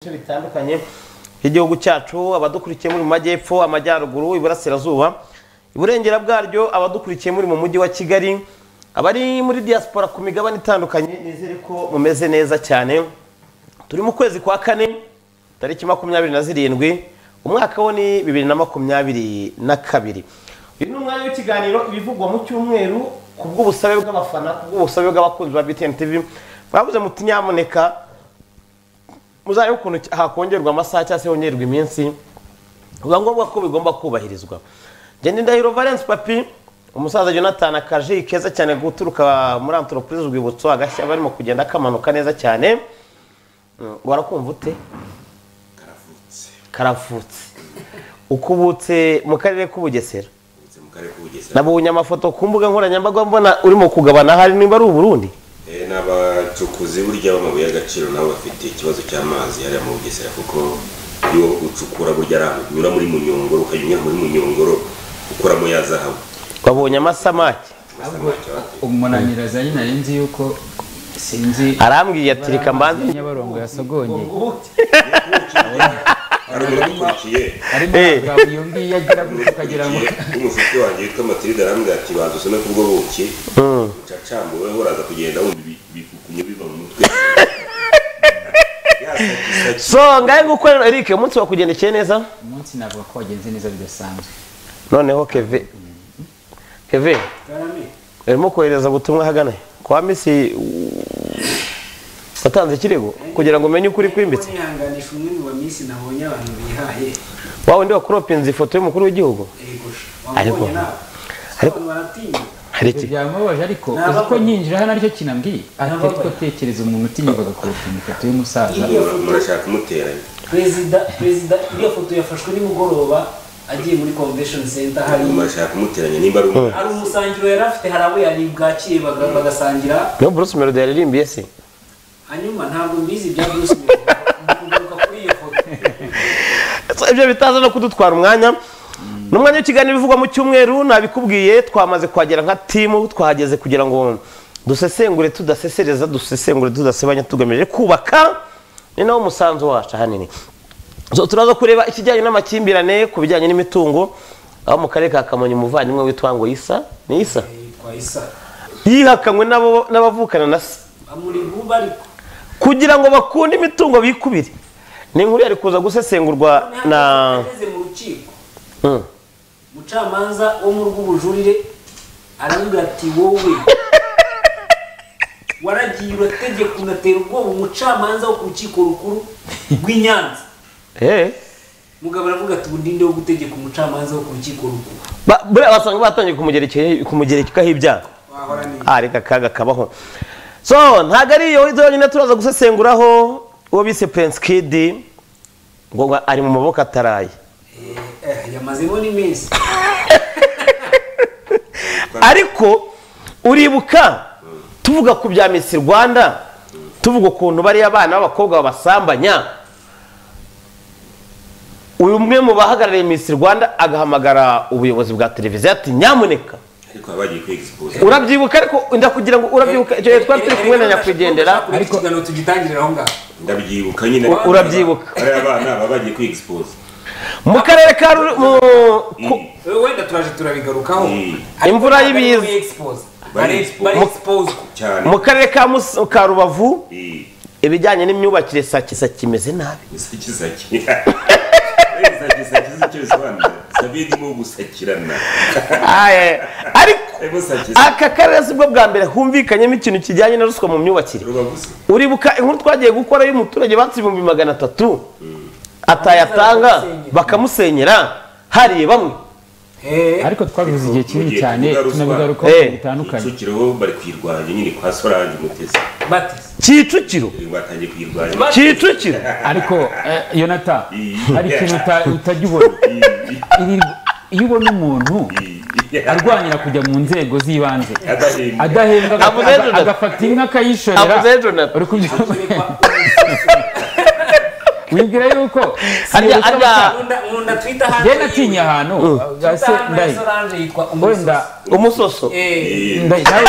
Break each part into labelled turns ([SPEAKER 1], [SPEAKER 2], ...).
[SPEAKER 1] bice bitandukanye by'igihugu cyacu abadukurikiye muri mu majyepfo amajyaruguru iburasirazuba iburengera bwaryo abadukurikiye muri mu mujyi wa kigali abari muri diaspora ku migabane itandukanye nizere ko mumeze neza cyane turi mu kwezi kwa kane tariki makumyabiri na zirindwi umwaka wo ni bibiri na makumyabiri na kabiri uyu ni umwanya w'ikiganiro ibivugwa mu cyumweru ku bw'ubusabe bw'abafana ku bw'ubusabe bw'abakunzi ba btn tv mwabuze muti nyamuneka muzarebe ukuntu hakongerwa amasaha cyangwa se hongerwa iminsi biba ngombwa ko bigomba kubahirizwa ngende ndahiro valence papi umusaza jonathan akaji keza cyane guturuka muri antoropurize urwibutso agashya barimo kugenda kamanuka neza cyane warakumva ute karavutse ukubutse mu karere k'ubugesera nabonye amafoto ku mbuga nkoranyambaga mbona urimo kugabana hari nimba ari uburundi
[SPEAKER 2] ni abacukuzi burya b'amabuye y'agaciro nabo bafite ikibazo cy'amazi hariya mu bugesera kuko iyo ucukura burya ari ahantu unyura muri munyongoro ukanyura muri munyongoro ukuramo ya zahabu
[SPEAKER 1] babonye amasamake
[SPEAKER 3] umunaniro azanye nari nzi yuko sinzi
[SPEAKER 1] arambwiye ati reka mbanze
[SPEAKER 3] nyabarongo yasogonye
[SPEAKER 2] hari umuntu umukurikiye
[SPEAKER 3] arimo
[SPEAKER 1] Eh.
[SPEAKER 3] abagabo iyo ngiyo agira gutya ukagira ngo
[SPEAKER 2] umufuti wanjye witwa matilde arambwira ati baza usome kubwo buki ucacambuweho uraza kugenda wumva ibi- ibikukunye biva mu mutwe Yasakisaki.
[SPEAKER 1] so ngahe gukorera eric umunsi wakugendekeye neza
[SPEAKER 3] umunsi navuga ko wagenze neza bidasanzwe
[SPEAKER 1] noneho keve keve urimo kohereza ubutumwa ahagana he? kwa misi watanze ikirego kugira ngo umenye ukuri kwimbitse
[SPEAKER 4] nihanganisha umwe mu baminsi nabonye abantu bihaye
[SPEAKER 1] wa wundi wakoropinze ifoto y'umukuru w'igihugu
[SPEAKER 4] yego
[SPEAKER 1] Ariko-
[SPEAKER 4] wamubonye nawe
[SPEAKER 1] ariko-
[SPEAKER 4] abantu baratinya
[SPEAKER 1] hari
[SPEAKER 3] ibyo
[SPEAKER 1] iki
[SPEAKER 3] byamubabaje ariko
[SPEAKER 4] Ntabwo-
[SPEAKER 3] uzi ko nyinjira hano aricyo kinambwiye ati
[SPEAKER 4] Ntabwo-
[SPEAKER 3] ariko tekereza umuntu utinyukaga kurupima ifoto y'umusaza
[SPEAKER 2] murashaka umuteranya
[SPEAKER 4] perezida perezida iyo foto yafashwe nimugoroba agiye muri convention center hari
[SPEAKER 2] murashaka kumuteranya nimba ari umuntu
[SPEAKER 4] hari umusangiro yari afite hari abo yari bwakiye baga- bagasangira
[SPEAKER 1] niyo bruce melody yaririmbiye se
[SPEAKER 4] hanyuma ntabwo mbizi ibya bruce Melody. Ni kugaruka kuri iyo foto
[SPEAKER 1] So, ibyo bitaza no kudutwara umwanya ni umwanya w'ikiganiro bivugwa mu cyumweru nabikubwiye twamaze kuhagera nka timu twahageze kugira ngo dusesengure tudasesereza dusesengure tudasebanya tugamije kubaka ni nawo umusanzu wacu ahanini So, turaza kureba ikijyanye n'amakimbirane ku bijyanye n'imitungo aho mu karere ka kamonyi umuvandimwe witwa ngo isa ni isa
[SPEAKER 4] yitwa isa
[SPEAKER 1] yihakanywe n'abo- n'abavukana na se
[SPEAKER 4] amuri buba ariko
[SPEAKER 1] kugira ngo bakunde imitungo bikubire ni inkuru yari kuza gusesengurwa na
[SPEAKER 4] ageze mu rukiko
[SPEAKER 1] Mm.
[SPEAKER 4] umucamanza wo mu rw'ubujurire aravuga ati wowe waragiye urategeka unatera ubwoba umucamanza wo ku rukiko rukuru rw'i Nyanza
[SPEAKER 1] Eh.
[SPEAKER 4] mugabo aravuga ati ubu ndinde wo gutegeka umucamanza wo ku rukiko rukuru
[SPEAKER 1] Ba- buriya basanga batangiye kumugerekeye kumugerekaho ibyaha
[SPEAKER 4] wahora ni
[SPEAKER 1] Ah, reka akaga kabaho so ntabwo ari iyo izo yonyine turaza gusesenguraho uwo bise prince kid ngo ngo ari mu maboko ataraye
[SPEAKER 4] eh, yamazemo n'iminsi
[SPEAKER 1] ariko uribuka tuvuga ku bya Miss Rwanda tuvuga ukuntu bariya abana b'abakobwa babasambanya uyu umwe mu bahagarariye Miss Rwanda agahamagara ubuyobozi bwa televiziyo ati nyamuneka
[SPEAKER 2] ariko baba bagiye kwigispoza
[SPEAKER 1] urabyibuka ariko ndakugira ngo urabyibuka icyo gihe twari turi kumwe na nyakwigendera
[SPEAKER 4] ariko ikiganiro tugitangirira aho ngaho
[SPEAKER 2] ndabyibuka nyine
[SPEAKER 1] U- urabyibuka.
[SPEAKER 2] bariya bana baba bagiye kwigispoza
[SPEAKER 1] mu karere ka Ruri- mu- ku-
[SPEAKER 4] Eh, wenda turaje turabigarukaho
[SPEAKER 2] Mm.
[SPEAKER 4] Ariko
[SPEAKER 1] Imvura
[SPEAKER 4] ntabwo ari
[SPEAKER 1] y'ibiza.
[SPEAKER 4] kuyi-expose.
[SPEAKER 2] Bari-
[SPEAKER 4] Bari- bari exposed.
[SPEAKER 2] cyane
[SPEAKER 1] mu karere ka Mus- ka rubavu
[SPEAKER 2] Eh,
[SPEAKER 1] ibijyanye n'imyubakire sake sake imeze nabi
[SPEAKER 2] isakisaki isakisaki si cyo bisobanura sabidi mo gusakirana
[SPEAKER 1] Aye, ariko
[SPEAKER 2] Ebo sake sake.
[SPEAKER 1] aka karere sibwo bwa mbere humvikanyemo ikintu kijyanye na ruswa mu myubakire
[SPEAKER 2] rubavuze
[SPEAKER 1] uribuka inkuru twagiye gukora y'umuturage batse ibihumbi magana atatu atayatanga bakamusenyera hariye bamwe
[SPEAKER 4] Eh,
[SPEAKER 3] ariko twabivuze igihe kinini
[SPEAKER 2] Mugiye
[SPEAKER 3] cyane
[SPEAKER 2] tuvuga ruswa.
[SPEAKER 3] tunabigarukaho
[SPEAKER 1] Eh.
[SPEAKER 3] mu bitandukanye
[SPEAKER 2] kicukiro bari kuyirwanya nyine kwa sorange umutesi
[SPEAKER 4] bati
[SPEAKER 1] kicukiro
[SPEAKER 2] batangiye kuyirwanya
[SPEAKER 1] kicukiro
[SPEAKER 3] ariko eh, yonata
[SPEAKER 2] Mm.
[SPEAKER 3] hari ikintu uta- utajya ubona Iri- iyo ubona umuntu arwanira kujya mu nzego z'ibanze
[SPEAKER 2] adahembwa
[SPEAKER 3] adahembwa
[SPEAKER 1] Avuze
[SPEAKER 3] aga-
[SPEAKER 1] Jonathan.
[SPEAKER 3] agafata inka akayishorera
[SPEAKER 1] Avuze Jonathan.
[SPEAKER 3] uri kubyumva wibwira yuko
[SPEAKER 1] harya
[SPEAKER 3] sinireka
[SPEAKER 1] harya
[SPEAKER 4] nkunda nkunda twita hanze
[SPEAKER 3] njye natinya ahantu
[SPEAKER 4] twita
[SPEAKER 3] ase
[SPEAKER 4] hanze ya
[SPEAKER 3] ndayi
[SPEAKER 4] solange yitwa
[SPEAKER 3] wenda
[SPEAKER 4] umusoso
[SPEAKER 1] umusoso
[SPEAKER 4] Eh,
[SPEAKER 3] ndayi nawe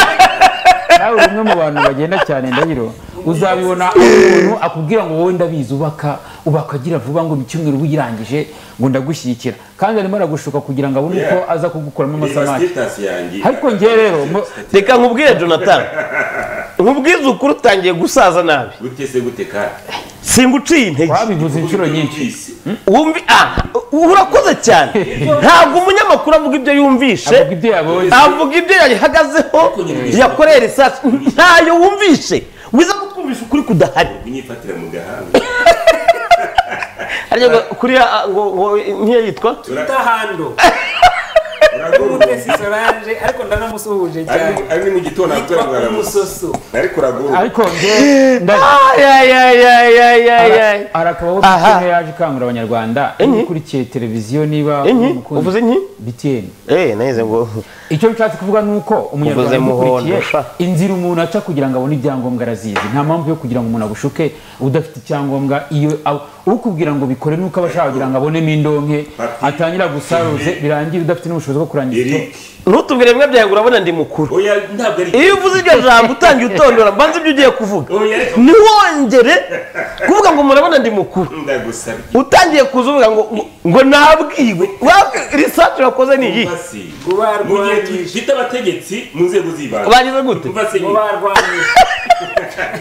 [SPEAKER 3] nawe uri umwe mu bantu bagenda cyane ndahiro uzabibona aho umuntu akubwira ngo wowe ndabizi ubaka ubakagira vuba ngo mu cyumweru wirangije ngo ndagushyigikira kandi arimo aragushuka kugira ngo abone uko aza kugukuramo amasamake
[SPEAKER 2] sitasi yanjye
[SPEAKER 3] ariko njye rero mu-
[SPEAKER 1] reka nkubwire jonathan nkubwize ukuri utangiye gusaza nabi
[SPEAKER 2] gute se gute kandi
[SPEAKER 1] singuciye intege
[SPEAKER 3] wabivuze inshuro nyinshi
[SPEAKER 1] wumvi aha urakoze cyane ntabwo umunyamakuru avuga ibyo yumvishe
[SPEAKER 3] avuga ibyo yabonye
[SPEAKER 1] avuga ibyo yayihagazeho yakoreye risasu ntayo wumvishe wiza kutwumvisha ukuri kudahari
[SPEAKER 2] unyifatira mu gahanga
[SPEAKER 1] ariko kuriya ah, ngo ngo nk'iyo yitwa
[SPEAKER 4] Tahando. Mutesi
[SPEAKER 2] uragorwa
[SPEAKER 4] Solange ariko ndanamusuhuje cyane.
[SPEAKER 2] ari ni mu gitondo akora
[SPEAKER 4] Yitwa Umusoso.
[SPEAKER 2] ariko uragorwa
[SPEAKER 3] ariko njye ndaje
[SPEAKER 1] ayayayayayayayay
[SPEAKER 3] hari akabaho
[SPEAKER 1] Aha.
[SPEAKER 3] bitene yaje ikangurira abanyarwanda iyo ukurikiye televiziyo niba
[SPEAKER 1] Inki?
[SPEAKER 3] uri umukunzi-
[SPEAKER 1] Uvuze inki?
[SPEAKER 3] BTN
[SPEAKER 1] eh nahise ngo
[SPEAKER 3] icyo nshatse kuvuga ni uko umunyarwanda
[SPEAKER 1] Uvuze muhondo,
[SPEAKER 3] umukurikiye
[SPEAKER 1] sha.
[SPEAKER 3] inzira umuntu aca kugira ngo abone ibyangombwa arazizi nta mpamvu yo kugira ngo umuntu agushuke udafite icyangombwa iyo ab- ukubwira ngo bikore nuko aba ashaka kugira ngo abonemo indonke
[SPEAKER 2] Papi.
[SPEAKER 3] atangira gusaruze birangira udafite n'ubushobozi bwo kurangiza icyo-
[SPEAKER 2] eric
[SPEAKER 1] ntutubwire bimwe byawe ngo urabona ndi mukuru
[SPEAKER 2] oya ntabwo ari
[SPEAKER 1] iyo uvuze iryo jambo utangiye utondora mbanza ibyo ugiye kuvuga
[SPEAKER 2] oya ariko
[SPEAKER 1] ntiwongere kuvuga ngo murabona ndi mukuru
[SPEAKER 2] ndagusabye
[SPEAKER 1] utangiye kuza uvuga ngo ngo- ngo nabwiwe risacu wakoze ni iyi
[SPEAKER 2] Umva se,
[SPEAKER 4] Gubarwanyije.
[SPEAKER 2] mu gihe dufite abategetsi mu nzego z'ibanze
[SPEAKER 1] bagize gute
[SPEAKER 2] Umva se
[SPEAKER 4] Mu
[SPEAKER 2] nyine.
[SPEAKER 4] barwanyi.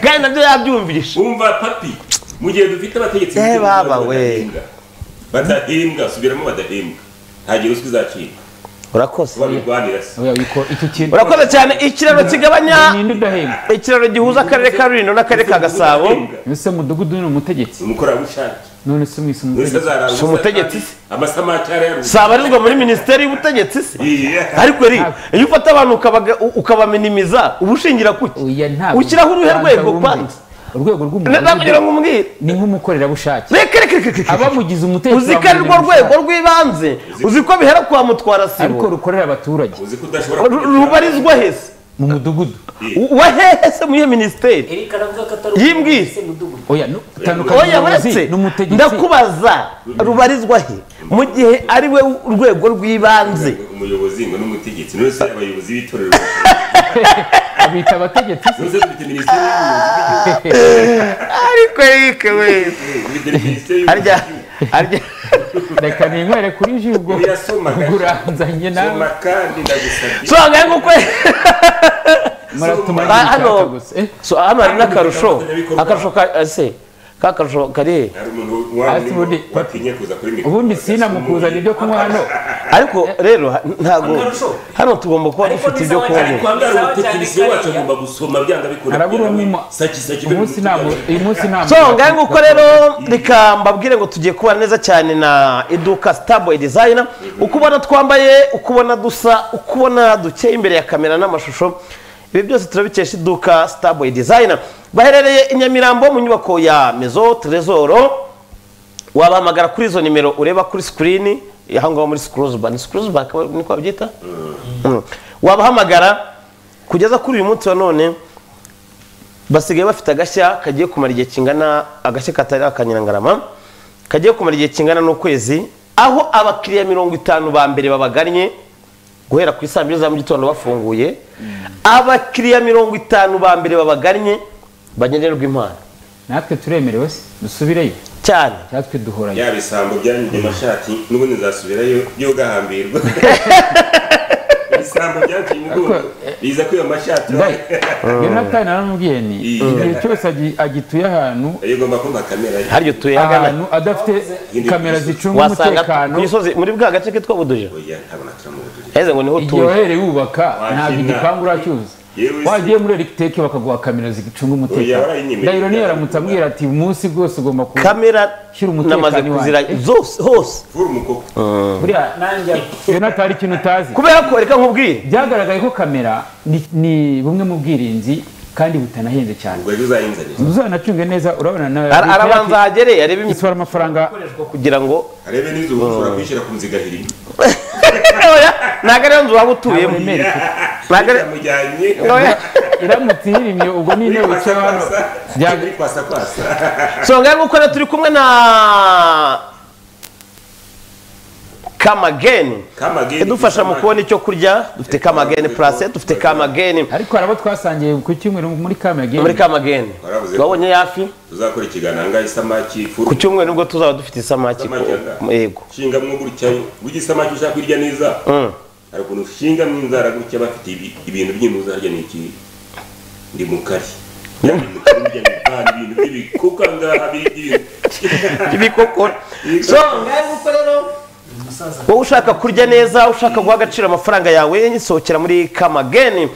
[SPEAKER 1] kandi nabyo yabyumvishe
[SPEAKER 2] umva papi mu gihe dufite abategetsi mu
[SPEAKER 1] Eh,
[SPEAKER 2] nzego
[SPEAKER 1] baba
[SPEAKER 2] z'ibanze
[SPEAKER 1] we.
[SPEAKER 2] badahembwa. badahembwa subiramo badahembwa ntagira ruswa izacika
[SPEAKER 1] urakoze
[SPEAKER 2] babirwanira se
[SPEAKER 3] oya wiko icyo kintu
[SPEAKER 1] urakoze cyane ikiraro kigabanya
[SPEAKER 3] ninde udahembwa
[SPEAKER 1] ikiraro gihuza akarere ka rulindo n'akarere ka gasabo
[SPEAKER 2] Badahembwa.
[SPEAKER 3] ese mudugudu ni umutegetsi
[SPEAKER 2] umukorerabushake
[SPEAKER 3] none se mwise
[SPEAKER 2] Wese
[SPEAKER 3] umutegetsi
[SPEAKER 2] azarara
[SPEAKER 1] Si umutegetsi se?
[SPEAKER 2] amasamake arayaruzi
[SPEAKER 1] sabarizwa muri minisiteri y'ubutegetsi se ariko eri iyo ufata abantu ukabaga- ukabaminimiza uba ushingira kuki
[SPEAKER 3] oya ntabwo
[SPEAKER 1] ushyiraho uruhe rwego
[SPEAKER 3] Banza wumve.
[SPEAKER 1] kwanza
[SPEAKER 3] urwego rw'umudugudu
[SPEAKER 1] nakugira ngo umubwire
[SPEAKER 3] ni nk'umukorerabushake
[SPEAKER 1] reka reka reka reka
[SPEAKER 3] abamugize umutegetsi
[SPEAKER 1] uzi ko ari rwo
[SPEAKER 3] bamumenyesha.
[SPEAKER 1] rwego rw'ibanze uzi ko bihera kwa mutwara
[SPEAKER 3] ariko
[SPEAKER 1] sibo
[SPEAKER 3] rukorera abaturage
[SPEAKER 2] uzi ko udashobora
[SPEAKER 1] Ru- rubarizwa hese
[SPEAKER 3] mu mudugudu
[SPEAKER 1] U- wa hehe se muri iyo minisiteri
[SPEAKER 4] Eric aravuga ko atari
[SPEAKER 1] Yimbwiye.
[SPEAKER 4] umukozi mudugudu.
[SPEAKER 3] oya nu- tandukanya
[SPEAKER 1] oya
[SPEAKER 3] umuyobozi
[SPEAKER 1] uretse
[SPEAKER 3] n'umutegetsi
[SPEAKER 1] ndakubaza rubarizwa he mu gihe ari we urwego rw'ibanze
[SPEAKER 2] umuyobozi ngo n'umutegetsi none se abayobozi b'itorero
[SPEAKER 3] abita abategetsi
[SPEAKER 2] none se dufite minisiteri y'ubuyobozi bw'igihugu
[SPEAKER 1] ariko yike we
[SPEAKER 2] Eh, dufite minisiteri y'ubuyobozi
[SPEAKER 1] harya
[SPEAKER 2] bw'igihugu.
[SPEAKER 1] harya
[SPEAKER 3] reka ninywere kuri ji ubwo
[SPEAKER 2] Oya, soma gato.
[SPEAKER 3] uranzanye nawe
[SPEAKER 2] soma kandi ndagusabye
[SPEAKER 1] so angahe nguko
[SPEAKER 3] muratuma
[SPEAKER 2] Ah,
[SPEAKER 3] yishaka
[SPEAKER 1] hano.
[SPEAKER 3] gusa Eh,
[SPEAKER 1] so hano hari n'akarusho akarusho ka ese ka karusho kari he
[SPEAKER 2] hari umuntu wa
[SPEAKER 3] Ati ubundi-
[SPEAKER 2] watinya kuza kuri mikoro
[SPEAKER 3] ubundi sinamukuzana ibyo kunywa hano
[SPEAKER 1] ariko rero ha- ntago
[SPEAKER 4] Akarusho.
[SPEAKER 1] hano tugomba kuba
[SPEAKER 4] Ariko
[SPEAKER 1] dufite ibyo
[SPEAKER 4] bisaba
[SPEAKER 1] kunywa
[SPEAKER 4] cyane
[SPEAKER 2] ariko hanga hari umutekinisiye wacu agomba gusoma byanga bikora
[SPEAKER 3] harabura
[SPEAKER 2] kugira ngo
[SPEAKER 3] umwuma
[SPEAKER 2] saki saki be
[SPEAKER 3] umunsi
[SPEAKER 2] mu
[SPEAKER 3] ntabwo
[SPEAKER 2] mutwe.
[SPEAKER 3] uyu munsi ntabwo
[SPEAKER 1] so ngahe nguko rero reka mbabwire ngo tugiye kuba neza cyane na iduka starboy designer uko ubona twambaye uko ubona dusa uko ubona dukeye imbere ya kamera n'amashusho ibi byose turabikesha iduka starboy designer baherereye i nyamirambo mu nyubako ya mezo tresoro wabahamagara kuri izo nimero ureba kuri sikirini aho ngaho muri sikiruzuba ni sikiruzuba akaba niko babyita Mm. wabahamagara kugeza kuri uyu munsi wa none basigaye bafite agashya kagiye kumara igihe kingana agashya katari akanyirangarama kagiye kumara igihe kingana n'ukwezi aho abakiriya mirongo itanu ba mbere babagannye guhera ku isaa mbiri za mu gitondo bafunguye abakiriya mirongo itanu ba mbere babagannye bagenerwa impano
[SPEAKER 3] natwe turemerewe se dusubireyo
[SPEAKER 1] cyane
[SPEAKER 3] natwe duhoranye
[SPEAKER 2] ya bisambo byanyuze amashati n'ubundi nzasubirayo byo gahambirwa ibisambo byaciye umugongo biza kwiba amashati
[SPEAKER 3] ndayi yonatani naramubwiye ni
[SPEAKER 2] Iyi.
[SPEAKER 3] igihe cyose agi- agituye ahantu
[SPEAKER 2] ayo ugomba kumva kamera ye
[SPEAKER 1] haryo tuye hagana
[SPEAKER 3] ahantu adafite kamera zicunga
[SPEAKER 1] wasanga
[SPEAKER 3] umutekano
[SPEAKER 1] ku gisozi muri bwa gace kitwa buduje
[SPEAKER 2] oya ntabona turamubudurira
[SPEAKER 1] heze ngo niho
[SPEAKER 3] igihe
[SPEAKER 1] utuye
[SPEAKER 3] wahereye wubaka
[SPEAKER 2] Wakina.
[SPEAKER 3] ntabwo igipangu uracyuza
[SPEAKER 2] Yewe se.
[SPEAKER 3] wagiye muri eregiteke bakaguha kamera zicunga
[SPEAKER 2] Oya,
[SPEAKER 3] umutekano
[SPEAKER 2] warayinyemereye.
[SPEAKER 3] ndahiro niyo aramutse ambwira ati uyu munsi rwose ugomba kuba
[SPEAKER 1] kamera
[SPEAKER 3] Shyira umutekano
[SPEAKER 1] namaze
[SPEAKER 3] iwanjye.
[SPEAKER 1] kuzira zose hose
[SPEAKER 2] vura umukoko
[SPEAKER 3] buriya
[SPEAKER 4] Nanjye
[SPEAKER 3] yonatani ikintu utazi
[SPEAKER 1] kubera ko reka nkubwire
[SPEAKER 3] byagaragaye ko kamera ni- ni bumwe mu bwirinzi kandi butanahenze cyane
[SPEAKER 2] ubwo ejo uzahinzanira
[SPEAKER 3] uzanacunge neza urabona nawe
[SPEAKER 1] Ara- arabanza ahagereye arebe imitsi
[SPEAKER 3] isohora amafaranga
[SPEAKER 1] kugira ngo
[SPEAKER 2] arebe n'izo ushobora kuyishyira ku nzigahiri
[SPEAKER 1] Oya, ntabwo ariyo nzu waba utuyemo
[SPEAKER 3] uremere
[SPEAKER 1] ntabwo ari
[SPEAKER 2] yamujyanye
[SPEAKER 1] Oya.
[SPEAKER 3] iramutse ihirimye ubwo ni intebe wicara hano Byaga-
[SPEAKER 2] uri kwasa kwasa
[SPEAKER 1] so ngahe nguko rero turi kumwe na kamageni
[SPEAKER 2] Come again,
[SPEAKER 1] idufasha mu
[SPEAKER 2] Come
[SPEAKER 1] kubona icyo kurya dufite kamageni purase dufite kamageni
[SPEAKER 3] ariko hari abo twasangiye ku cyumweru muri kamageni
[SPEAKER 1] muri kamageni
[SPEAKER 2] Waravuze ko-
[SPEAKER 1] wabonye yafi
[SPEAKER 2] tuzakora ikiganiro ngaho isamaki
[SPEAKER 1] ku
[SPEAKER 2] ifuru
[SPEAKER 1] cyumweru nibwo tuzaba dufite isamaki
[SPEAKER 2] Isamaki
[SPEAKER 1] ku-
[SPEAKER 2] yanga.
[SPEAKER 1] yego
[SPEAKER 2] shingamwo gutya burya isamaki ushaka kurya neza hari ukuntu ushingamwo inzara gutya bafite ibi- ibintu by'intu uzarya ni iki ndi mukari Yamwe mukari burya ni kandi ibintu by'ibikuka ngaha biri by'ibintu
[SPEAKER 1] ibikokora so ngahe nuko rero
[SPEAKER 4] umusaza
[SPEAKER 1] wowe ushaka kurya neza ushaka guha agaciro amafaranga yawe nyisohokera muri kamageni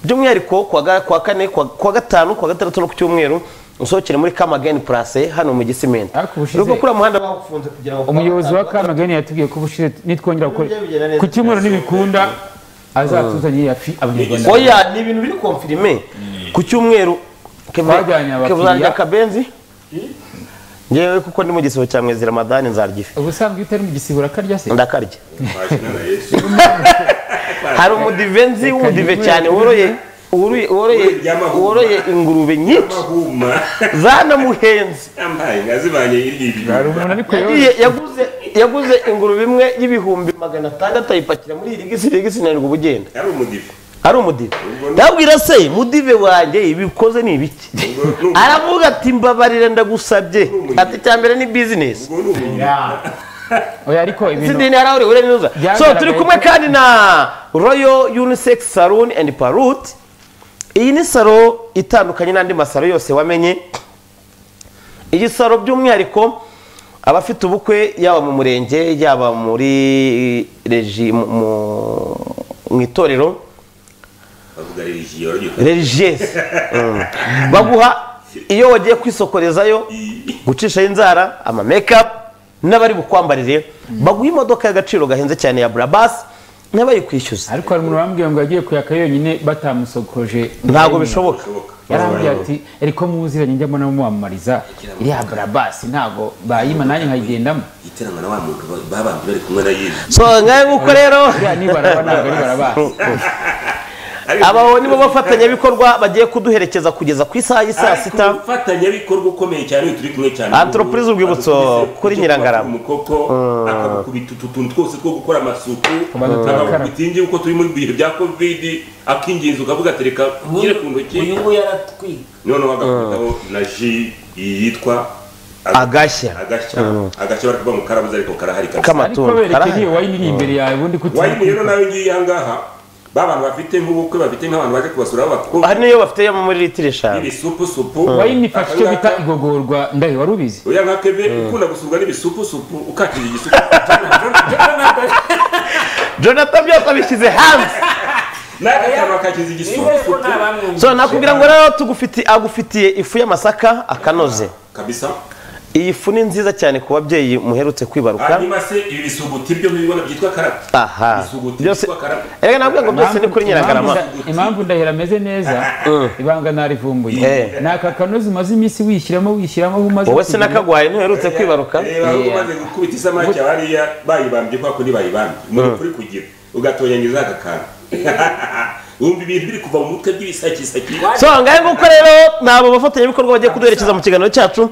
[SPEAKER 1] by'umwihariko kuwa ga- kuwa kane kuwa kuwa gatanu kuwa gatandatu no ku cyumweru usohokere muri kamageni purase hano mu gisimenti
[SPEAKER 3] Ariko ubushize-
[SPEAKER 1] urubwo kuri uwo muhanda bawufunze kugira ngo
[SPEAKER 3] umuyobozi wa kamageni yatubwiye ko ubushize nitwongera gukora
[SPEAKER 1] Ibyo bigenda neza.
[SPEAKER 3] ku cyumweru nibikunda azatuzanire yafi abanyarwanda
[SPEAKER 1] oya ni ibintu biri konfirime ku cyumweru
[SPEAKER 3] Twajyanye abakiriya.
[SPEAKER 1] kevuzanira akabenzi ngewe kuko ndi mu gisebo cya mwezi ramadani nzaryife
[SPEAKER 3] ubusanzwe iyo utari mu gisibo urakarya se
[SPEAKER 1] ndakarya
[SPEAKER 2] twashinana yesu
[SPEAKER 1] hari umudivenzi w'umudive
[SPEAKER 3] Reka
[SPEAKER 1] cyane woroye woroye- woroye
[SPEAKER 2] Ry'amahuma.
[SPEAKER 1] woroye ingurube nyinshi
[SPEAKER 2] amahuma
[SPEAKER 1] zanamuhenze
[SPEAKER 2] yambaye inka zibanye irya
[SPEAKER 3] hari
[SPEAKER 2] ibintu
[SPEAKER 3] umuntu ariko
[SPEAKER 1] yagiye yaguze yaguze ingurube imwe y'ibihumbi magana atandatu ayipakira muri irigisi irigisi ntabwo ubugenda
[SPEAKER 2] yari umudive
[SPEAKER 1] ari umudive
[SPEAKER 2] Ubwo ni-
[SPEAKER 1] ndabwira se mudive wanjye ibikoze ni ibiki
[SPEAKER 2] Ubwo ni-
[SPEAKER 1] aravuga ati mbabarira ndagusabye
[SPEAKER 2] umudive.
[SPEAKER 1] ati icya mbere ni bizinesi
[SPEAKER 2] ubwo ni umuntu
[SPEAKER 3] oya ariko ibintu
[SPEAKER 1] sidini hari ahuriwe neza so
[SPEAKER 3] Byagaragaye
[SPEAKER 1] turi kumwe
[SPEAKER 3] ko-
[SPEAKER 1] kandi na royo unisex salon and parut iyi ni salo itandukanye n'andi masaro yose wamenye iyi salo by'umwihariko abafite ubukwe yaba mu murenge yaba muri regi mu- mu- mu itorero
[SPEAKER 2] bavuga religiyo ariko
[SPEAKER 1] religieuse Mm. baguha iyo wagiye kwisokorezayo gucishaho inzara ama makeup n'abari bukwambarire baguha imodoka y'agaciro gahenze cyane ya brabas n'abayikwishyuza
[SPEAKER 3] ariko hari umuntu bambwiye ngo yagiye kuyaka yonyine batamusokoje
[SPEAKER 1] ntabwo bishoboka
[SPEAKER 2] bishoboka
[SPEAKER 3] yarambwiye ati ariko muziranye njya mbona mumwamamariza iriya barabasi ntabwo bayima nanjye nkayigendamo
[SPEAKER 2] iterana na wa muntu ba- babambye bari kumwe na yesu
[SPEAKER 1] so ngahe nguko rero
[SPEAKER 3] iriya ni baraba ntabwo ari barabasi
[SPEAKER 2] Ariko-
[SPEAKER 1] aba nibo bafatanyabikorwa bagiye kuduherekeza kugeza ku isaha y'i saa
[SPEAKER 2] Ariko
[SPEAKER 1] sita
[SPEAKER 2] umufatanyabikorwa ukomeye cyane uyu turi kumwe cyane
[SPEAKER 1] Entreprise Urwibutso
[SPEAKER 2] Adukubise
[SPEAKER 1] kuri
[SPEAKER 2] icyo
[SPEAKER 1] Nyirangarama.
[SPEAKER 2] twakura umukoko akagukubita utu tuntu twose two gukora amasuku
[SPEAKER 3] Abantu barakara.
[SPEAKER 2] akagukubita yuko turi muri bihe bya covid akinginza ukavuga ati reka ugire ku ntoki
[SPEAKER 4] uyu nguyu aratwika
[SPEAKER 2] noneho agakubitaho na ji yitwa
[SPEAKER 1] agashya
[SPEAKER 2] agashya agashya bari kuvuga ngo karabuze ariko karahari kabisa.
[SPEAKER 3] ariko
[SPEAKER 1] k'amatungo
[SPEAKER 3] bereke
[SPEAKER 1] karahari.
[SPEAKER 3] niyo wayini iri imbere yawe ubundi
[SPEAKER 2] wayini rero
[SPEAKER 3] kutimuka
[SPEAKER 2] nawe ngiye aha ngaha ba bantu bafite nk'ubukwe bafite nk'abantu baje kubasura
[SPEAKER 1] hari
[SPEAKER 2] b'abakobwa
[SPEAKER 1] n'iyo bafite yo muri litiro eshanu
[SPEAKER 2] ibisupusupu
[SPEAKER 3] wayini ifasha icyo
[SPEAKER 2] Akangaka-
[SPEAKER 3] bita igogorwa ndahe wari ubizi
[SPEAKER 2] oya nka keve ukunda gusurwa n'ibisupusupu ukakira igisupu
[SPEAKER 1] jonathan byose abishyize hanze
[SPEAKER 2] n'agakara bakakiza
[SPEAKER 4] niba ko
[SPEAKER 2] igisupusupu
[SPEAKER 4] nta bamwumva
[SPEAKER 1] so nakubwira ngo rero tugufiti- agufitiye ifu y'amasaka akanoze
[SPEAKER 2] kabisa
[SPEAKER 1] iyi fu ni nziza cyane ku babyeyi muherutse kwibaruka
[SPEAKER 2] hanyuma se ibi bisuguti byo mubibona byitwa karate
[SPEAKER 1] aha
[SPEAKER 2] bisuguti
[SPEAKER 1] byose
[SPEAKER 2] byitwa karate
[SPEAKER 1] erega nabwo ngo byose ni kuri
[SPEAKER 3] Impamvu
[SPEAKER 1] nyiragarama
[SPEAKER 3] nda- impamvu ndahira ameze neza ibanga narivumbuye
[SPEAKER 1] Eh.
[SPEAKER 3] ni aka kanozi umaze iminsi wishyiramo wishyiramo aho umaze
[SPEAKER 1] wowe
[SPEAKER 3] kugera.
[SPEAKER 1] sinakaguhaye ntuherutse kwibaruka
[SPEAKER 2] reba aho umaze gukubita isamaki abariya bayibambye kwa kundi bayibambye umuntu kuri kugira ugatonyangiza aka kantu wumva ibintu biri kuva mu mutwe by'ibisakisaki
[SPEAKER 1] so ngahe nguko rero ni abo bafatanyabikorwa bagiye kuduherekeza mu kiganiro cyacu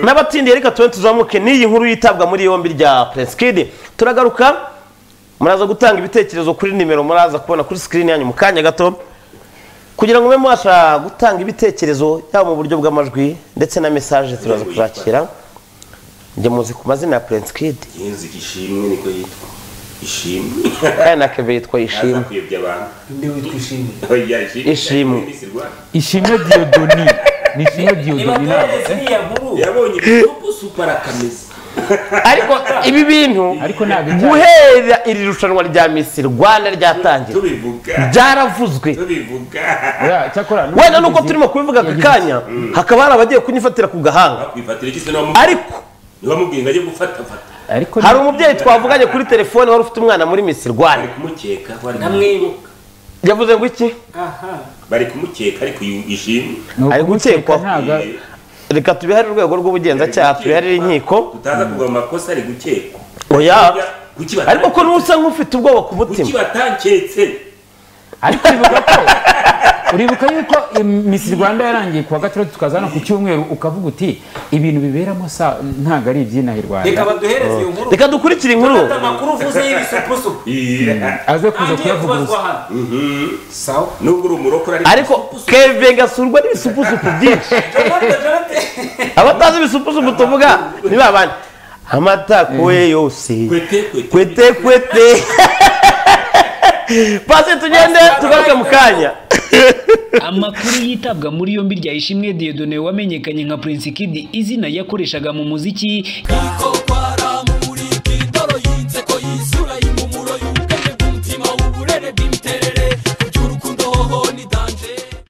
[SPEAKER 1] n'abatsindiye reka tube tuzamuke n'iyi nkuru yitabwa muri yombi rya Prince Kid turagaruka muraza gutanga ibitekerezo kuri nimero muraza kubona kuri screen yanyu mu kanya gato kugira ngo mube mwasha gutanga ibitekerezo yaba mu buryo bw'amajwi ndetse na message turaza kuzakira njye muzi ku mazina ya Prince Kid
[SPEAKER 2] yenzi ishimwe niko yitwa ishimwe
[SPEAKER 1] kandi na Kevin yitwa Ishimwe
[SPEAKER 2] aza kuyobya abantu
[SPEAKER 4] undi witwa ishimwe
[SPEAKER 2] oya
[SPEAKER 1] Ishimwe.
[SPEAKER 2] Minisirwa.
[SPEAKER 3] ishimwe diyodoni ni ishimwe
[SPEAKER 4] niba
[SPEAKER 3] diyodoni ntabwo
[SPEAKER 4] tugerageza iriya nkuru
[SPEAKER 2] yabonye ibisupusupu arakameza
[SPEAKER 1] ariko ibi bintu
[SPEAKER 3] ariko ntabwo icyaha
[SPEAKER 1] guhera iri rushanwa rya Miss Rwanda ryatangira
[SPEAKER 2] tubivuga
[SPEAKER 1] byaravuzwe
[SPEAKER 2] tubivuga
[SPEAKER 3] Oya, cyakora
[SPEAKER 1] wenda nuko turimo kubivuga aka kanya hakaba hari abagiye kunyifatira ku gahanga
[SPEAKER 2] bakwifatira iki se niba mu-
[SPEAKER 1] ariko
[SPEAKER 2] niba mubwiye ngo ajye gufata fata
[SPEAKER 3] ariko
[SPEAKER 1] hari umubyeyi twavuganye kuri telefone wari ufite umwana muri Miss
[SPEAKER 2] bari
[SPEAKER 1] Rwanda
[SPEAKER 2] kumukeka bari
[SPEAKER 4] namwibuka
[SPEAKER 1] yavuze ngo iki
[SPEAKER 4] aha
[SPEAKER 2] bari kumukeka ariko yu- ishimwe
[SPEAKER 3] ni
[SPEAKER 1] ari gukekwaho.
[SPEAKER 3] ntabwo
[SPEAKER 1] reka tubiharire urwego rw'ubugenzacyaha tubiharire inkiko
[SPEAKER 2] tutaza kuva mu makosa ari gukekwa
[SPEAKER 1] oya
[SPEAKER 2] kuki bata-
[SPEAKER 1] ariko ko n'usa nk'ufite ubwoba ku
[SPEAKER 2] kuki
[SPEAKER 1] mutima
[SPEAKER 2] batanketse
[SPEAKER 3] ariko bivuga ko uribuka yuko eh, miss rwanda yarangiye kuwa gatandatu tukaza hano ku cyumweru ukavuga uti ibintu biberamo sa ntabwo ari iby'inaha i
[SPEAKER 5] reka
[SPEAKER 3] rwanda
[SPEAKER 5] baduhereze iyo nkuru
[SPEAKER 1] reka dukurikire inkuru
[SPEAKER 5] Fata amakuru uvuze y'ibisupusupu
[SPEAKER 3] aze kuza
[SPEAKER 5] agiye kubazwa
[SPEAKER 3] kuyavuguruza
[SPEAKER 5] hano sawa
[SPEAKER 2] nubwo uri umurokore
[SPEAKER 1] ariko keve gasurwa n'ibisupusupu byinshi
[SPEAKER 5] Jonathan, Jonathan.
[SPEAKER 1] abatazi ibisupusupu tuvuga ni ba bandi amatakoye yose
[SPEAKER 2] kwete kwete
[SPEAKER 1] kwete kwete pasi tugende tugaruke mu kanya
[SPEAKER 4] amakuru yitabwa muri yombi rya ishimwe Dieudonne wamenyekanye nka Prince Kid izina yakoreshaga mu muziki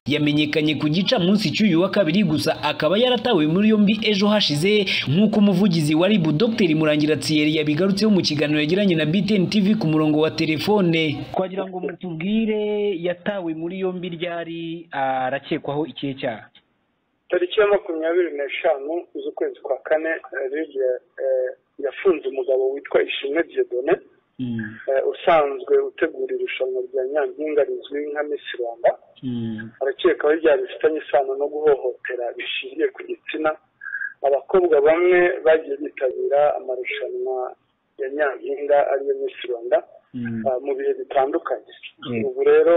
[SPEAKER 4] yamenyekanye ku gicamunsi cy'uyu wa kabiri gusa akaba yaratawe muri yombi ejo hashize nk'uko umuvugizi wa ribu Dr Murangira Thierry yabigarutseho mu kiganiro yagiranye na BTN TV ku murongo wa telefone twagira ngo mutubwire yatawe muri yombi ryari arakekwaho ikihe cyaha
[SPEAKER 6] tariki ya makumyabiri n'eshanu z'ukwezi kwa kane eh, Lidia, eh, yafunze umugabo witwa ishimwe diedone usanzwe utegura irushanwa rya nyampinga rizwi nka misi rwanda arakekaho ibyaha bifitanye isano no guhohotera bishingiye ku gitsina abakobwa bamwe bagiye bitabira amarushanwa ya nyampinga ariyo misi rwanda ah, mu bihe bitandukanye ubu rero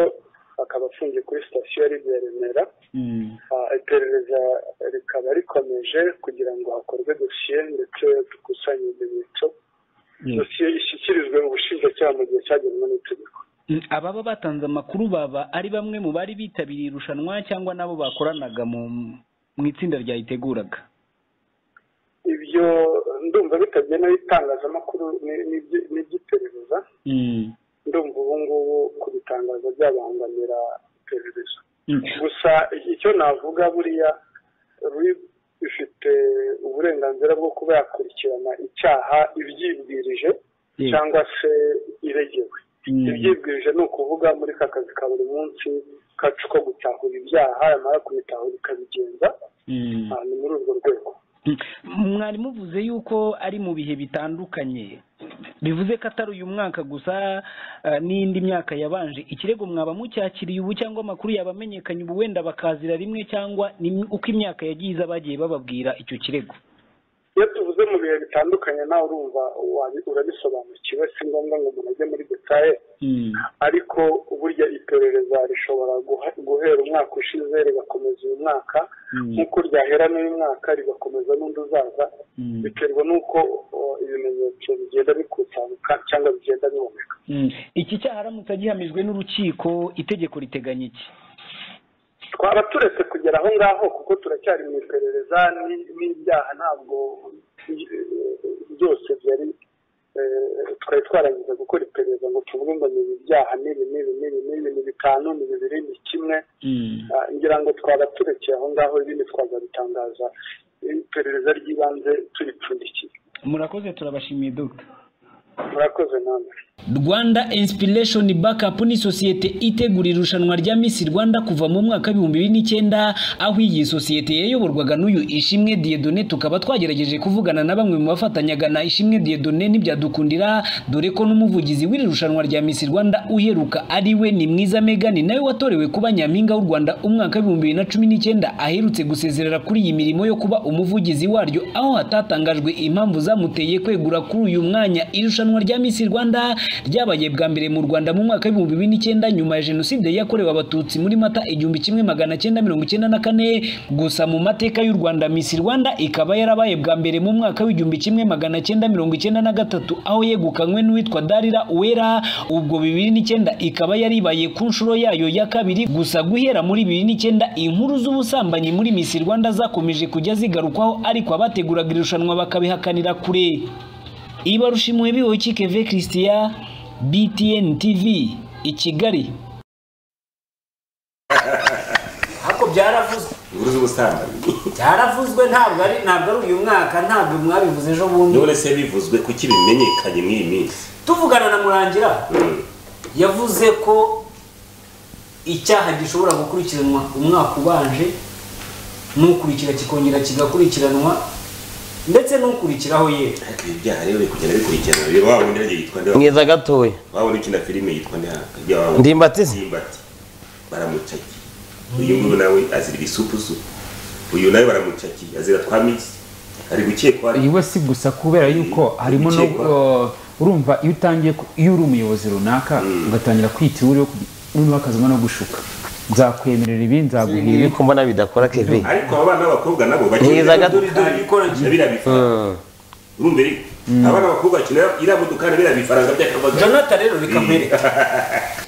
[SPEAKER 6] akaba afungiye kuri sitasiyo ya Lidia ya remera Ah, iperereza rikaba rikomeje kugira ngo hakorwe dosiye ndetse dukusanye ibimenyetso dosiye ishyikirizwe ubushinjacyaha mu gihe cyagenwe n'itegeko
[SPEAKER 4] Mm, ababa batanze amakuru baba ari bamwe mu bari bitabiriye irushanwa cyangwa n'abo bakoranaga mu mu itsinda ryayiteguraga
[SPEAKER 6] ibyo ndumva bitabye n'itangazamakuru ni- ni iby- ni iby'iperereza
[SPEAKER 4] Mm,
[SPEAKER 6] ndumva ubu ngubu kubitangaza byabangamira iperereza
[SPEAKER 4] mm.
[SPEAKER 6] gusa icyo navuga buriya RIB ifite uburenganzira bwo kuba yakurikirana icyaha ibyibwirije
[SPEAKER 4] Yeah.
[SPEAKER 6] cyangwa se iregewe
[SPEAKER 4] Mm.
[SPEAKER 6] ibyibwirije ni ukuvuga muri ka kazi ka buri munsi kacu ko gutahura ibyaha yamara kubitahura ikabigenza
[SPEAKER 4] Mm.
[SPEAKER 6] Ah, ni muri urwo rwego
[SPEAKER 4] mwari muvuze yuko ari mu bihe bitandukanye bivuze ko atari uyu mwaka gusa eh, n'indi myaka yabanje ikirego mwaba mucyakiriye ubu cyangwa amakuru yaba amenyekanye ubu wenda bakazira rimwe cyangwa ni uko imyaka yagiye iza bagiye bababwira icyo kirego
[SPEAKER 6] iyo tuvuze mu bihe bitandukanye nawe urumva wabi- urabisobanukiwe si ngombwa ngo umuntu ajye muri detaye ariko burya iperereza rishobora guha- guhera umwaka ushize rigakomeza uyu mwaka nk'uko ryahera n'uyu mwaka rigakomeza n'undi uzaza biterwa n'uko o, ibimenyetso bigenda bikutanguka cyangwa bigenda biboneka
[SPEAKER 4] Mm. iki cyaha aramutse agihamijwe n'urukiko itegeko riteganya iki
[SPEAKER 6] twaba turetse kugera aho ngaho kuko turacyari mu iperereza ni- n'ibyaha ntabwo eh, byose byari eh, twari twarangiza gukora iperereza ngo tuvuge ngo ni ibi byaha n'ibi n'ibi n'ibi n'ibi ni bitanu ni bibiri ni kimwe Ah, ngira ngo twaba turekeye aho ngaho ibindi twazabitangaza iperereza ry'ibanze turipfundikiye
[SPEAKER 4] murakoze turabashimiye dogita
[SPEAKER 6] murakoze namwe
[SPEAKER 4] rwanda inspiration backup ni sosiyete itegura irushanwa rya Miss rwanda kuva mu mwaka w'ibihumbi bibiri n'icyenda aho iyi sosiyete yayoborwaga n'uyu ishimwe diedone tukaba twagerageje kuvugana na bamwe mu bafatanyaga na ishimwe diedone ntibyadukundira dore ko n'umuvugizi w'iri rushanwa rya Miss rwanda uheruka ari we ni mwiza megani nawe watorewe kuba nyampinga w'u rwanda umwaka w'ibihumbi bibiri na cumi n'icyenda aherutse gusezerera kuri iyi mirimo yo kuba umuvugizi waryo aho hatatangajwe impamvu zamuteye kwegura kuri uyu mwanya irushanwa rya Miss Rwanda ryabaye bwa mbere mu Rwanda mu mwaka w'ibihumbi bibiri n'icyenda nyuma ya jenoside yakorewe abatutsi muri mata igihumbi kimwe magana cyenda mirongo icyenda na kane gusa mu mateka y'u Rwanda Miss Rwanda ikaba yarabaye bwa mbere mu mwaka w'igihumbi kimwe magana cyenda mirongo icyenda na gatatu aho yegukanywe n'uwitwa Darira Uwera ubwo bibiri n'icyenda ikaba yaribaye ku nshuro yayo ya kabiri gusa guhera muri bibiri n'icyenda inkuru z'ubusambanyi muri Miss Rwanda zakomeje kujya zigarukwaho ariko abateguraga irushanwa bakabihakanira kure ibarushimwe biwoki keve christian btn tv i kigali
[SPEAKER 5] ariko byaravuzwe
[SPEAKER 2] inkuru z'ubusambanyi
[SPEAKER 5] byaravuzwe ntabwo ari ntabwo ari uyu mwaka ntabwo mwabivuze ejo bundi
[SPEAKER 2] none se bivuzwe kuki bimenyekanye mw'iyi minsi
[SPEAKER 5] tuvugana na murangira yavuze ko icyaha gishobora gukurikiranwa umwaka ubanje n'ukurikira kikongera kigakurikiranwa ndetse n'ukurikiraho ye
[SPEAKER 2] ariko ibi byaha rero biri kugenda bikurikirana rero wa wundi nagiye yitwa nde
[SPEAKER 1] mwiza gatoya
[SPEAKER 2] wabona ukina filime yitwa nde hano? Hirya wa wundi.
[SPEAKER 1] Ndimbati se?
[SPEAKER 2] ndimbati baramucakiye uyu nguyu nawe azira ibisupusu uyu nawe baramucakiye azira twa misi ari gukekwa
[SPEAKER 3] iyi we si gusa kubera yuko harimo no
[SPEAKER 2] Gukekwa.
[SPEAKER 3] uh, urumva iyo utangiye ku- iyo uri umuyobozi runaka ugatangira kwita iwe uriho akazima no gushuka nzakwemerera ibi nzaguha
[SPEAKER 1] ibi
[SPEAKER 3] ibi
[SPEAKER 1] ko mbona bidakora kevin
[SPEAKER 2] ariko aba bana b'abakobwa nabo bakenera
[SPEAKER 1] Mwiza gato.
[SPEAKER 2] na biriya bifaranga urumva rero aba bana b'abakobwa bakenera iriya modoka na biriya bifaranga by'akabagari
[SPEAKER 4] jonata rero reka nkwereke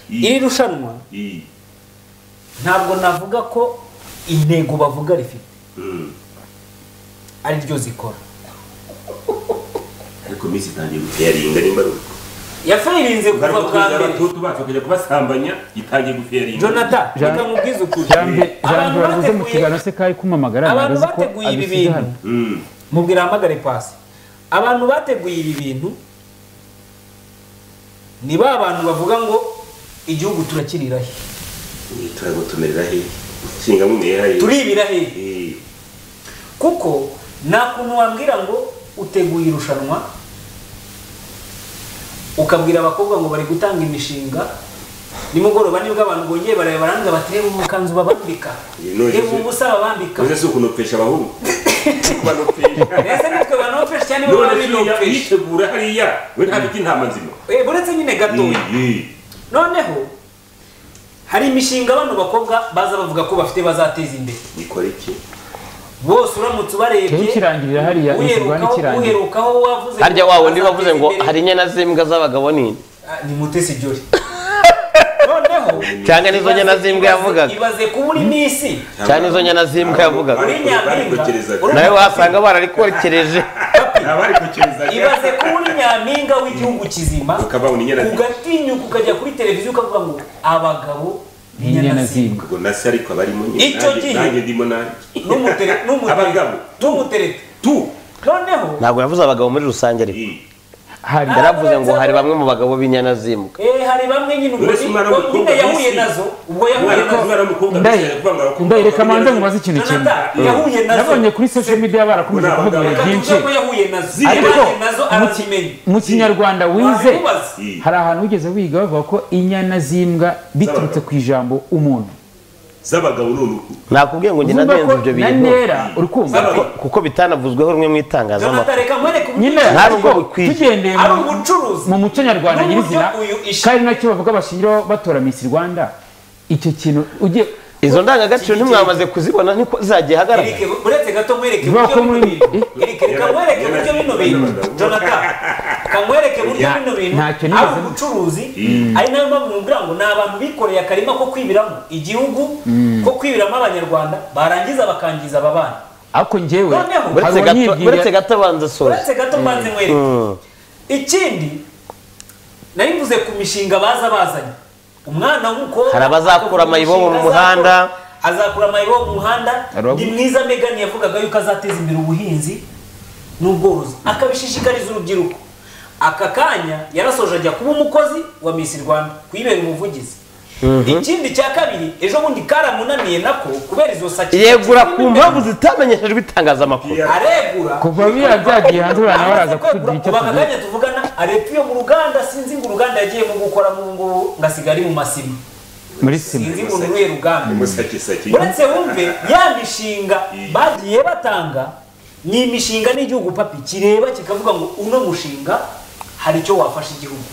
[SPEAKER 4] iri rushanwa
[SPEAKER 2] iyi
[SPEAKER 4] ntabwo navuga ko intego bavuga rifite
[SPEAKER 2] Mm.
[SPEAKER 4] ari ryo zikora
[SPEAKER 2] ariko misi itangiye gufiyaringa nimba ari uko
[SPEAKER 4] yafayirinze kuva
[SPEAKER 2] ngaruka
[SPEAKER 4] bwa
[SPEAKER 2] kuza
[SPEAKER 4] mbere
[SPEAKER 2] abatutu bacu bakajya kubasambanya itangiye gufiyaringa
[SPEAKER 4] jonathan
[SPEAKER 3] Jean-
[SPEAKER 4] reka nkubwize ukuri
[SPEAKER 3] jambe jambe
[SPEAKER 4] abantu
[SPEAKER 3] wabuze mu
[SPEAKER 4] bateguye
[SPEAKER 3] kiganiro se kayi kumamagara
[SPEAKER 4] abantu
[SPEAKER 3] ntago azi ko
[SPEAKER 4] bateguye ibi
[SPEAKER 3] abisize
[SPEAKER 4] bintu
[SPEAKER 3] hano
[SPEAKER 2] Mm.
[SPEAKER 4] mubwira hamagare pasi abantu bateguye ibi bintu ni ba bantu bavuga ngo igihugu turakirira he
[SPEAKER 2] Ni turagutumirira he nshinga mumera he
[SPEAKER 4] turibira he
[SPEAKER 2] Eh,
[SPEAKER 4] kuko nta kuntu wambwira ngo uteguye irushanwa ukabwira abakobwa ngo bari gutanga imishinga nimugoroba nibwo abantu bongeye bareba barangiza bati reba ubu bukanzu babambika
[SPEAKER 2] Iyi ni
[SPEAKER 4] reba ubu busa babambika
[SPEAKER 2] uze si ukunopesha abahungu kubanopesha
[SPEAKER 4] ese nitwe banopesha cyane bo
[SPEAKER 2] none hariya
[SPEAKER 4] babinopesha
[SPEAKER 2] yitegura hariya we nta biti ntama nzima
[SPEAKER 4] Eh, buretse nyine gatoya
[SPEAKER 2] Eh,
[SPEAKER 4] noneho hari imishinga bano bakobwa baza bavuga ko bafite bazateza imbere
[SPEAKER 2] nikora iki
[SPEAKER 4] bose uramutse ubarebye
[SPEAKER 3] Cyo ikirangirira hariya, ikirwa
[SPEAKER 4] uherukaho
[SPEAKER 3] n'ikirangira.
[SPEAKER 4] uherukaho wavuze ngo
[SPEAKER 1] harya wawe ndi
[SPEAKER 4] bazateza
[SPEAKER 1] bavuze ngo
[SPEAKER 4] imbere.
[SPEAKER 1] hari inyana z'imbwa z'abagabo ni
[SPEAKER 4] Ah, ni mutesi jori noneho
[SPEAKER 1] cyangwa n'izo nyana
[SPEAKER 4] ibaze-
[SPEAKER 1] z'imbwa
[SPEAKER 4] ibaze-
[SPEAKER 1] yavugaga
[SPEAKER 4] ibaze kuba uri misi
[SPEAKER 1] cyane izo nyana z'imbwa yavugaga
[SPEAKER 2] Bari- barikokerezaga.
[SPEAKER 4] Uri-
[SPEAKER 1] nawe wasanga bararikorekereje
[SPEAKER 2] Abarikokerezaga.
[SPEAKER 4] ibaze kuba uri nyampinga w'igihugu kizima
[SPEAKER 2] Ukaba uri inyana z'imbwa.
[SPEAKER 4] ugatinyuka ukajya kuri televiziyo ukavuga ngo abagabo ni
[SPEAKER 3] inyana
[SPEAKER 4] inyana
[SPEAKER 3] z'imbwa
[SPEAKER 2] ubwo nasi ariko abarimo nyine,
[SPEAKER 4] Icyo
[SPEAKER 2] nanjye-
[SPEAKER 4] gihe.
[SPEAKER 2] nanjye ndimo nanjye
[SPEAKER 4] N'umutere- n'umutere-
[SPEAKER 2] abagabo
[SPEAKER 4] n'umuterete
[SPEAKER 2] tu
[SPEAKER 4] noneho
[SPEAKER 1] ntabwo yavuze abagabo muri rusange ariko
[SPEAKER 2] Eh,
[SPEAKER 3] hari
[SPEAKER 1] yaravuze ngo hari bamwe mu bagabo b'inyana z'imbwa
[SPEAKER 4] eh, hari bamwe nyine ubwo
[SPEAKER 2] Uretse
[SPEAKER 4] ni-
[SPEAKER 2] umwana
[SPEAKER 4] ubwo
[SPEAKER 2] w'umukobwa
[SPEAKER 4] nyine yahuye
[SPEAKER 2] w'isi.
[SPEAKER 4] nazo ubwo yahuye
[SPEAKER 2] umwana
[SPEAKER 4] nazo
[SPEAKER 2] w'umwana w'umukobwa
[SPEAKER 3] ndayi
[SPEAKER 2] bishyira kuvuga ngo abakobwa
[SPEAKER 3] ndayi reka
[SPEAKER 2] bakabwira
[SPEAKER 3] manze
[SPEAKER 2] ngo-
[SPEAKER 3] mubaze ikintu kimwe
[SPEAKER 4] Jonathan, yahuye nazo
[SPEAKER 3] nabonye kuri social media barakomeje
[SPEAKER 2] Uri
[SPEAKER 3] kuvuga
[SPEAKER 2] abagabo.
[SPEAKER 3] ibintu
[SPEAKER 4] Reka
[SPEAKER 3] byinshi
[SPEAKER 4] tuvuge ko yahuye nazo
[SPEAKER 3] ariko
[SPEAKER 4] yahuye nazo
[SPEAKER 3] mu ki-
[SPEAKER 4] arazimenya
[SPEAKER 3] mu kinyarwanda wize
[SPEAKER 4] Wabimubaze.
[SPEAKER 3] hari ahantu wigeze wiga bavuga ko inyana z'imbwa biturutse ku ijambo umuntu
[SPEAKER 2] z'abagabo ni uruhu
[SPEAKER 1] nakubwiye ngo njye
[SPEAKER 3] Uzumva
[SPEAKER 1] nadenze
[SPEAKER 3] ko
[SPEAKER 1] ibyo
[SPEAKER 3] na
[SPEAKER 1] bintu
[SPEAKER 3] ntera uri kumva
[SPEAKER 1] kuko- kuko bitanavuzweho rumwe mu
[SPEAKER 4] jonathan
[SPEAKER 1] itangazamakuru
[SPEAKER 4] reka nkwereke uburyo
[SPEAKER 3] nyine
[SPEAKER 4] ibi-
[SPEAKER 1] Ntabwo
[SPEAKER 3] ariko
[SPEAKER 1] bukwiye.
[SPEAKER 3] tugendeye
[SPEAKER 4] ari
[SPEAKER 3] mu-
[SPEAKER 4] ubucuruzi
[SPEAKER 3] mu muco nyarwanda
[SPEAKER 4] N'uburyo
[SPEAKER 3] nyirizina
[SPEAKER 4] uyu ishi-
[SPEAKER 3] kandi nacyo bavuga bashingiraho batora Miss Rwanda icyo kintu ugiye
[SPEAKER 1] izo ndangagaciro ntimwamaze kuzibona niko zagiye ahagaragara
[SPEAKER 4] Erike, buretse gato nkwereke
[SPEAKER 3] Bivuga
[SPEAKER 4] uburyo
[SPEAKER 3] ko
[SPEAKER 4] bino
[SPEAKER 3] muri-
[SPEAKER 4] bintu
[SPEAKER 3] Eh?
[SPEAKER 4] Erike, reka nkwereke uburyo bino bintu jonathan kankwereke uburyo
[SPEAKER 3] Nta-
[SPEAKER 4] bino bintu
[SPEAKER 3] ntacyo
[SPEAKER 4] ari
[SPEAKER 3] nigeze-
[SPEAKER 4] ubucuruzi ari nayo mpamvu mubwira ngo ni abantu bikoreye akarima ko kwibiramo igihugu ko kwibiramo abanyarwanda barangiza bakangiza aba bana
[SPEAKER 3] ariko njyewe
[SPEAKER 4] Noneho.
[SPEAKER 1] uretse
[SPEAKER 3] hari
[SPEAKER 1] gato
[SPEAKER 3] uwanyibwira-
[SPEAKER 1] uretse gato abanza asoje
[SPEAKER 4] uretse gato mbanze nkwereke ikindi nari mvuze ku mishinga baza bazanye umwana w'umukobwa
[SPEAKER 1] Hari abazakura amayibobo mu muhanda.
[SPEAKER 4] azakura amayibobo mu muhanda
[SPEAKER 3] Hari abo-
[SPEAKER 4] ni mwiza Megan yavugaga yuko azateza imbere ubuhinzi n'ubworozi akabishishikariza urubyiruko aka kanya yarasoje ajya kuba umukozi wa Miss Rwanda kuyibera umuvugizi ikindi cya kabiri ejo bundi karamunaniye nako kubera izo saki
[SPEAKER 1] yegura ku mpamvu zitamenyeshejwe itangazamakuru
[SPEAKER 4] aregura
[SPEAKER 3] kuva biriya byagiye hanze uriya nawe araza kutugira icyo
[SPEAKER 4] kuva
[SPEAKER 3] tuvuga
[SPEAKER 4] akanya tuvugana areba iyo mu ruganda sinzi ngo uruganda yagiyemo gukora mu ngubu ngasigara ari mu masima
[SPEAKER 3] muri sima
[SPEAKER 4] sinzi ngo nuye ruganda
[SPEAKER 2] umusakisaki
[SPEAKER 4] uretse wumve ya mishinga bagiye batanga ni imishinga n'igihugu papi kireba kikavuga ngo uno mushinga hari icyo wafasha igihugu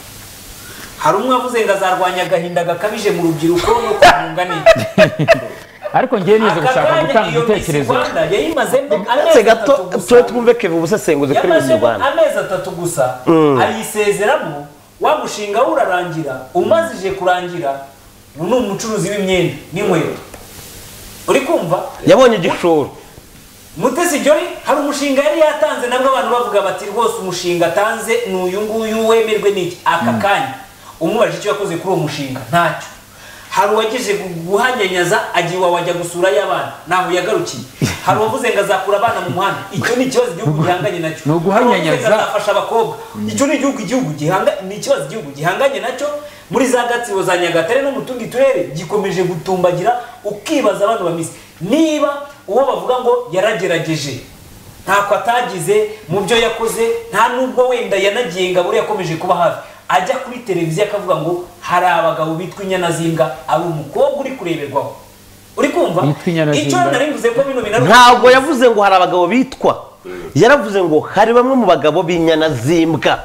[SPEAKER 4] hari umwe wavuze ngo azarwanya agahinda gakabije mu rubyiruko no kumunga neza
[SPEAKER 3] ariko njyewe nize
[SPEAKER 4] aka
[SPEAKER 3] gushaka
[SPEAKER 4] kanya
[SPEAKER 3] gutanga
[SPEAKER 4] iyo misi
[SPEAKER 3] ibitekerezo
[SPEAKER 4] rwanda yayimazemo amezi
[SPEAKER 1] uretse gato
[SPEAKER 4] atatu
[SPEAKER 1] tube
[SPEAKER 4] gusa
[SPEAKER 1] twumve keve ubusesenguzi kuri miss
[SPEAKER 4] yamazemo
[SPEAKER 1] rwanda
[SPEAKER 4] amezi atatu gusa ayisezeramo wa mushinga we urarangira umazije kurangira ubu ni umucuruzi w'imyenda n'inkweto uri kumva
[SPEAKER 1] yabonye igishoro
[SPEAKER 4] mutesi jori hari umushinga yari yatanze nabwo abantu bavuga bati rwose umushinga atanze ni uyu nguyu wemerwe n'iki aka kanya umubajije icyo yakoze kuri uwo mushinga ntacyo hari uwagize gu- guhanyanyaza agiye wajya gusurayo abana ntaho yagarukiye hari uwavuze ngo azakura abana mu muhanda icyo ni ikibazo igihugu gihanganye nacyo
[SPEAKER 3] Ni uguhanyanyaza.
[SPEAKER 4] Hari uwavuze ngo azafasha abakobwa icyo ni igihugu igihugu gihanga ni ikibazo igihugu gihanganye nacyo muri za gatsibo za nyagatare no mu tundi turere gikomeje gutumbagira ukibaza abantu bameze niba uwo bavuga ngo yaragerageje ntako atagize mu byo yakoze nta nubwo wenda yanagiye ngabure yakomeje kuba hafi ajya kuri televiziyo akavuga ngo hari abagabo bitwa inyana z'imbwa ari umukobwa uri kureberwaho uri kumva
[SPEAKER 3] Yitwa inyarajumba.
[SPEAKER 4] icyo nari mvuze ko bino bintu
[SPEAKER 1] ntabwo yavuze ngo hari abagabo bitwa yaravuze ngo hari bamwe mu bagabo b'inyanazimbwa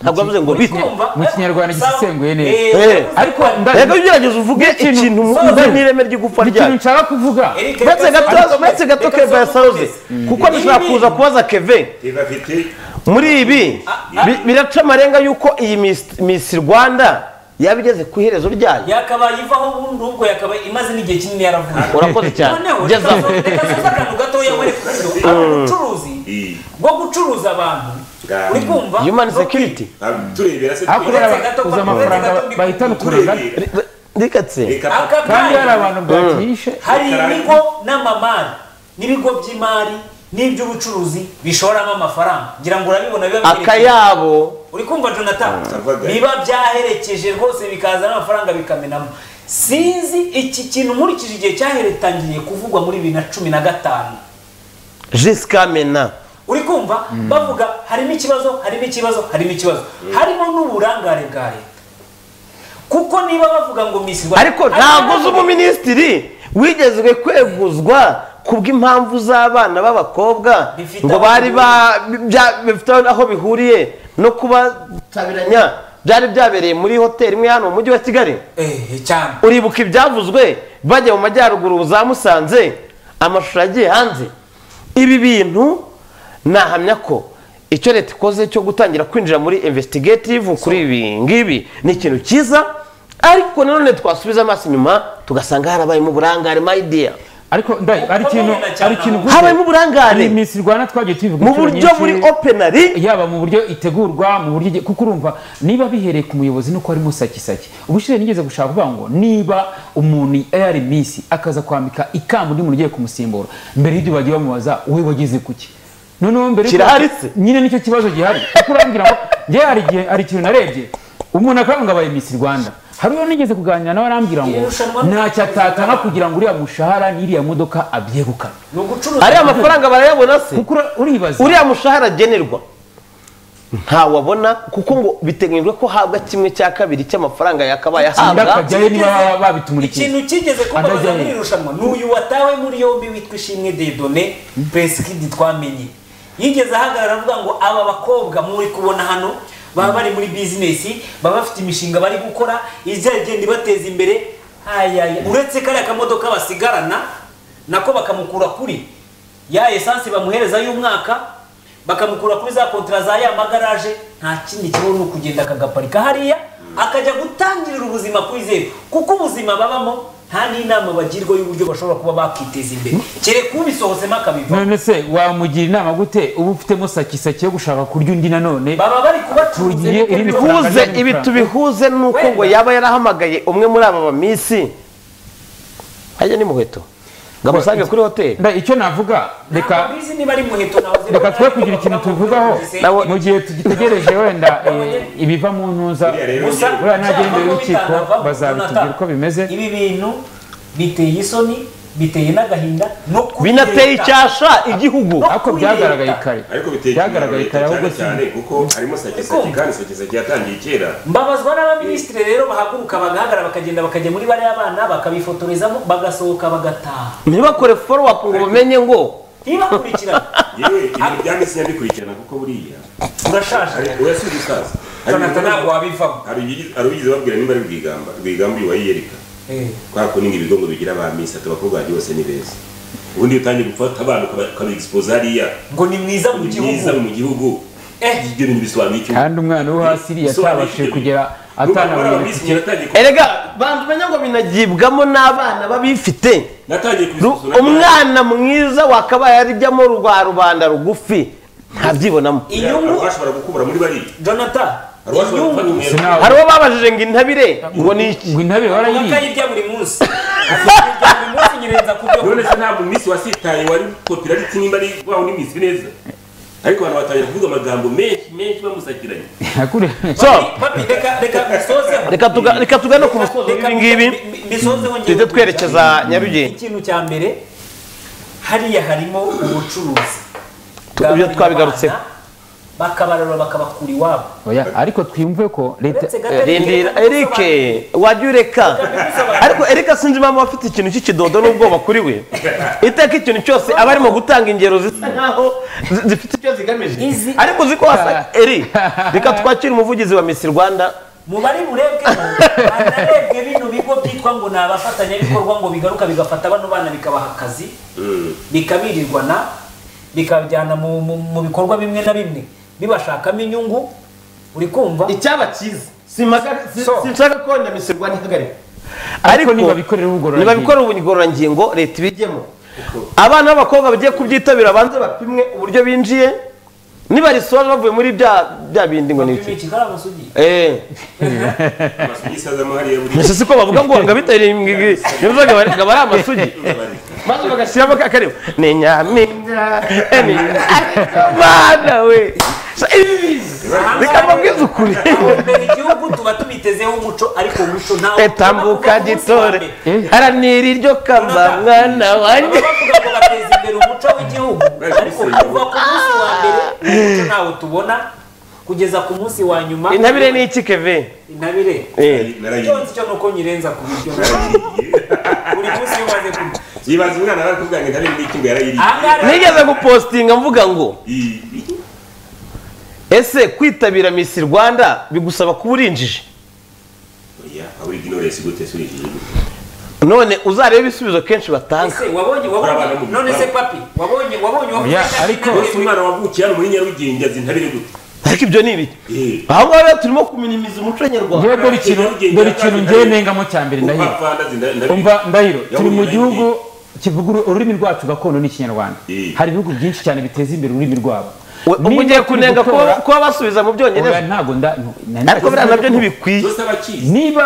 [SPEAKER 1] ntabwo yavuze ngo bitwa
[SPEAKER 3] Mu Kinyarwanda gisesenguye neza.
[SPEAKER 1] Eh,
[SPEAKER 3] ariko
[SPEAKER 4] ariko
[SPEAKER 3] nda-
[SPEAKER 1] reka ugerageze uvuge
[SPEAKER 3] n'ikintu-
[SPEAKER 1] ikintu
[SPEAKER 3] Soze.
[SPEAKER 1] uve n'ireme ry'igupfa
[SPEAKER 3] ikintu
[SPEAKER 1] ryayo
[SPEAKER 3] nshaka kuvuga
[SPEAKER 4] Eric,
[SPEAKER 1] uretse
[SPEAKER 4] reka-
[SPEAKER 1] gato
[SPEAKER 4] ariko-
[SPEAKER 1] uretse gato
[SPEAKER 4] reka
[SPEAKER 1] keva
[SPEAKER 4] soze
[SPEAKER 1] yasaruze
[SPEAKER 4] ukomeze.
[SPEAKER 1] kuko dushobora
[SPEAKER 4] Ibi-
[SPEAKER 1] kuza kubaza keve
[SPEAKER 2] Eva afite
[SPEAKER 1] muri ibi bi- biraca amarenga y'uko iyi Miss- Miss rwanda yaba igeze ku iherezo ryayo
[SPEAKER 4] yakabaye ivaho ubundi ubwo yakabaye imaze n'igihe kinini yaravuye
[SPEAKER 1] urakoze cyane
[SPEAKER 4] noneho reka
[SPEAKER 1] gezaho
[SPEAKER 4] soze- reka soze akantu gatoya wereke uburyo abacuruzi
[SPEAKER 2] iyi
[SPEAKER 4] bwo gucuruza abantu
[SPEAKER 2] Bwa-
[SPEAKER 4] uri kumva
[SPEAKER 1] human
[SPEAKER 4] No kwi-
[SPEAKER 1] security
[SPEAKER 2] turebera se
[SPEAKER 3] ariko
[SPEAKER 2] turebera.
[SPEAKER 3] rero
[SPEAKER 4] gato
[SPEAKER 3] bakuze amafaranga
[SPEAKER 4] gato ndi-
[SPEAKER 3] bahitana ukuranga
[SPEAKER 2] turebera
[SPEAKER 1] ndikatse
[SPEAKER 2] reka
[SPEAKER 4] aka
[SPEAKER 3] kandi hari
[SPEAKER 4] kanya
[SPEAKER 3] abantu bwakihishe
[SPEAKER 4] hari ibigo n'amamari n'ibigo by'imari n'iby'ubucuruzi bishoramo amafaranga ngira ngo urabibona biba biherereye-
[SPEAKER 1] akayabo
[SPEAKER 4] uri kumva jonathan
[SPEAKER 2] Ndavuga.
[SPEAKER 4] biba byaherekeje rwose bikaza n'amafaranga bikamenamo sinzi iki kintu nkurikije igihe cyaheretangiriye kuvugwa muri bibiri na cumi na gatanu
[SPEAKER 1] jisika mena
[SPEAKER 4] uri kumva bavuga harimo ikibazo harimo ikibazo harimo ikibazo harimo n'uburangare bwa leta kuko niba bavuga ngo misi Rwanda-
[SPEAKER 1] ariko ntabwo uzi umuminisitiri wigezwe kweguzwa kubw'impamvu z'abana b'abakobwa
[SPEAKER 4] Bifite
[SPEAKER 1] ngo
[SPEAKER 4] aho
[SPEAKER 1] bari ba
[SPEAKER 4] bihuriye.
[SPEAKER 1] bya- bifite aho bihuriye no kubatabiranya byari byabereye muri hoteli imwe hano mu mujyi wa kigali
[SPEAKER 4] Eh, cyane
[SPEAKER 1] uribuka ibyavuzwe bajya mu majyaruguru za musanze amashusho yagiye hanze ibi bintu nahamya ko icyo leta ikoze cyo gutangira kwinjira muri investigative kuri ibi ngibi ni ikintu cyiza ariko nanone twasubiza amaso inyuma tugasanga harabayemo uburangare my dear
[SPEAKER 3] ariko ndayi ari ikintu ari ikintu gusa
[SPEAKER 1] habayemo uburangare
[SPEAKER 3] iyi minsi rwanda twagiye tubivuga
[SPEAKER 1] mu
[SPEAKER 3] inshuro
[SPEAKER 1] buryo
[SPEAKER 3] nyinshi,
[SPEAKER 1] buri openary
[SPEAKER 3] yaba mu buryo itegurwa mu buryo kuko urumva niba bihereye ku muyobozi nuko harimo sakisaki ubushize nigeze gushaka kuvuga ngo niba umuntu ari minsi akaza kwambika ikamba undi muntu ugiye kumusimbura mbere y'ibyo bagiye bamubaza wowe wagize kuki noneho mbere y'uko-
[SPEAKER 1] Kirahari se?
[SPEAKER 3] nyine nicyo kibazo gihari kuko urambwira ngo njyewe hari igihe hari ikintu narebye umuntu akavuga ngo abaye minsi rwanda hari uwo nigeze kuganira nawe arambwira ngo
[SPEAKER 4] Iri rushanwa-
[SPEAKER 3] ntacyo atatanga kugira ngo uriya mushahara n'iriya modoka abyegukane
[SPEAKER 4] ni ugucuruza
[SPEAKER 1] ariya mafaranga barayabona se
[SPEAKER 3] kuko ura- uribaza
[SPEAKER 1] uriya mushahara agenerwa ntawabona kuko ngo biteganyijwe ko habwa kimwe cya kabiri cy'amafaranga yakabaye ahabwa
[SPEAKER 3] ndakajyayo niba babitumurikiye
[SPEAKER 4] ikintu kigeze kumbaza
[SPEAKER 3] Andajyayo.
[SPEAKER 4] muri iri rushanwa ni uyu watawe muri yombi witwa ishimwe dedone pesikidi twamenye yigeze ahagarara avuga ngo aba bakobwa muri kubona hano baba bari muri bizinesi baba bafite imishinga bari gukora izagenda ibateza imbere ayaya uretse kariya kamodoka basigarana nako bakamukura kuri ya esansi bamuhereza y'umwaka bakamukura kuri za kontara za ya magaraje nta kindi kibazo ni ukugenda akagaparika hariya akajya gutangirira ubuzima kuri zeru kuko ubuzima babamo nta n'inama bagirwa y'uburyo bashobora kuba bakiteza imbere kereka ubisohotsemo akabiva
[SPEAKER 3] none se wamugira inama gute uba ufitemo sakisaki yo gushaka kurya undi nanone
[SPEAKER 4] baba bari kubacuruza
[SPEAKER 3] Tugiye
[SPEAKER 4] ibikorwa
[SPEAKER 3] iri ku-
[SPEAKER 4] byabo.
[SPEAKER 1] bihuze ibi tubihuze nuko ngo yaba yarahamagaye umwe muri aba bamisi hajya ni muheto ngo amusange kuri hoteli
[SPEAKER 3] Nda- icyo navuga reka
[SPEAKER 4] Ntabwo bizi niba ari muheto nahoze
[SPEAKER 3] reka twe kugira ikintu tuvugaho
[SPEAKER 1] Nabo-
[SPEAKER 3] mu gihe tugitegereje wenda eh, ibiva mu ntuza
[SPEAKER 2] Uriya rero
[SPEAKER 4] gusa
[SPEAKER 3] uriya nagera imbere
[SPEAKER 4] byavamo
[SPEAKER 3] y'urukiko
[SPEAKER 4] bitavamo,
[SPEAKER 3] bazabitubwira uko bimeze
[SPEAKER 4] ibi bintu biteye isoni biteye n'agahinda no kuri
[SPEAKER 1] binateye
[SPEAKER 4] leta.
[SPEAKER 1] icyasha igihugu
[SPEAKER 3] ariko byagaragaye kare
[SPEAKER 2] ariko biteye
[SPEAKER 3] byagaragaye kare ahubwo
[SPEAKER 2] cyane
[SPEAKER 3] si
[SPEAKER 2] cyane kuko harimo sakisaki kandi sakisaki yatangiye kera
[SPEAKER 4] mbabazwa n'abaminisitiri rero bahaguruka bagahagarara bakagenda bakajya muri bariya bana bakabifotorezamo bagasohoka bagataha
[SPEAKER 1] ntibakore follow up ngo bamenye ngo
[SPEAKER 4] ntibakurikirane
[SPEAKER 2] yewe ibintu bya minsi nyabikurikirana kuko buriya
[SPEAKER 4] urashaje
[SPEAKER 2] hari urasi gusaza Hari
[SPEAKER 4] jonathan
[SPEAKER 2] ibintu-
[SPEAKER 4] ntabwo wabivamo
[SPEAKER 2] hari uyigize- hari uyigize babwira nimba ari rwigamba rwigamba uyu wayiyereka
[SPEAKER 4] Eh,
[SPEAKER 2] kwa kuninga ibigo ngo bigira ba minsi ati abakobwa banjye bose ni beza ubundi iyo utangiye gufata abantu ukaba- ukabiegisipoza hariya
[SPEAKER 4] ngo ni mwiza mu
[SPEAKER 2] myiza
[SPEAKER 4] gihugu
[SPEAKER 2] mu gihugu
[SPEAKER 4] Eh.
[SPEAKER 2] ibyo bintu bisobanuye iki
[SPEAKER 3] kandi umwana wo hasi iriya
[SPEAKER 2] Bisobanuye
[SPEAKER 3] atabashije
[SPEAKER 2] iki?
[SPEAKER 3] kugera
[SPEAKER 2] Urumva ko hari
[SPEAKER 3] atanabonye
[SPEAKER 2] abaminsi nyine natangiye ku-
[SPEAKER 1] erega bantu bamenye ngo binagibwamo n'abana babifite
[SPEAKER 2] natangiye
[SPEAKER 1] Ru-
[SPEAKER 2] kubisuzuma
[SPEAKER 1] umwana mwiza wakabaye arijyamo rwa rubanda rugufi ntabyibonamo
[SPEAKER 4] inyungu
[SPEAKER 2] bashobora gukubura muri bariya
[SPEAKER 4] jonathan
[SPEAKER 2] hari uwashobora gufata
[SPEAKER 4] inyungu
[SPEAKER 2] umwenda
[SPEAKER 3] Sinabona.
[SPEAKER 1] hari uwo babajije ngo intabire ngo ni iki
[SPEAKER 3] ngo intabire warayiriye
[SPEAKER 4] akayirya buri munsi akayirya buri munsi nyirenza ku byo
[SPEAKER 2] none se ntabwo iminsi wasitaye wari popularity nimba ari wa undi minsi neza ariko abantu batangira kuvuga amagambo menshi menshi bamusakiranye
[SPEAKER 1] so
[SPEAKER 4] Papi, reka reka bisozeho
[SPEAKER 1] reka tuga- reka tugane ku musozo
[SPEAKER 4] Reka
[SPEAKER 1] w'ibi ngibi
[SPEAKER 4] mbi- mbi- mbisozeho njyewe.
[SPEAKER 1] duhite twerekeza Nyarugenge.
[SPEAKER 4] ikintu cya mbere hariya harimo ubucuruzi
[SPEAKER 1] Tu- ibyo twabigarutseho.
[SPEAKER 4] bw'abana bakabarura bakabakura iwabo
[SPEAKER 3] oya ariko twiyumve ko leta
[SPEAKER 4] Uretse
[SPEAKER 3] eh,
[SPEAKER 4] Gatare-
[SPEAKER 1] rindira eric wajya ureka ariko eric sinzi impamvu aba afite ikintu cy'ikidodo n'ubwoba kuri we iteka ikintu cyose aba arimo gutanga ingero zisa nkaho zi- zifite icyo zigamije
[SPEAKER 4] Izi-
[SPEAKER 1] ariko uzi ko wasa eri reka twakire umuvugizi wa misi rwanda
[SPEAKER 4] mubari burebwe hanarebwe bino bigo byitwa ngo ni abafatanyabikorwa ngo bigaruka bigafata bano bana bikabaha akazi bikabirirwana bikabajyana mu, mu, mu bikorwa bimwe na bimwe bibashakamo inyungu uri kumva
[SPEAKER 1] icyaba cyiza Simaga- si-
[SPEAKER 4] So.
[SPEAKER 1] sinshaka ko na misi rwanda ihagarika
[SPEAKER 3] ariko nibabikorera ubugororangingo.
[SPEAKER 1] nibabikorera ubugororangingo leta ibijyemo abana b'abakobwa bagiye kubyitabira banze bapimwe uburyo binjiye nibarisoje bavuye muri bya bya bindi ngo ni iki
[SPEAKER 4] Iki kari amasugi
[SPEAKER 1] Eh.
[SPEAKER 2] amasugi isazamo hariya buri
[SPEAKER 1] Mbese siko bavuga ngo wanga bitari imwe ngo bari ngo bari amasugi maze bagashyiramo kakareba ni nyaminga eh, ni mana we So, ibi bizi reka mbabwize ukuri
[SPEAKER 4] aho mbere igihugu tuba tubitezeho umuco ariko umuco ntawo
[SPEAKER 1] etambuka gitore haranira iryo kamba mwana wanjye
[SPEAKER 4] bavuga ngo bateza imbere umuco w'igihugu ariko kuva ku munsi wa mbere umuco ntawo tubona kugeza ku munsi wa nyuma
[SPEAKER 1] intabire ni iki keve
[SPEAKER 4] intabire
[SPEAKER 1] Eh.
[SPEAKER 4] byonzi
[SPEAKER 2] narayiriye
[SPEAKER 4] cyo nuko nyirenza ku biryo buri munsi iyo umaze kurya
[SPEAKER 2] yibaza umwana arakubwira ngo ntabindi iki ngo yarayiriye
[SPEAKER 4] ahangaha
[SPEAKER 1] nigeze gupostinga mvuga ngo
[SPEAKER 2] Iyi-
[SPEAKER 1] ese kwitabira misi rwanda bigusaba kuba urinjije
[SPEAKER 2] oya aho uri ginore sigute suri igihugu
[SPEAKER 1] none uzarebe ibisubizo kenshi batanga
[SPEAKER 4] ese wabonye wabonye none se papi wabonye wabonye wabonye
[SPEAKER 3] Oya, ariko-
[SPEAKER 2] Mbese umwana wavukiye hano muri nyarugenge azi ntabire gute
[SPEAKER 1] ariko ibyo ni ibiki
[SPEAKER 2] Eh.
[SPEAKER 1] aho ngaho rero turimo kuminimiza umuco nyarwanda
[SPEAKER 3] ngewe dore ikintu dore ikintu ngewe nengamo cya mbere ndahiro
[SPEAKER 2] Upapanda azi nda- nda-
[SPEAKER 3] umva ndahiro turi mu
[SPEAKER 2] Yahuye na
[SPEAKER 3] gihugu kivuga uru- ururimi rwacu gakondo n'ikinyarwanda
[SPEAKER 2] Eh.
[SPEAKER 3] hari ibihugu byinshi cyane biteza imbere ururimi rwabo
[SPEAKER 1] ubu ugiye
[SPEAKER 3] Niba turi
[SPEAKER 1] kunenga ko
[SPEAKER 3] gutora-
[SPEAKER 1] kuba basubiza mu
[SPEAKER 3] oya,
[SPEAKER 1] byongereza
[SPEAKER 3] ntabwo nda no- nari-
[SPEAKER 1] ariko biriya nabyo ntibikwiye
[SPEAKER 2] zose abakizi
[SPEAKER 3] niba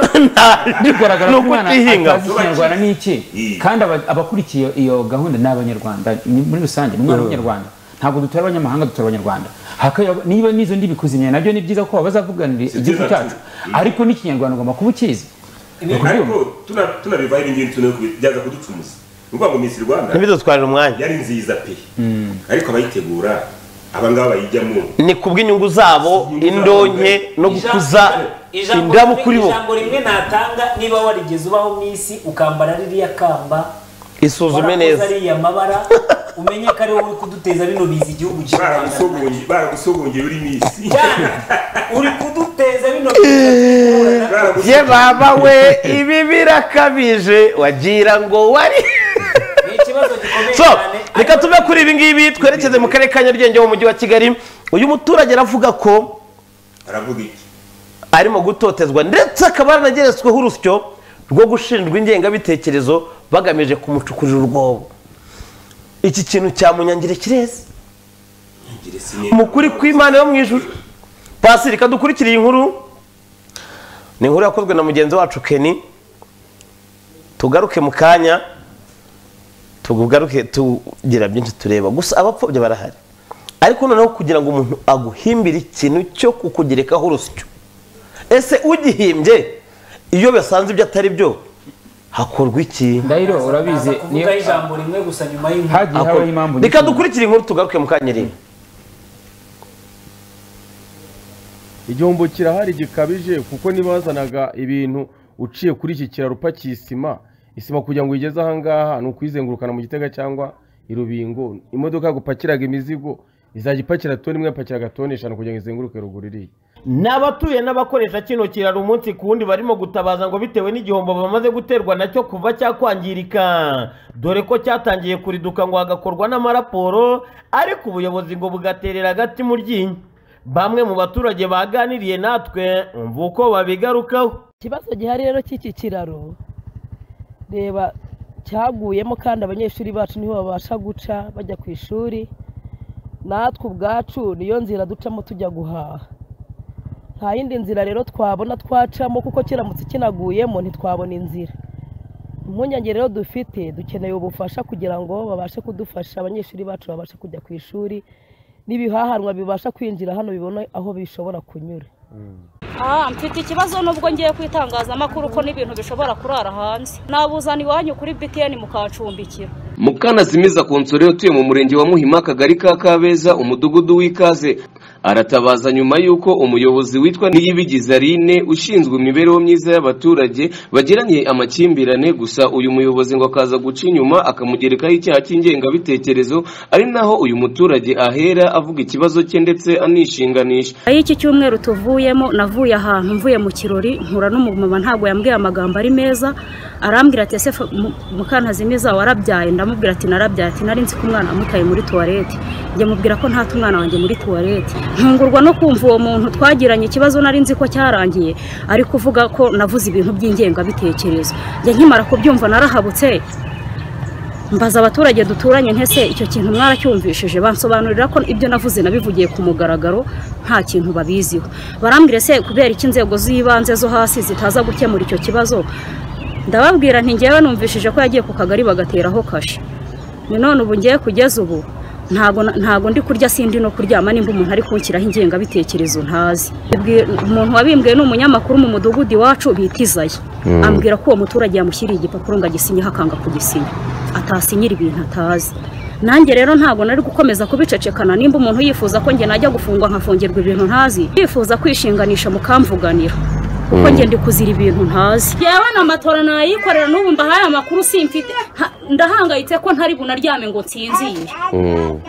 [SPEAKER 3] bigaragara
[SPEAKER 1] Ni
[SPEAKER 3] ko
[SPEAKER 1] uko
[SPEAKER 3] umwana
[SPEAKER 1] utihinga.
[SPEAKER 3] atazi ikinyarwanda ni iki
[SPEAKER 2] Mm.
[SPEAKER 3] kandi aba- abakurikiye iyo- iyo gahunda ni abanyarwanda ni- muri rusange ni umwana w'umunyarwanda ntabwo dutora abanyamahanga dutora abanyarwanda Haka- niba n'izo ndimi kuzimya nabyo ni byiza ko bazavuganira igihugu
[SPEAKER 2] byiza.
[SPEAKER 3] cyacu ariko n'ikinyarwanda ugomba kuba ukizi
[SPEAKER 2] ariko tuna- tunabivaho ibi ngibi tuna kubyaza kuducumuza ni ukuvuga ngo misi rwanda
[SPEAKER 1] ntibidutwarire umwanya
[SPEAKER 2] yari nziza pe ariko abayitegura abangaba bayijyamo
[SPEAKER 1] ni kubw'inyungu zabo indonke no gukuza indabo kuri bo
[SPEAKER 4] ijambo rimwe natanga niba warigeze ubaho mu isi ukambara ririya kamba
[SPEAKER 1] isuzume
[SPEAKER 4] warakoze
[SPEAKER 1] neza
[SPEAKER 4] ariya mabara umenye ko ariwe uri kuduteza bino biza igihugu cy'u Rwanda
[SPEAKER 2] baragusogonye baragusogonye uri misi
[SPEAKER 4] cyane uri kuduteza bino biza
[SPEAKER 1] ye baba we ibi birakabije wagira ngo wari
[SPEAKER 4] ni ikibazo gikomeye
[SPEAKER 1] so
[SPEAKER 4] cyane
[SPEAKER 1] reka tuve kuri ibi ngibi twerekeze mu karere ka nyarugenge mu mujyi wa kigali uyu muturage aravuga ko
[SPEAKER 2] aravuga iki
[SPEAKER 1] arimo gutotezwa ndetse akaba yaranageretsweho urusyo rwo gushinjwa ingengabitekerezo bagamije kumucukurira urwobo iki kintu cyamunyangire kireze
[SPEAKER 2] ngire sinye
[SPEAKER 1] mukuri kw'imana yo mu ijuru pasiri kadukurikiriye inkuru ni inkuru yakozwe na mugenzi wacu keni tugaruke mu kanya tugaruke tugira byinshi tureba gusa abapfobya barahari ariko noneho kugira ngo umuntu aguhimbire ikintu cyo kukugerekaho urusyo ese ugihimbye iyo basanze ibyo atari byo hakorwa iki
[SPEAKER 3] ndahiro urabizi niyo-
[SPEAKER 4] kuvuga ijambo rimwe gusa nyuma y'inkuru
[SPEAKER 3] hagiye habaho impamvu
[SPEAKER 1] reka
[SPEAKER 3] nyinshi.
[SPEAKER 1] dukurikire inkuru tugaruke mu kanya rimwe
[SPEAKER 7] igihombo kirahari gikabije kuko ntibazanaga ibintu uciye kuri iki kiraro upakiye isima isima kugira ngo uyigeze ahangaha ni ukuyizengurukana mu gitega cyangwa i rubingo imodoka gupakiraga imizigo izajya ipakira toni imwe yapakiraga toni eshanu kugira ngo izenguruke ruguru iriya
[SPEAKER 1] ni abatuye n'abakoresha kino kiraro umunsi ku wundi barimo gutabaza ngo bitewe n'igihombo bamaze guterwa nacyo kuva cyakwangirika dore ko cyatangiye kuriduka ngo hagakorwa n'amaraporo ariko ubuyobozi ngo bugaterera agati mu ryinyo bamwe mu baturage baganiriye natwe umva uko babigarukaho
[SPEAKER 8] ikibazo gihari rero cy'iki kiraro reba cyaguyemo kandi abanyeshuri bacu niho babasha guca bajya ku ishuri natwe ubwacu niyo nzira ducamo tujya guhaha nta yindi nzira rero twabona twacamo kuko kiramutse kinaguyemo ntitwabona inzira impungenge rero dufite dukeneye ubufasha kugira ngo babashe kudufasha abanyeshuri bacu babashe kujya ku ishuri n'ibihahanwa bibasha kwinjira hano bibone aho bishobora kunyura
[SPEAKER 9] Ah, mfite ikibazo nubwo ngiye ku itangazamakuru ko n'ibintu bishobora kurara hanze nabuzana iwanyu kuri btn mukancumbikira
[SPEAKER 10] Mukanazimiza Konsore utuye mu murenge wa Muhima akagari ka Kabeza umudugudu w'Ikaze aratabaza nyuma y'uko umuyobozi witwa niyibigize aline ushinzwe imibereho myiza y'abaturage bagiranye amakimbirane gusa uyu muyobozi ngo akaza guca inyuma akamugerekaho icyaha cy'ingengabitekerezo ari naho uyu muturage ahera avuga ikibazo cye ndetse anishinganisha
[SPEAKER 9] Aho iki cyumweru tuvuyemo navuye ahantu mvuye mu kirori nkura n'umumama ntabwo yambwiye amagambo ari meza arambwira ati ese mukantazimiza warabyaye ndamubwira ati narabyaye ati nari nzi ko umwana amutaye muri tuwarete njye mubwira ko ntata umwana wanjye muri tuwarete ntungurwa no kumva uwo muntu twagiranye ikibazo nari nzi ko cyarangiye ari kuvuga ko navuze ibintu by'ingengabitekerezo njye nkimara kubyumva narahabutse mbaza abaturage duturanye ntese icyo kintu mwaracyumvishije bansobanurira ko ibyo navuze nabivugiye ku mugaragaro nta kintu babiziho barambwira se kubera iki inzego z'ibanze zo hasi zitaza gukemura icyo kibazo ndababwira nti ngewe numvishije ko yagiye ku kagari bagateraho kashe none ubu ngiye kugeza ubu ntago ntago ndi kurya sindi no kuryama nimba umuntu ari kunshyiraho ingengabitekerezo ntazi Ubwi- umuntu wabimbwiye ni umunyamakuru mu mudugudu iwacu bita izayi ambwira ko uwo muturage yamushyiriye igipapuro ngo agisinyeho akanga kugisinya atasinyira ibintu atazi nanjye rero ntabwo nari gukomeza kubicecekana nimba umuntu yifuza ko njye najya gufungwa nkafungirwa ibintu ntazi yifuza kwishinganisha mukamvuganira kuko njye ndi kuzira ibintu ntazi yewe na matora nayikorera n'ubu mbahaye amakuru simfite Ha- ndahangayitse ko ntari bunaryame ngo nsinzire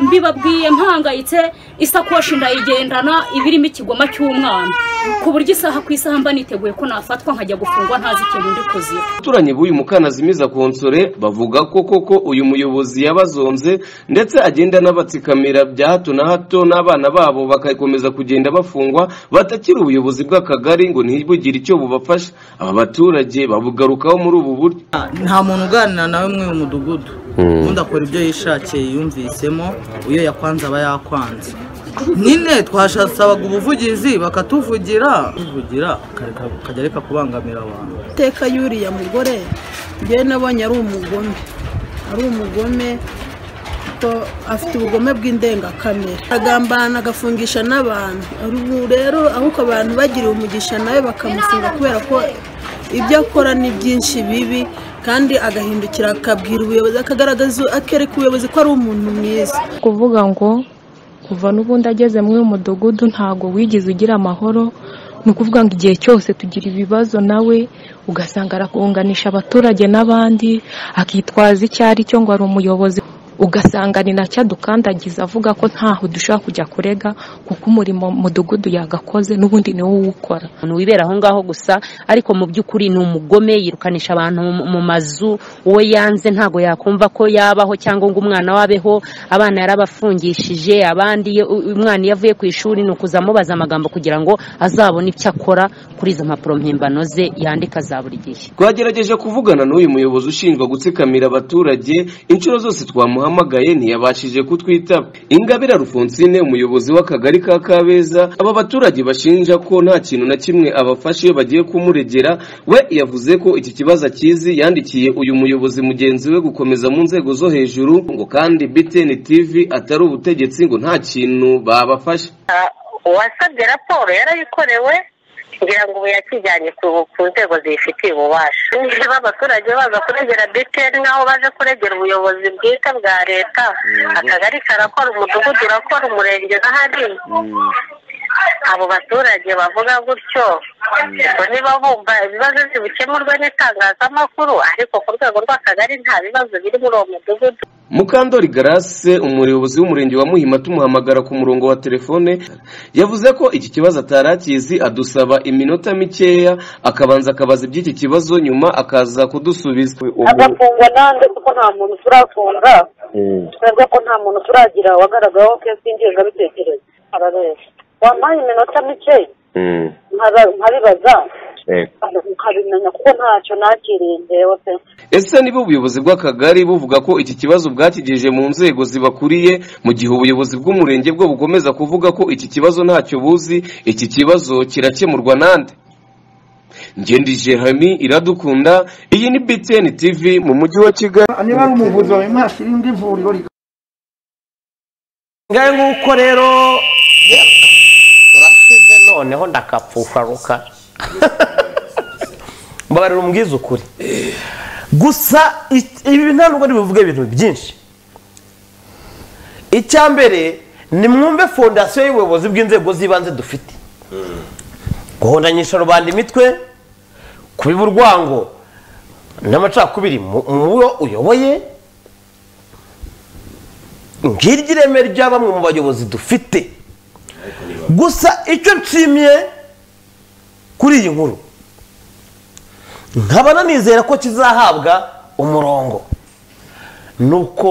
[SPEAKER 9] mbibabwiye mpangayitse isakoshi ndayigendana ibirimo ikigoma cy'umwana ku buryo isaha ku isaha mba niteguye ko nafatwa nkajya gufungwa ntazi ikintu ndi kuzira
[SPEAKER 10] abaturanyi b'uyu mukanazimiza konsore bavuga ko koko uyu muyobozi yabazonze ndetse agenda anabatsikamira bya hato na hato n'abana babo bagakomeza kugenda bafungwa batakiri ubuyobozi bw'akagari ngo ntibugire icyo bubafasha aba baturage babugarukaho muri ubu buryo
[SPEAKER 11] nta muntu uganira nawe mwe mu mudugudu ubundi akora ibyo yishakiye yumvisemo uyo yakwanze aba yakwanze nyine twashasabaga ubuvugizi bakatuvugira tuvugira akareka- akajya areka kubangamira abantu
[SPEAKER 8] iteka yuriya mugore njyewe nabonye ari umugome ari umugome ko afite ubugome bw'indengakamere agambana agafungisha n'abantu ubu rero ahubwo abantu bagiriwe umugisha nawe bakamufunga kubera ko ibyo akora ni byinshi bibi kandi agahindukira akabwira ubuyobozi akagaragaza akereka ubuyobozi ko ari umuntu mwiza
[SPEAKER 12] kuvuga ngo kuva n'ubundi ageze muri uyu mudugudu ntabwo wigeze ugira amahoro ni ukuvuga ngo igihe cyose tugira ibibazo nawe ugasanga arakunganisha abaturage n'abandi akitwaza icyo ari cyo ngo ari umuyobozi ugasanga ni nacyo adukandagiza avuga ko ntaho dushobora kujya kurega kuko umurimo mu mudugudu yagakoze n'ubundi niwo uwukora
[SPEAKER 13] umuntu wibera aho ngaho gusa ariko mu by'ukuri ni umugome yirukanisha abantu mu- mu mazu uwo yanze ntabwo yakumva ko yabaho cyangwa ngo umwana we abeho abana yarabafungishije abandi iyo- u- umwana iyo avuye ku ishuri ni ukuza amubaza amagambo kugira ngo azabone icyo akora kuri izo mpapuro mpimbano ze yandika za buri gihe
[SPEAKER 10] twagerageje kuvugana n'uyu muyobozi ushinjwa gutsikamira abaturage inshuro zose twamuhamagaye ntiyabashije kutwitaba ingabire rufonsine umuyobozi w'akagari ka kabeza aba baturage bashinja ko nta kintu na kimwe abafasha iyo bagiye kumuregera we yavuze ko iki kibazo akizi yandikiye uyu muyobozi mugenzi we gukomeza mu nzego zo hejuru ngo kandi btn tv atari ubutegetsi ngo nta kintu babafasha
[SPEAKER 14] uwasabye raporo yarayikorewe ngira ngo ubu yakijyanye ku ku nzego ziyifitiye ububasha niba abaturage baza kuregera btn nk'aho baje kuregera ubuyobozi bwite bwa leta akagari karakora umudugudu urakora umurenge n'ahandi abo baturage bavuga gutyo ngo niba bumva ibibazo bikemurwa n'itangazamakuru ariko ku rwego rw'akagari nta bibazo biri muri uwo mudugudu
[SPEAKER 10] Mukandori Grace umuyobozi w'umurenge wa Muhima tumuhamagara ku murongo wa telefone yavuze ko iki kibazo atari akizi adusaba iminota mikeya akabanza akabaza iby'iki kibazo nyuma akaza kudusubiza
[SPEAKER 15] agafungwa nande kuko nta muntu turafunga twebwe ko nta muntu turagira wagaragaweho kesi y'ingengabitekerezo arabeshya wampaye iminota mike nkara- nkaribaza ukabimenya kuko ntacyo nakiriye ngewe pe
[SPEAKER 10] ese niba ubuyobozi bw'akagari buvuga ko iki kibazo bwakigejeje mu nzego zibakuriye mu gihe ubuyobozi bw'umurenge bwo bukomeza kuvuga ko iki kibazo ntacyo buzi iki kibazo kirakemurwa nande ngendije hami iradukunda iyi ni btn tv mu mujyi wa kigali
[SPEAKER 16] niba ari umuvuzi wawe mwashyira indi vuriro rikaba
[SPEAKER 1] ngahe nguko rero turasize noneho ndakapfusharuka mbabarira umbwiza ukuri gusa i- ibi ntabwo ari buvuge ibintu byinshi icya mbere nimwumve fondasiyo y'ubuyobozi bw'inzego z'ibanze dufite guhondanyisha rubanda imitwe kubiba urwango n'amacakubiri mu wo uyoboye ngiryo ireme rya bamwe mu bayobozi dufite gusa icyo nshimiye kuri iyi nkuru nkabona nizera ko kizahabwa umurongo nuko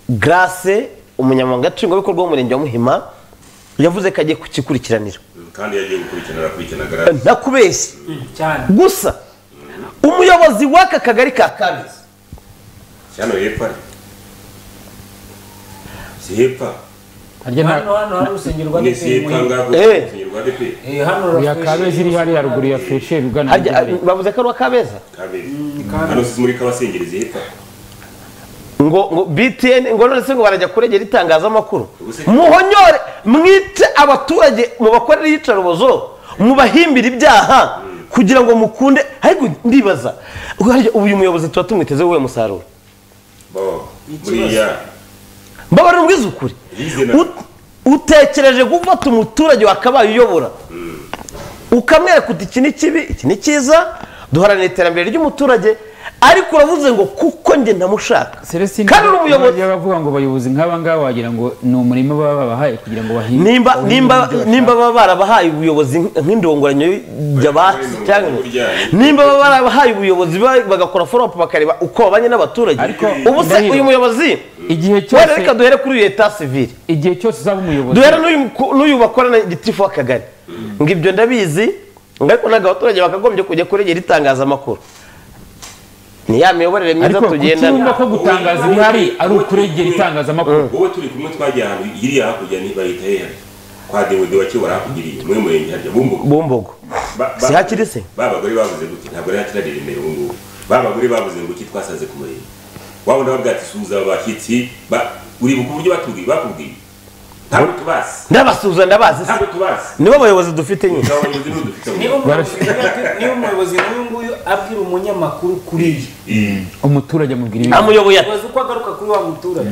[SPEAKER 1] garase umunyamabanga nshingwabikorwa w'umurenge wa muhima yavuze ko agiye kukikurikiranira
[SPEAKER 2] kandi yagiye gukurikiranira kurikirana garasi
[SPEAKER 1] ntakubeshye gusa umuyobozi w'aka kagari ka kabezi
[SPEAKER 2] cyane hepfo ari si hepfo
[SPEAKER 4] hano hano hari urusengero rwa
[SPEAKER 2] ni si
[SPEAKER 4] DPR
[SPEAKER 2] hepfo ngaho
[SPEAKER 1] Eh.
[SPEAKER 2] urusengero rwa DPR
[SPEAKER 4] Eh, hano
[SPEAKER 3] ya kabeza iri hariya ruguru ya feshe ugana
[SPEAKER 1] Harya- bavuze ko ari uwa kabeza
[SPEAKER 2] kabiri hano si muri kabasengerezi hepfo
[SPEAKER 1] ngo ngo btn ngo none se ngo barajya kuregera itangazamakuru muhonyore mwite abaturage mubakorere iyicarubozo mubahimbire ibyaha kugira ngo mukunde ariko ndibaza harya ubu uyu muyobozi tuba tumwitezeho uwuhe musaruro
[SPEAKER 2] bo buriya
[SPEAKER 1] mbabarira ubwiza ukuri Ut- utekereje gufata umuturage wakabaye uyobora ukamwereka uti iki ni kibi iki ni cyiza duharanira iterambere ry'umuturage ariko uravuze ngo kuko njye ndamushaka kandi uri umuyobozi
[SPEAKER 3] bavuga ngo bayobozi nk'aba ngaba wagira ngo ni umurima baba babahaye kugira ngo bahinge
[SPEAKER 1] nimba
[SPEAKER 3] bawuhingemo ibyo
[SPEAKER 1] nimba
[SPEAKER 3] bashaka.
[SPEAKER 1] nimba baba barabahaye ubuyobozi nk- nk'indongoranyo y'abasi cyangwa nimba baba barabahaye ubuyobozi ba- bagakora follow up bakareba uko babanye n'abaturage ubu se
[SPEAKER 3] Ndahiro,
[SPEAKER 1] uyu muyobozi
[SPEAKER 3] igihe
[SPEAKER 1] wenda
[SPEAKER 3] cyose-
[SPEAKER 1] reka duhere kuri uyu eta civile
[SPEAKER 3] igihe cyose uzaba umuyobozi
[SPEAKER 1] duhere n'uyu ku- n'uyu bakorana gitifu w'akagari ngo ibyo ndabizi ngo ariko ntabwo abaturage bakagombye kujya kuregera itangazamakuru ni ya miyoborere myiza
[SPEAKER 3] ariko
[SPEAKER 1] tugendana
[SPEAKER 3] kutumva ko gutangaza ibihari ari ukuregera itangazamakuru
[SPEAKER 2] wowe turi kumwe twagiye ahantu hiriya hakurya niba leta ye kwa demude wa kibora hakugiriye muri murenge harya bumbugo
[SPEAKER 1] bumbogo si hakiri se
[SPEAKER 2] ba bagore bavuze gutya ntabwo ari hakirarira imbere ubu ngubu ba bagore bavuze ngo iki twasaze ku murenge wabona babwira ati suhuza aba bashyitsi ba- uribuka uburyo batubwiye bakubwiye ntabwo tubazi
[SPEAKER 1] ndabasuhuza ndabazi se
[SPEAKER 2] ntabwo tubazi
[SPEAKER 1] nibo bayobozi dufite nyine
[SPEAKER 4] niba umuyobozi niba umuyobozi nk'uyu nguyu abwira umunyamakuru kuriya
[SPEAKER 3] umuturage amubwira ibi
[SPEAKER 1] amuyoboye ati
[SPEAKER 4] umuyobozi uko agaruka kuri wa muturage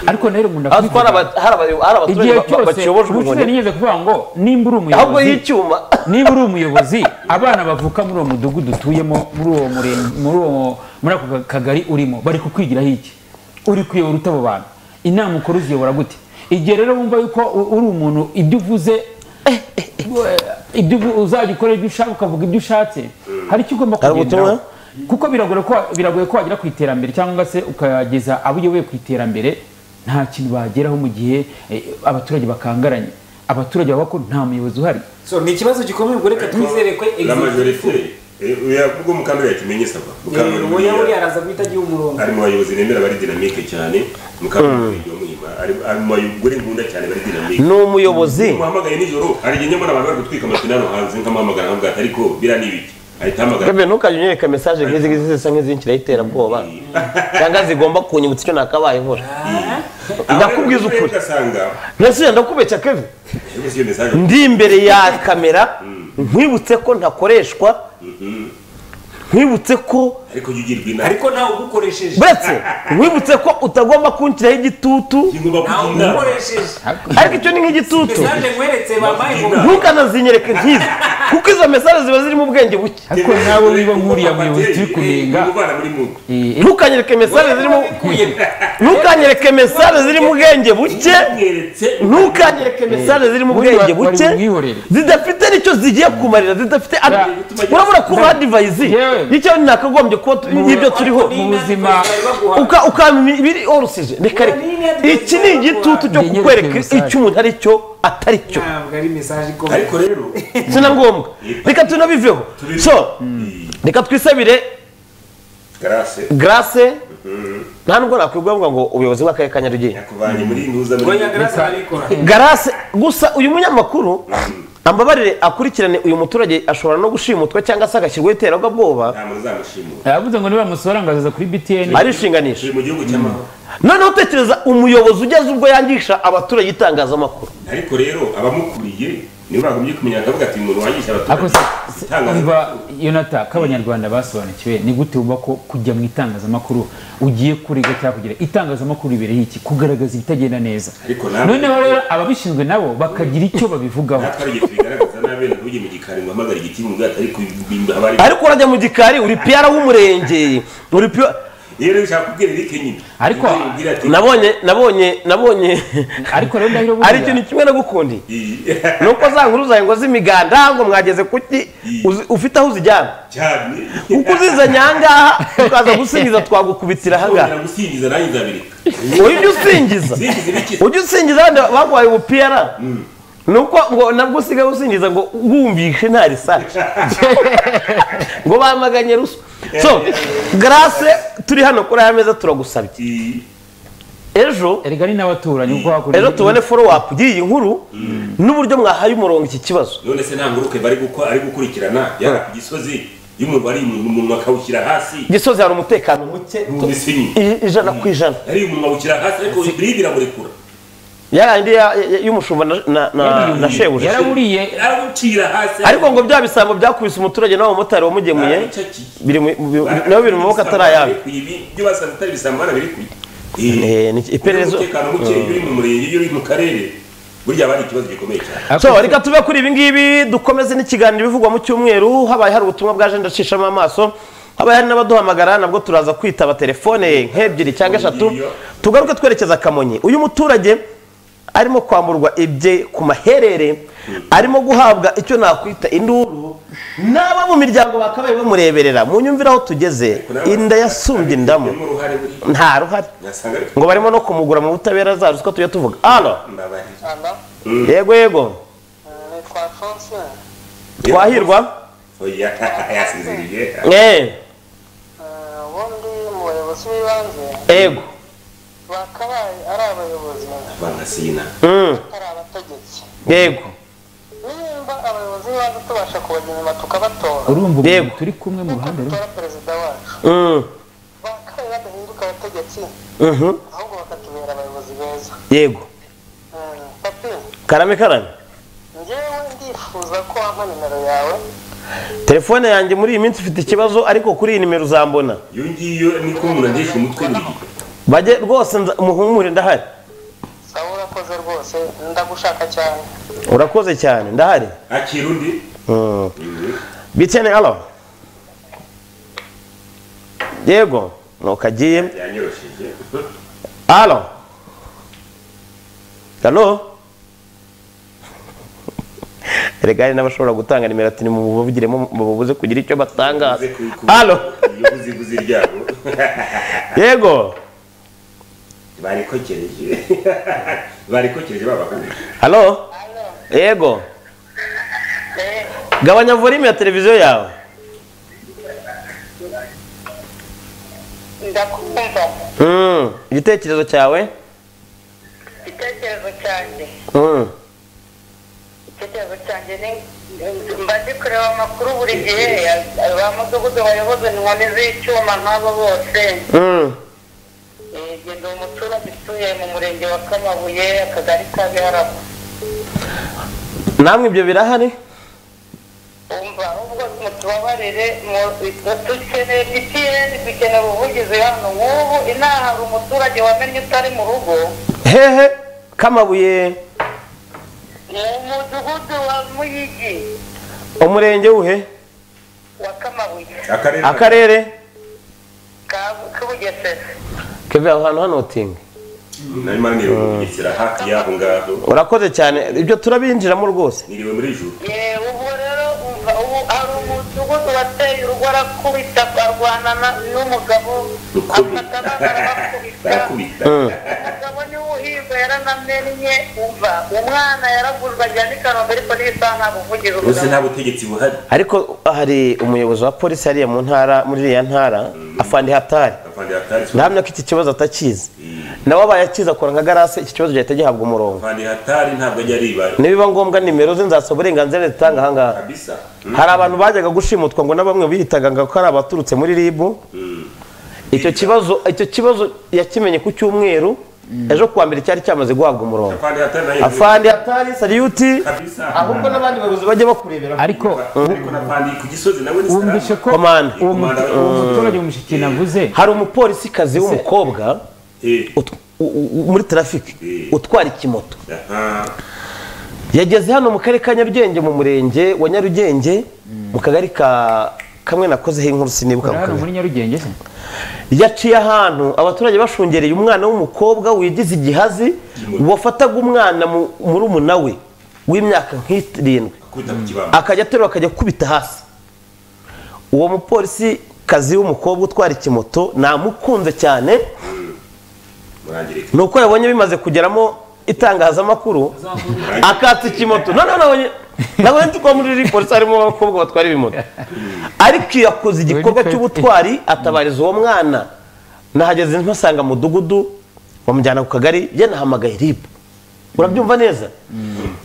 [SPEAKER 3] ariko rero umuntu
[SPEAKER 1] Aho twari aba- hari aba- hari abaturage
[SPEAKER 3] igihe
[SPEAKER 1] ba- ba-
[SPEAKER 3] cyose
[SPEAKER 1] bakiyoboje
[SPEAKER 3] ubucuruzi
[SPEAKER 1] inkoni.
[SPEAKER 3] nigeze kuvuga ngo nimba uri
[SPEAKER 1] Ahubwo
[SPEAKER 3] umuyobozi
[SPEAKER 1] y'icyuma
[SPEAKER 3] niba uri umuyobozi abana bavuka muri uwo mudugudu utuyemo muri uwo murenge muri uwo muri ako kagari urimo bari kukwigiraho iki uri kuyobora ute abo bantu inama ukora uziyobora gute igihe rero wumva yuko u- uri umuntu ibyo uvuze ibyo uvu- uzajya ukora ibyo ushaka ukavuga ibyo ushatse hari icyo ugomba
[SPEAKER 1] Hari ubutumwa?
[SPEAKER 3] kugenderaho kuko biragoye ko biragoye ko wagera ku iterambere cyangwa se ukageza abo uyoboye ku iterambere nta kintu bageraho mu gihe eh, abaturage bakangaranye abaturage bavuga ko nta muyobozi uhari
[SPEAKER 4] so ni ikibazo gikomeye ubwo reka twizere ko
[SPEAKER 2] la majorité
[SPEAKER 4] executive
[SPEAKER 2] eh, oya ubwo mukandida yakimenye saba Mukandori
[SPEAKER 4] uwo
[SPEAKER 2] buriya-
[SPEAKER 4] yaburiye araza guhita agiha umurongo
[SPEAKER 2] ari mu bayobozi nemera bari dinamike cyane mukamurenge wa muhima ari ari mu bagore nkunda cyane bari dinamike
[SPEAKER 1] Ni umuyobozi.
[SPEAKER 2] muhamagaye nijoro hari igihe nyamara abantu bari gutwika amapine hano hanze nkamuhamagara nkavuga ati ariko bira ni ibiki ahita ahamagara
[SPEAKER 1] Gabe ntukajye unyereka mesaje nk'izi ngizi zisa nk'izinkira y'iterabwoba cyangwa zigomba kunyibutsa icyo nakabaye nkora ndakubwiza ukuri
[SPEAKER 2] ugasanga
[SPEAKER 1] ntese ndakubeshya kevin
[SPEAKER 2] ese iyo mesaje
[SPEAKER 1] ndi imbere ya kamera nkwibutse ko ntakoreshwa nkwibutse ko
[SPEAKER 2] ariko jya ugirwa inama
[SPEAKER 4] ariko nawe ugukoresheje
[SPEAKER 1] buretse nkwibutse ko utagomba kunshyiraho igitutu
[SPEAKER 4] nawe ugukoresheje
[SPEAKER 1] ariko icyo ni nk'igitutu
[SPEAKER 4] mesaje nkweretse bamaye ngo
[SPEAKER 1] ntukanaziyereke nk'izi kuko izo mesaje ziba zirimo ubwenge buke
[SPEAKER 3] ariko nawe niba nk'uriya muyobozi turi kunenga eh, eh,
[SPEAKER 1] ntukanyereke mesaje zirimo ntukanyereke mesaje zirimo ubwenge buke ntukanyereke mesaje zirimo
[SPEAKER 3] buriya
[SPEAKER 1] ubwenge
[SPEAKER 3] bari
[SPEAKER 1] buke
[SPEAKER 3] bumwihorere.
[SPEAKER 1] zidafite nicyo zigiye kumarira zidafite
[SPEAKER 3] Ya.
[SPEAKER 1] urabona ko uha divayizi
[SPEAKER 3] Yewe.
[SPEAKER 1] nicyo nakagombye kuba tu- y'ibyo turiho
[SPEAKER 3] mu buzima
[SPEAKER 1] Uka- ukamenya ibiri orusije reka reka iki ni igitutu cyo
[SPEAKER 3] Ngenyereke
[SPEAKER 1] kukwereka
[SPEAKER 3] mesaje.
[SPEAKER 1] icyo umuntu ari cyo atari cyo
[SPEAKER 4] ntabwo ari mesaje ikomeye
[SPEAKER 2] ariko rero
[SPEAKER 1] si na ngombwa reka tunabiveho so reka twisabire
[SPEAKER 2] garase
[SPEAKER 1] grace nta nubwo nakwibwavuga ngo ubuyobozi bw'akarere ka nyarugenge
[SPEAKER 2] yakuvanye muri ntuza muri
[SPEAKER 4] Oya, Grace arabikora.
[SPEAKER 1] garase gusa uyu munyamakuru ambabarire akurikirane uyu muturage ashobora no gushimutwa cyangwa se agashyirwaho iterabwoba
[SPEAKER 2] ntabwo uzamushimura
[SPEAKER 3] yavuze ngo niba bamusora ngo azaza kuri btn
[SPEAKER 1] arishinganisha
[SPEAKER 2] turi mu gihugu cy'amahoro
[SPEAKER 1] noneho tekereza umuyobozi ugeze ubwo yangisha abaturage itangazamakuru
[SPEAKER 2] ariko rero abamukuriye niba bagombye kumenya akavuga ati umuntu wangisha
[SPEAKER 3] ariko
[SPEAKER 2] abaturage
[SPEAKER 3] se se- umva yonata ko abanyarwanda basobanukiwe ni gute wumva ko kujya mu itangazamakuru ugiye kurega cyangwa kugira itangazamakuru ribereho iki kugaragaza ibitagenda neza
[SPEAKER 2] nawe-
[SPEAKER 3] noneho rero ababishinzwe nabo bakagira icyo babivugaho
[SPEAKER 2] natwe ari igihe tubigaragaza nabi wenda ntujye mu gikari ngo uhamagare igiti mu bwato ariko ibimba haba ari
[SPEAKER 1] ariko urajya mu gikari uri piyara w'umurenge uri piyara
[SPEAKER 2] rero bishaka kubwira Eric nyine
[SPEAKER 1] ariko
[SPEAKER 2] Ubwira ati-
[SPEAKER 1] nabonye nabonye nabonye
[SPEAKER 3] ariko rero ndahiro
[SPEAKER 1] ari ikintu kimwe nagukundi nuko za nkuru zawe ngo z'imiganda ngo mwageze kuki uzi- ufite aho uzijyana kuko uzizanye ahangaha ukaza gusingiza twagukubitira ahangaha
[SPEAKER 2] gusingiza nanjye nzabireka
[SPEAKER 1] ujye usingiza ujye usingiza abandi baguhaye ubupiyara nuko ngo nabwo usigaye usingiza ngo wumvishe nta risace ngo bamaganye ruswa so grace turi hano kuri aya meza turagusabye ejo
[SPEAKER 3] erega ni n'abaturanyi kuko hakurya
[SPEAKER 1] ejo tubone follow up y'iyi nkuru n'uburyo mwahaye umurongo iki kibazo
[SPEAKER 2] none se nta nguruke bari gukora ari gukurikirana yari ku gisozi iyo umuntu ari umuntu umuntu akawushyira hasi
[SPEAKER 1] gisozi hari umutekano muke
[SPEAKER 2] Numvise nyine.
[SPEAKER 1] i- ijana ku ijana
[SPEAKER 2] yari umuntu awushyira hasi ariko biri biramurekura
[SPEAKER 1] yarandi ya- ya- y'umushumba na- na- na- na shebuja
[SPEAKER 2] yaraburiye hasi
[SPEAKER 1] ariko ngo bya bisambo byakubise umuturage n'abamotari wamugemuye biri mu- mu- nabo biri mu maboko atari ayabo
[SPEAKER 2] ibyo basanga atari bisambo barabirekuye
[SPEAKER 1] iperereza
[SPEAKER 2] umutekano muke iyo uri mu murenge iyo uri mu karere burya aba ari ikibazo gikomeye cyane
[SPEAKER 1] so reka tube kuri ibi ngibi dukomeze n'ikiganiro bivugwa mu cyumweru habaye hari ubutumwa bwaje ndacishamo amaso habaye hari n'abaduhamagara nabwo turaza kwitaba telefone nk'ebyiri cyangwa eshatu tugaruke twerekeza kamonyi uyu muturage arimo kwamburwa ibye ku maherere arimo guhabwa icyo nakwita induru n'aba mu miryango bakabaye bamureberera mu nyumvire aho tugeze inda yasumbye indamu nta ruhari ngo barimo no kumugura mu butabera za ruswa tujya tuvuga alo yego yego twahirwa
[SPEAKER 2] Oya, yasinziriye
[SPEAKER 1] Eh,
[SPEAKER 17] abayobozi b'ibanze
[SPEAKER 1] yego
[SPEAKER 17] bakabaye ari abayobozi
[SPEAKER 2] bagasina
[SPEAKER 1] Mm,
[SPEAKER 17] atari abategetsi
[SPEAKER 1] yego
[SPEAKER 17] nimba abayobozi b'ibanze tubasha kubagira inyuma tukabatora
[SPEAKER 3] urumva umuntu turi kumwe mu ruhande rumwe
[SPEAKER 17] perezida wacu
[SPEAKER 1] Mm,
[SPEAKER 17] bakabaye badahinduka abategetsi
[SPEAKER 1] mhm,
[SPEAKER 17] ahubwo bakatubera abayobozi beza
[SPEAKER 1] yego
[SPEAKER 17] papi
[SPEAKER 1] karame karame
[SPEAKER 17] ngewe ndifuza ko wampa nimero yawe
[SPEAKER 1] telefone yanjye muri iyi minsi ifite ikibazo ariko kuri iyi nimero uzambona
[SPEAKER 2] iyo ngiyo niko umuntu agesha umutwe buri gihe
[SPEAKER 1] bajye rwose nza- muhumure ndahari
[SPEAKER 17] sawa urakoze rwose ndagushaka cyane
[SPEAKER 1] urakoze cyane ndahari
[SPEAKER 2] akira undi
[SPEAKER 1] Mm. bitene alo yego nukagiye
[SPEAKER 2] yanyoroshije
[SPEAKER 1] alo halo erega hari n'abashobora gutanga nimero ati nimubuvugiremo mububuze kugira icyo batangaza halo
[SPEAKER 2] iyo buziguzi ryabo
[SPEAKER 1] yego
[SPEAKER 2] barikokereje barikokereje babakuru
[SPEAKER 1] halo yego gabanya volume ya televiziyo yawe
[SPEAKER 17] ndakumva
[SPEAKER 1] Mm, igitekerezo cyawe
[SPEAKER 17] igitekerezo cyanjye
[SPEAKER 1] Mm,
[SPEAKER 17] igitekerezo cyanjye ni mba ndi kureba amakuru buri gihe ba mudugudu bayoboza inkoni z'icyuma nk'abo bose
[SPEAKER 1] mm,
[SPEAKER 17] genda uwo muturage utuye mu murenge wa kamabuye akagari ka biharabo
[SPEAKER 1] namwe ibyo birahari
[SPEAKER 17] umva ubwo mutubabarire mu- dukeneye mtn dukeneye ubuvugizi hano nk'ubu inaha hari umuturage wamenye utari mu rugo
[SPEAKER 1] hehe kamabuye
[SPEAKER 17] mu mudugudu wa muyigi
[SPEAKER 1] umurenge uhe
[SPEAKER 17] wa kamabuye
[SPEAKER 1] akarere
[SPEAKER 17] ka- k'ubugesera
[SPEAKER 1] keve aho hantu hanotinga
[SPEAKER 2] narimo nirugisira hafi y'aho ngaho
[SPEAKER 1] urakoze cyane ibyo turabinjiramo rwose
[SPEAKER 2] niriwe muri juru
[SPEAKER 17] yewe ubu rero umva ubu hari umudugudu wateye urugo arakubita arwana na- n'umugabo afata abana arabakubita
[SPEAKER 2] barakubita
[SPEAKER 17] umugabo niwe uhirwa yaranamennye umva umwana yaragurwa ajya n'i kanombe ariko n'isaha nta buvugizi
[SPEAKER 2] bose nta butegetsi buhari
[SPEAKER 1] ariko hari umuyobozi wa polisi hariya mu ntara muri iriya ntara afandi hatari
[SPEAKER 2] afande hatari
[SPEAKER 1] ndahamya ko iki kibazo atakizi nawe abaye akizi akora nka garase iki kibazo gihita gihabwa umurongo
[SPEAKER 2] afande hatari ntabwo ajya aribara
[SPEAKER 1] nibiba ngombwa nimero ze nzasaba uburenganzira leta itanga ahangaha
[SPEAKER 2] bisa
[SPEAKER 1] hari abantu bajyaga gushimutwa ngo na bamwe bihitaga ngo ko ari abaturutse muri ribu icyo kibazo icyo kibazo yakimenye ku cyumweru ejo kuwa mbere cyari cyamaze guhabwa umurongo afande hatari sariyuti ahubwo n'abandi bayobozi bajya bakurebera
[SPEAKER 3] ariko
[SPEAKER 2] ku gisozi nawe ni
[SPEAKER 3] wumvishe ko
[SPEAKER 1] komanda
[SPEAKER 3] uwo mutu- uwo muturage w'umushiki navuze
[SPEAKER 1] hari umupolisikazi w'umukobwa ut- u- u- muri tarafiki utwara ikimoto yageze hano mu karere ka nyarugenge mu murenge wa nyarugenge mu kagari ka kamwe nakozeho inkuru sinibuka mu
[SPEAKER 3] hano
[SPEAKER 1] kamera
[SPEAKER 3] muri nyarugenge se
[SPEAKER 1] yaciye ahantu abaturage bashungereye umwana w'umukobwa wigize igihazi wafataga umwana mu- murumuna we w'imyaka nk'irindwi akajya aterura akajya akubita hasi uwo mupolisi kazi w'umukobwa utwara ikimoto namukunze cyane ni uko yabonye bimaze kugeramo itangazamakuru akatsa ikimoto none nabonye nabonye nzi ko muri iri polisi harimo abakobwa batwara ibimoto ariko iyo akoze igikorwa cy'ubutwari atabariza uwo mwana nahageze ntusanga mudugudu bamujyana ku kagari ye nahamagaye ribu urabyumva neza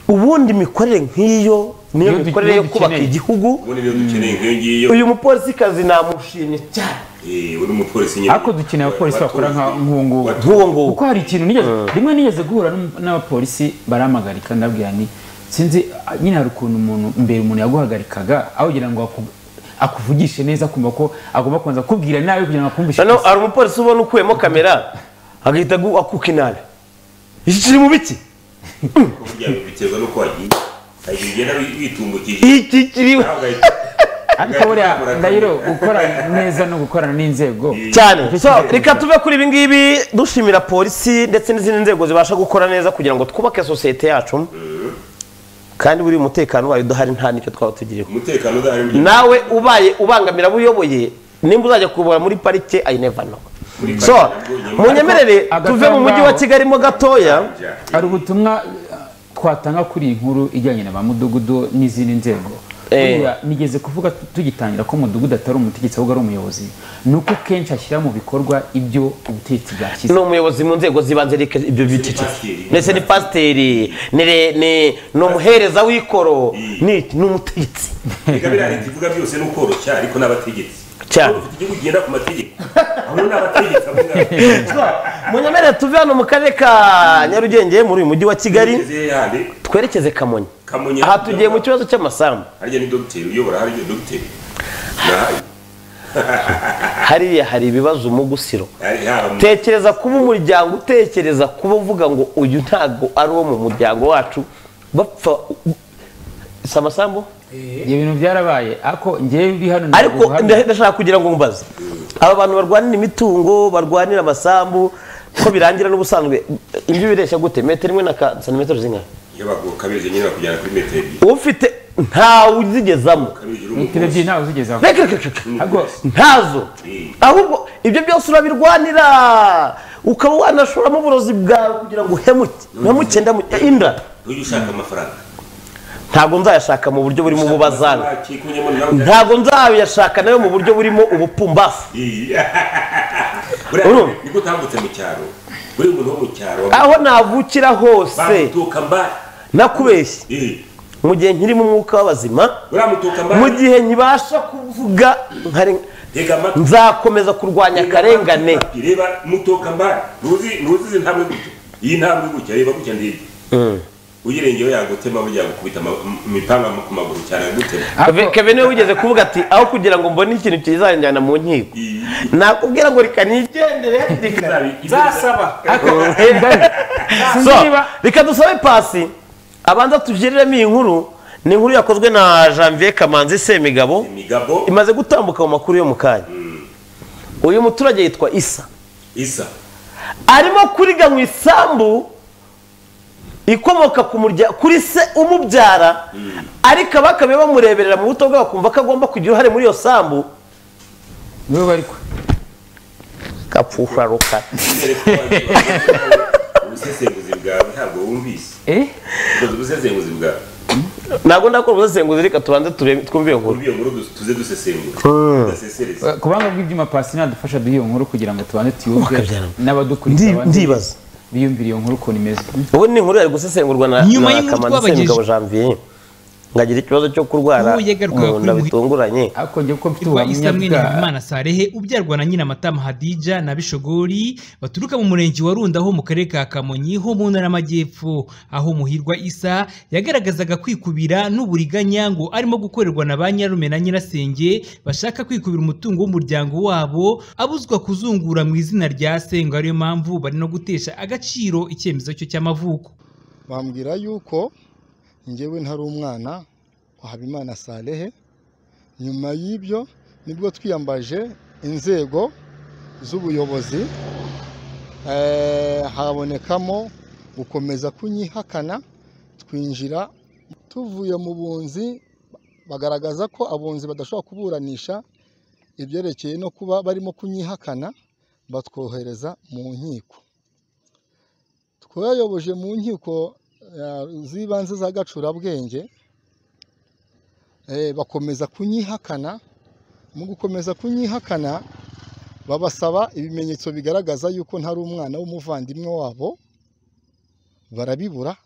[SPEAKER 1] ubundi imikorere nk'iyo niyo
[SPEAKER 2] Iyo du-
[SPEAKER 1] mikorere
[SPEAKER 2] iyo
[SPEAKER 1] yo kubaka
[SPEAKER 2] dukeneye.
[SPEAKER 1] igihugu
[SPEAKER 2] ubundi niyo dukeneye nk'iyo ngiyo
[SPEAKER 1] uyu mupolisikazi namushimye cyane
[SPEAKER 2] Eh, uri umupolisi nyine
[SPEAKER 3] ariko dukeneye abapolisi bakora nka nk'uwo nguwo kuko hari ikintu nigeze rimwe nigeze guhura n'um- n'abapolisi baramagarika ndabwira ni sinzi ah, nyine hari ukuntu umuntu mbere umuntu yaguhagarikaga aho kugira ngo aku- akuvugishe neza kumva ko agomba kubanza kubwira nabi kugira ngo akumvishe
[SPEAKER 1] noneho hari umupolisi ubona ukuyemo kamera agahita agu- akuka inabi iki kiri mu biki
[SPEAKER 2] burya biterwa n'uko wagiye hari igihe ugenda wi- witumbukije
[SPEAKER 1] iki kiriwe
[SPEAKER 3] ariko buriya ndahiro gukora neza no gukorana n'inzego
[SPEAKER 1] cyane so reka tuve kuri ibi ngibi dushimira polisi ndetse n'izindi nzego zibasha gukora neza kugira ngo twubake sosiyete yacu kandi buriya umutekano wayo udahari nta nicyo twaba tugiriho
[SPEAKER 2] umutekano udahari mu gihugu.
[SPEAKER 1] nawe ubaye ubangamira abo uyoboye nimba uzajya kubura muri parike i never know so munyemerere
[SPEAKER 3] Ariko
[SPEAKER 1] tuve mu mujyi wa
[SPEAKER 3] agatangaro-
[SPEAKER 1] kigali mo gatoya
[SPEAKER 3] hari ubutumwa uh, twatanga kuri iyi nkuru ijyanye na ba mudugudu n'izindi nzego
[SPEAKER 1] Eh.
[SPEAKER 3] Buriya nigeze kuvuga tu- tugitangira ko mudugudu atari umutegetsi ahubwo ari umuyobozi ni uko kenshi ashyira mu bikorwa ibyo ubutegetsi bwashyize
[SPEAKER 1] ni umuyobozi mu nzego zibanze reka ibyo byiciro ndetse ni pasiteri ni re- ni- ni umuhereza w'ikoro ni ni umutegetsi
[SPEAKER 2] Reka biriya leta ivuga byose ni ukoroshya ariko n'abategetsi
[SPEAKER 1] cyane
[SPEAKER 2] igihugu kigenda ku mategeko aho n'abategetsi avuga
[SPEAKER 1] munyemere tuve hano mu karere ka nyarugenge muri uyu mujyi wa kigali twerekeze kamonyi
[SPEAKER 2] Kamonyi.
[SPEAKER 1] aha tugiye mu kibazo cy'amasambu
[SPEAKER 2] harya ni dogiteri uyobora harya dogiteri
[SPEAKER 1] hariya hari ibibazo umugusiro
[SPEAKER 2] hari haba mu-
[SPEAKER 1] tekereza kuba umuryango utekereza kuba uvuga ngo uyu ntabwo ari uwo mu muryango wacu bapfa si amasambu
[SPEAKER 3] ibyo bintu byarabaye ariko ngewe uri hano ntabwo
[SPEAKER 1] ariko
[SPEAKER 3] uhamya.
[SPEAKER 1] nda- ndashaka kugira ngo mbaze aba bantu barwanira imitungo barwanira amasambu ko birangira n'ubusanzwe imbibi ireshya gute metero imwe na ka- santimetero zingana
[SPEAKER 2] iyo baguha kabije nyine bakujyana kuri metero ebyiri
[SPEAKER 1] ufite ntawe uzigezamo
[SPEAKER 3] metero ebyiri ntawe uzigezaho
[SPEAKER 1] Reka, reka, reka.
[SPEAKER 3] Ahubwo
[SPEAKER 1] ntazo ahubwo ibyo byose urabirwanira ukaba wanashoramo uburozi bwawe kugira ngo uhemuke uhemuke ndamuke inda
[SPEAKER 2] ujye ushaka amafaranga
[SPEAKER 1] ntabwo nzayashaka mu buryo burimo ububazana
[SPEAKER 2] akikunyemo nawe
[SPEAKER 1] ntabwo nzayashaka nayo mu buryo burimo ubupumbafu
[SPEAKER 2] buriya niko utambutse mu cyaro buri muntu wo mu cyaro
[SPEAKER 1] aho navukira hose
[SPEAKER 2] bamutuka mba
[SPEAKER 1] nakubeshye mu gihe nkirimo umwuka w'abazima mu gihe nkibasha kuvuga nkari- nzakomeza kurwanya akarengane
[SPEAKER 2] reba mutuka mba ntuzi ntuzi izi ntambwe gutya iyi ntambwe gutya reba gutya ndebye uyirengeho yagutema burya yagukubita ama- m- imipanga ku maguru cyane yagutema
[SPEAKER 1] Keve- Kevin niwe wigeze kuvuga ati aho kugira ngo mbone ikintu kizanjyana mu nkiko nakubwira ngo reka nigendere
[SPEAKER 4] zasaba
[SPEAKER 1] So, reka dusabe pasi abanza tugereremo iyi nkuru ni inkuru yakozwe na janvier kamanzi semigabo imaze gutambuka mu makuru yo mu kanya uyu muturage yitwa isa
[SPEAKER 2] isa
[SPEAKER 1] arimo kuriga mu isambu ikomoka ku murya kuri se umubyara ariko abakabe bamureberera mu buto bwe bakumva ko agomba kugira uruhare muri iyo sambu
[SPEAKER 3] niwe bari kwe
[SPEAKER 1] kapfusha rukara
[SPEAKER 2] ubusesenguzi bwawe ntabwo wumvise
[SPEAKER 3] eh
[SPEAKER 2] ukoze ubusesenguzi bwawe
[SPEAKER 1] ntabwo ndakora ubusesenguzi reka tubanze turebe- twumve iyo nkuru
[SPEAKER 2] kuri iyo nkuru du- tuze dusesengura dusesereze
[SPEAKER 3] ku banga bw'ibyuma pasi nadufasha duhe iyo nkuru kugira ngo tubanze tuyumve
[SPEAKER 1] Ndi-
[SPEAKER 3] n'abadukurikiye
[SPEAKER 1] ndibaza.
[SPEAKER 3] biyumvire iyo nkuru ukuntu imeze
[SPEAKER 1] ubu ni inkuru yari gusesengurwa na
[SPEAKER 3] Nyuma
[SPEAKER 1] na
[SPEAKER 3] y'inkuru
[SPEAKER 1] Kamanzi
[SPEAKER 3] twabagejeje.
[SPEAKER 1] Semugabo Janvier ngagira ikibazo cyo kurwara
[SPEAKER 18] Wowe yegerwaga
[SPEAKER 1] mu nda
[SPEAKER 18] kuri
[SPEAKER 1] bitunguranye
[SPEAKER 3] ariko njye kuko mfite
[SPEAKER 18] Rwa Isamuel Imana Sarehe ubyarwa na Nyiramatama Hadija na Bishogori baturuka mu murenge wa Runda ho mu karere ka Kamonyi ho mu ntara y'amajyepfo aho Muhirwa Isa yagaragazaga kwikubira n'uburiganya ngo arimo gukorerwa na ba nyarume na nyirasenge bashaka kwikubira umutungo w'umuryango wabo abuzwa kuzungura mu izina rya se ngo ariyo mpamvu bari no gutesha agaciro icyemezo cyo cy'amavuko
[SPEAKER 19] bambwira yuko njyewe ntari umwana wa habimana sarehe nyuma y'ibyo nibwo twiyambaje inzego z'ubuyobozi eh, habonekamo gukomeza kunyihakana twinjira tuvuye mu bunzi bagaragaza ko abunzi badashobora kuburanisha ibyerekeye no kuba barimo kunyihakana batwohereza mu nkiko twayoboje mu nkiko eh, z'ibanze za gacurabwenge eh, bakomeza kunyihakana mu gukomeza kunyihakana babasaba ibimenyetso bigaragaza yuko ntari umwana w'umuvandimwe wabo barabibura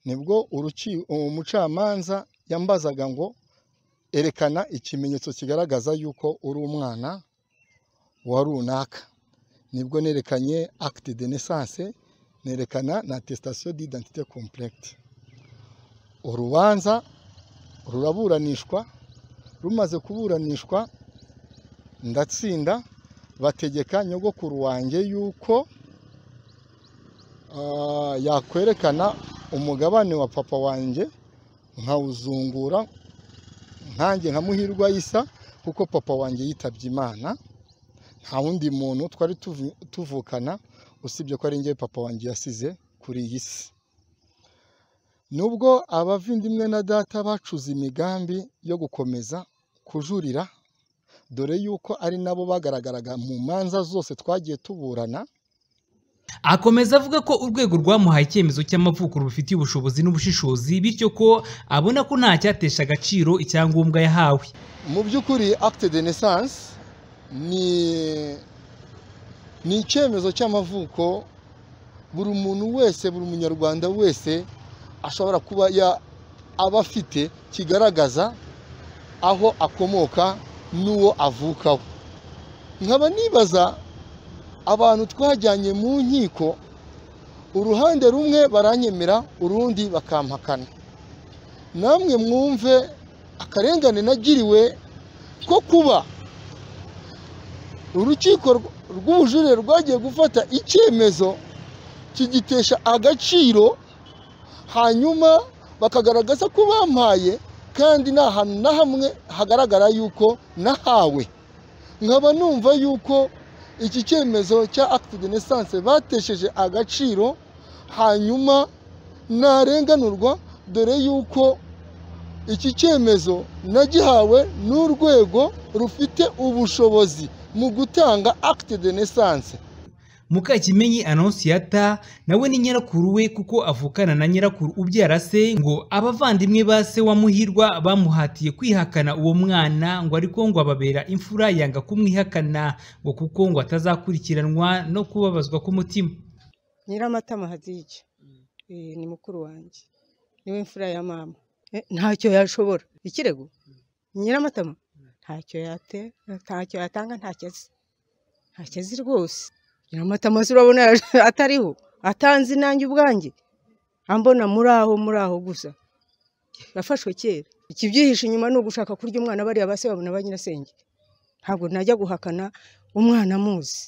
[SPEAKER 19] nibwo uruki- umucamanza yambazaga ngo erekana ikimenyetso kigaragaza yuko uri umwana wa runaka nibwo nerekanye acte de naissance nerekana na attestation d'identité complète urubanza ruraburanishwa rumaze kuburanishwa ndatsinda bategeka nyogokuru wanjye yuko ah, yakwerekana umugabane wa papa wanjye nkawuzungura nkanjye nka muhirwa isa kuko papa wanjye yitabye imana nta wundi muntu twari tuvu- tuvukana usibye ko ari njye papa wanjye yasize kuri iyi si nubwo abavindimwe na data bacuze imigambi yo gukomeza kujurira dore yuko ari nabo bagaragaraga mu manza zose twagiye tuburana
[SPEAKER 18] Akomeza avuga ko urwego rwamuhaye icyemezo cy'amavuko rubifitiye ubushobozi n'ubushishozi bityo ko abona ko nta cyatesha agaciro icyangombwa yahawe
[SPEAKER 19] mu by'ukuri acte de naissance ni ni icyemezo cy'amavuko buri muntu wese buri munyarwanda wese ashobora kuba ya- aba afite kigaragaza aho akomoka n'uwo avukaho nkaba nibaza abantu twajyanye mu nkiko uruhande rumwe baranyemera urundi bakampakana namwe mwumve akarengane nagiriwe ko kuba urukiko rw- rw'ubujurire rwagiye gufata icyemezo kigitesha agaciro hanyuma bakagaragaza ko bampaye kandi nta hantu na hamwe hagaragara yuko nahawe nkaba numva yuko iki cyemezo cya acte de naissance batesheje agaciro hanyuma narenganurwa dore yuko iki cyemezo nagihawe n'urwego rufite ubushobozi mu gutanga acte de naissance
[SPEAKER 18] Mukakimenyi Anonsiyata nawe ni nyirakuru we kuko avukana na nyirakuru ubyara se ngo abavandimwe ba se wa Muhirwa bamuhatiye kwihakana uwo mwana ngo ariko ngo ababera imfura yanga kumwihakana ngo kuko ngo atazakurikiranwa no kubabazwa k'umutima
[SPEAKER 20] nyiramatama hadije Eh, ni mukuru wanjye niwe mfura ya mama Eh, ntacyo yashobora ikirego nyiramatama ntacyo yate- ntacyo yatanga ntacyo azi ntacyo azi rwose nyiramatama se urabona atariho atanze nanjye ubwanjye ambona muri aho muri aho gusa yafashwe kera ikibyihishe inyuma ni ugushaka kurya umwana bariya base babona ba nyirasenge ntabwo najya guhakana umwana amuzi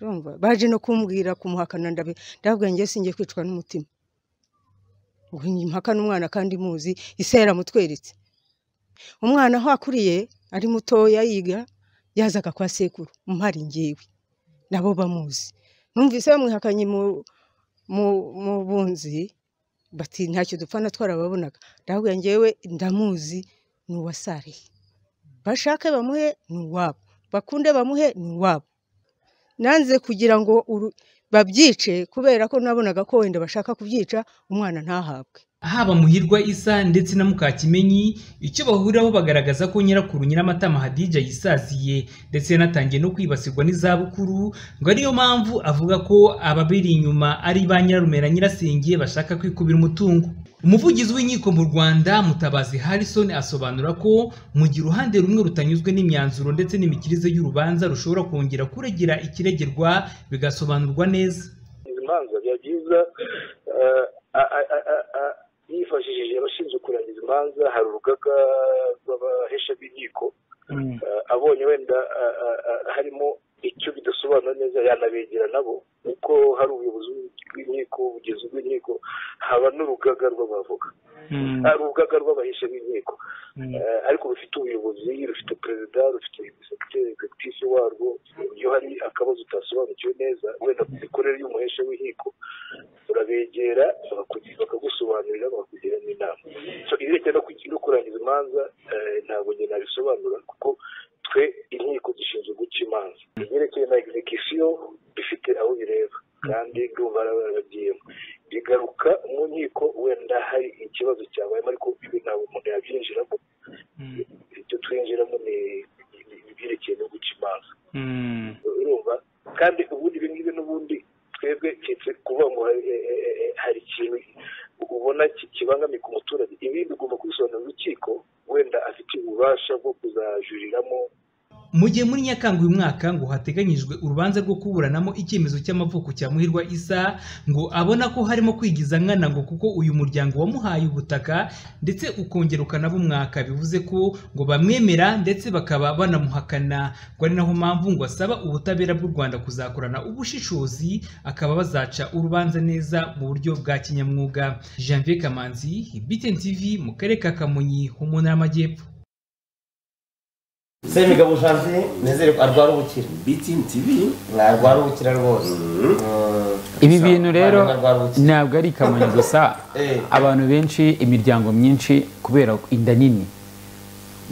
[SPEAKER 20] urumva baje no kumbwira kumuhakana ndabi ndavuga njye singiye kwicwa n'umutima ngo mpakane umwana kandi muzi isi yaramutweretse umwana aho akuriye ari mutoya yiga yazaga kwa sekuru mpari ngewe nabo bamuzi numvise bamwihakanye mu mu mu bunzi bati ntacyo dupfana twarababonaga ndavuga njyewe ndamuzi ni uwasariye bashake bamuhe ni uwabo bakunde bamuhe ni uwabo nanze kugira ngo uru- babyice kubera ko nabonaga ko wenda bashaka kubyica umwana ntahabwe
[SPEAKER 18] haba Muhirwa Isa ndetse na Mukakimenyi icyo bahuriraho bagaragaza ko nyirakuru Nyiramatama Hadija yisaziye ndetse yanatangiye no kwibasirwa n'izabukuru ngo ariyo mpamvu avuga ko ababiri inyuma ari ba nyirarume na nyirasenge bashaka kwikubira umutungo umuvugizi w'inkiko mu rwanda mutabazi harrison asobanura ko mu gihe uruhande rumwe rutanyuzwe n'imyanzuro ndetse n'imikirize y'urubanza rushobora kongera kuregera ikiregerwa bigasobanurwa neza
[SPEAKER 21] imanza biba byiza yifashishije abashinzwe kurangiza imanza hari urugaga rw'abahesha b'inkiko Eh, abonye wenda ah, ah, ah, harimo icyo bidasobanura neza yanabegera nabo kuko hari ubuyobozi bw'inkiko ubugizi bw'inkiko haba n'urugaga rw'abavoka Ah, urugaga rw'abahesha b'inkiko Eh, ariko rufite ubuyobozi rufite perezida rufite sekiteri egisitifisi warwo iyo hari akabazo utasobanukiwe neza wenda ku mikorere y'umuhesha w'inkiko urabegera bakakugira- bakagusobanurira bakakugira n'inama so irerekeye no kugira- no kurangiza imanza eh, ntabwo njye nabisobanura kuko twe inkiko zishinzwe guca imanza ibyerekeye na execution bifite aho bireba kandi ndumva barabagiyemo bigaruka mu nkiko wenda hari ikibazo cyabayemo ariko ibi ntabwo umuntu yabyinjiramo ibyo twinjiramo ni ibyerekeye no guca imanza urumva kandi ubundi ibi ngibi n'ubundi twebwe keretse kuvuga ngo hari- eh, eh, eh, hari ikintu ubona ki- kibangamiye ku muturage ibindi ugomba kubisobanurira urukiko wenda afite ububasha bwo kuzajuriramo
[SPEAKER 18] mu gihe muri nyakanga uyu mwaka ngo hateganyijwe urubanza rwo kuburanamo icyemezo cy'amavuko cya muhirwa isa ngo abona ko harimo kwigiza nkana ngo kuko uyu muryango wamuhaye ubutaka ndetse ukongera ukanaba umwaka bivuze ko ngo bamwemera ndetse bakaba banamuhakana ngo ari naho mpamvu ngo asaba ubutabera bw'u rwanda kuzakorana ubushishozi akaba bazaca urubanza neza mu buryo bwa kinyamwuga janvier kamanzi btn tv mu karere ka kamonyi ho mu ntara y'amajyepfo
[SPEAKER 1] semigabo janvier nizere ko arwara ubukira
[SPEAKER 2] bitini tivi
[SPEAKER 1] arwara ubukira rwose
[SPEAKER 3] ibi bintu rero ntabwo ari kamonyi gusa
[SPEAKER 1] Eh.
[SPEAKER 3] abantu benshi imiryango myinshi kubera inda nini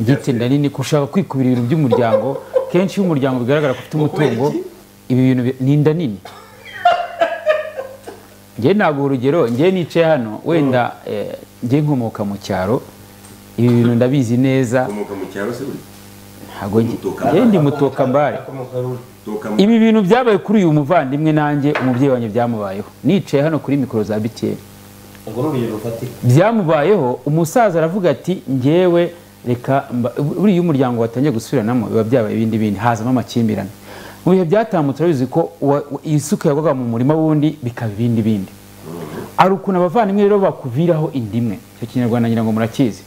[SPEAKER 3] byitse inda nini gushaka kwikubira ibintu by'umuryango kenshi iyo umuryango bigaragara ko ufite umutungo ibi bintu bi- ni inda nini njye ntabwo urugero njye nicaye hano wenda eh, njye nkomoka mu cyaro ibi bintu ndabizi neza
[SPEAKER 2] ukomoka mu cyaro se buri
[SPEAKER 3] ntabwo njye njye ndi mutoka mbare ibi bintu byabaye kuri uyu muvandimwe nanjye umubyeyi wanjye byamubayeho nicaye hano kuri mikoro za btn
[SPEAKER 1] urwo ni urugero rufatika
[SPEAKER 3] byamubayeho umusaza aravuga ati ngewe reka mba- buriya iyo umuryango watangiye gusubiranamo biba byabaye ibindi bindi hazamo amakimbirane mu bihe byatambutse urabizi ko wa- wa- isuka yagwaga mu murima wundi bikaba ibindi bindi hari ukuntu abavandimwe rero bakuviraho indimwe icyo kinyarwanda ngira ngo murakizi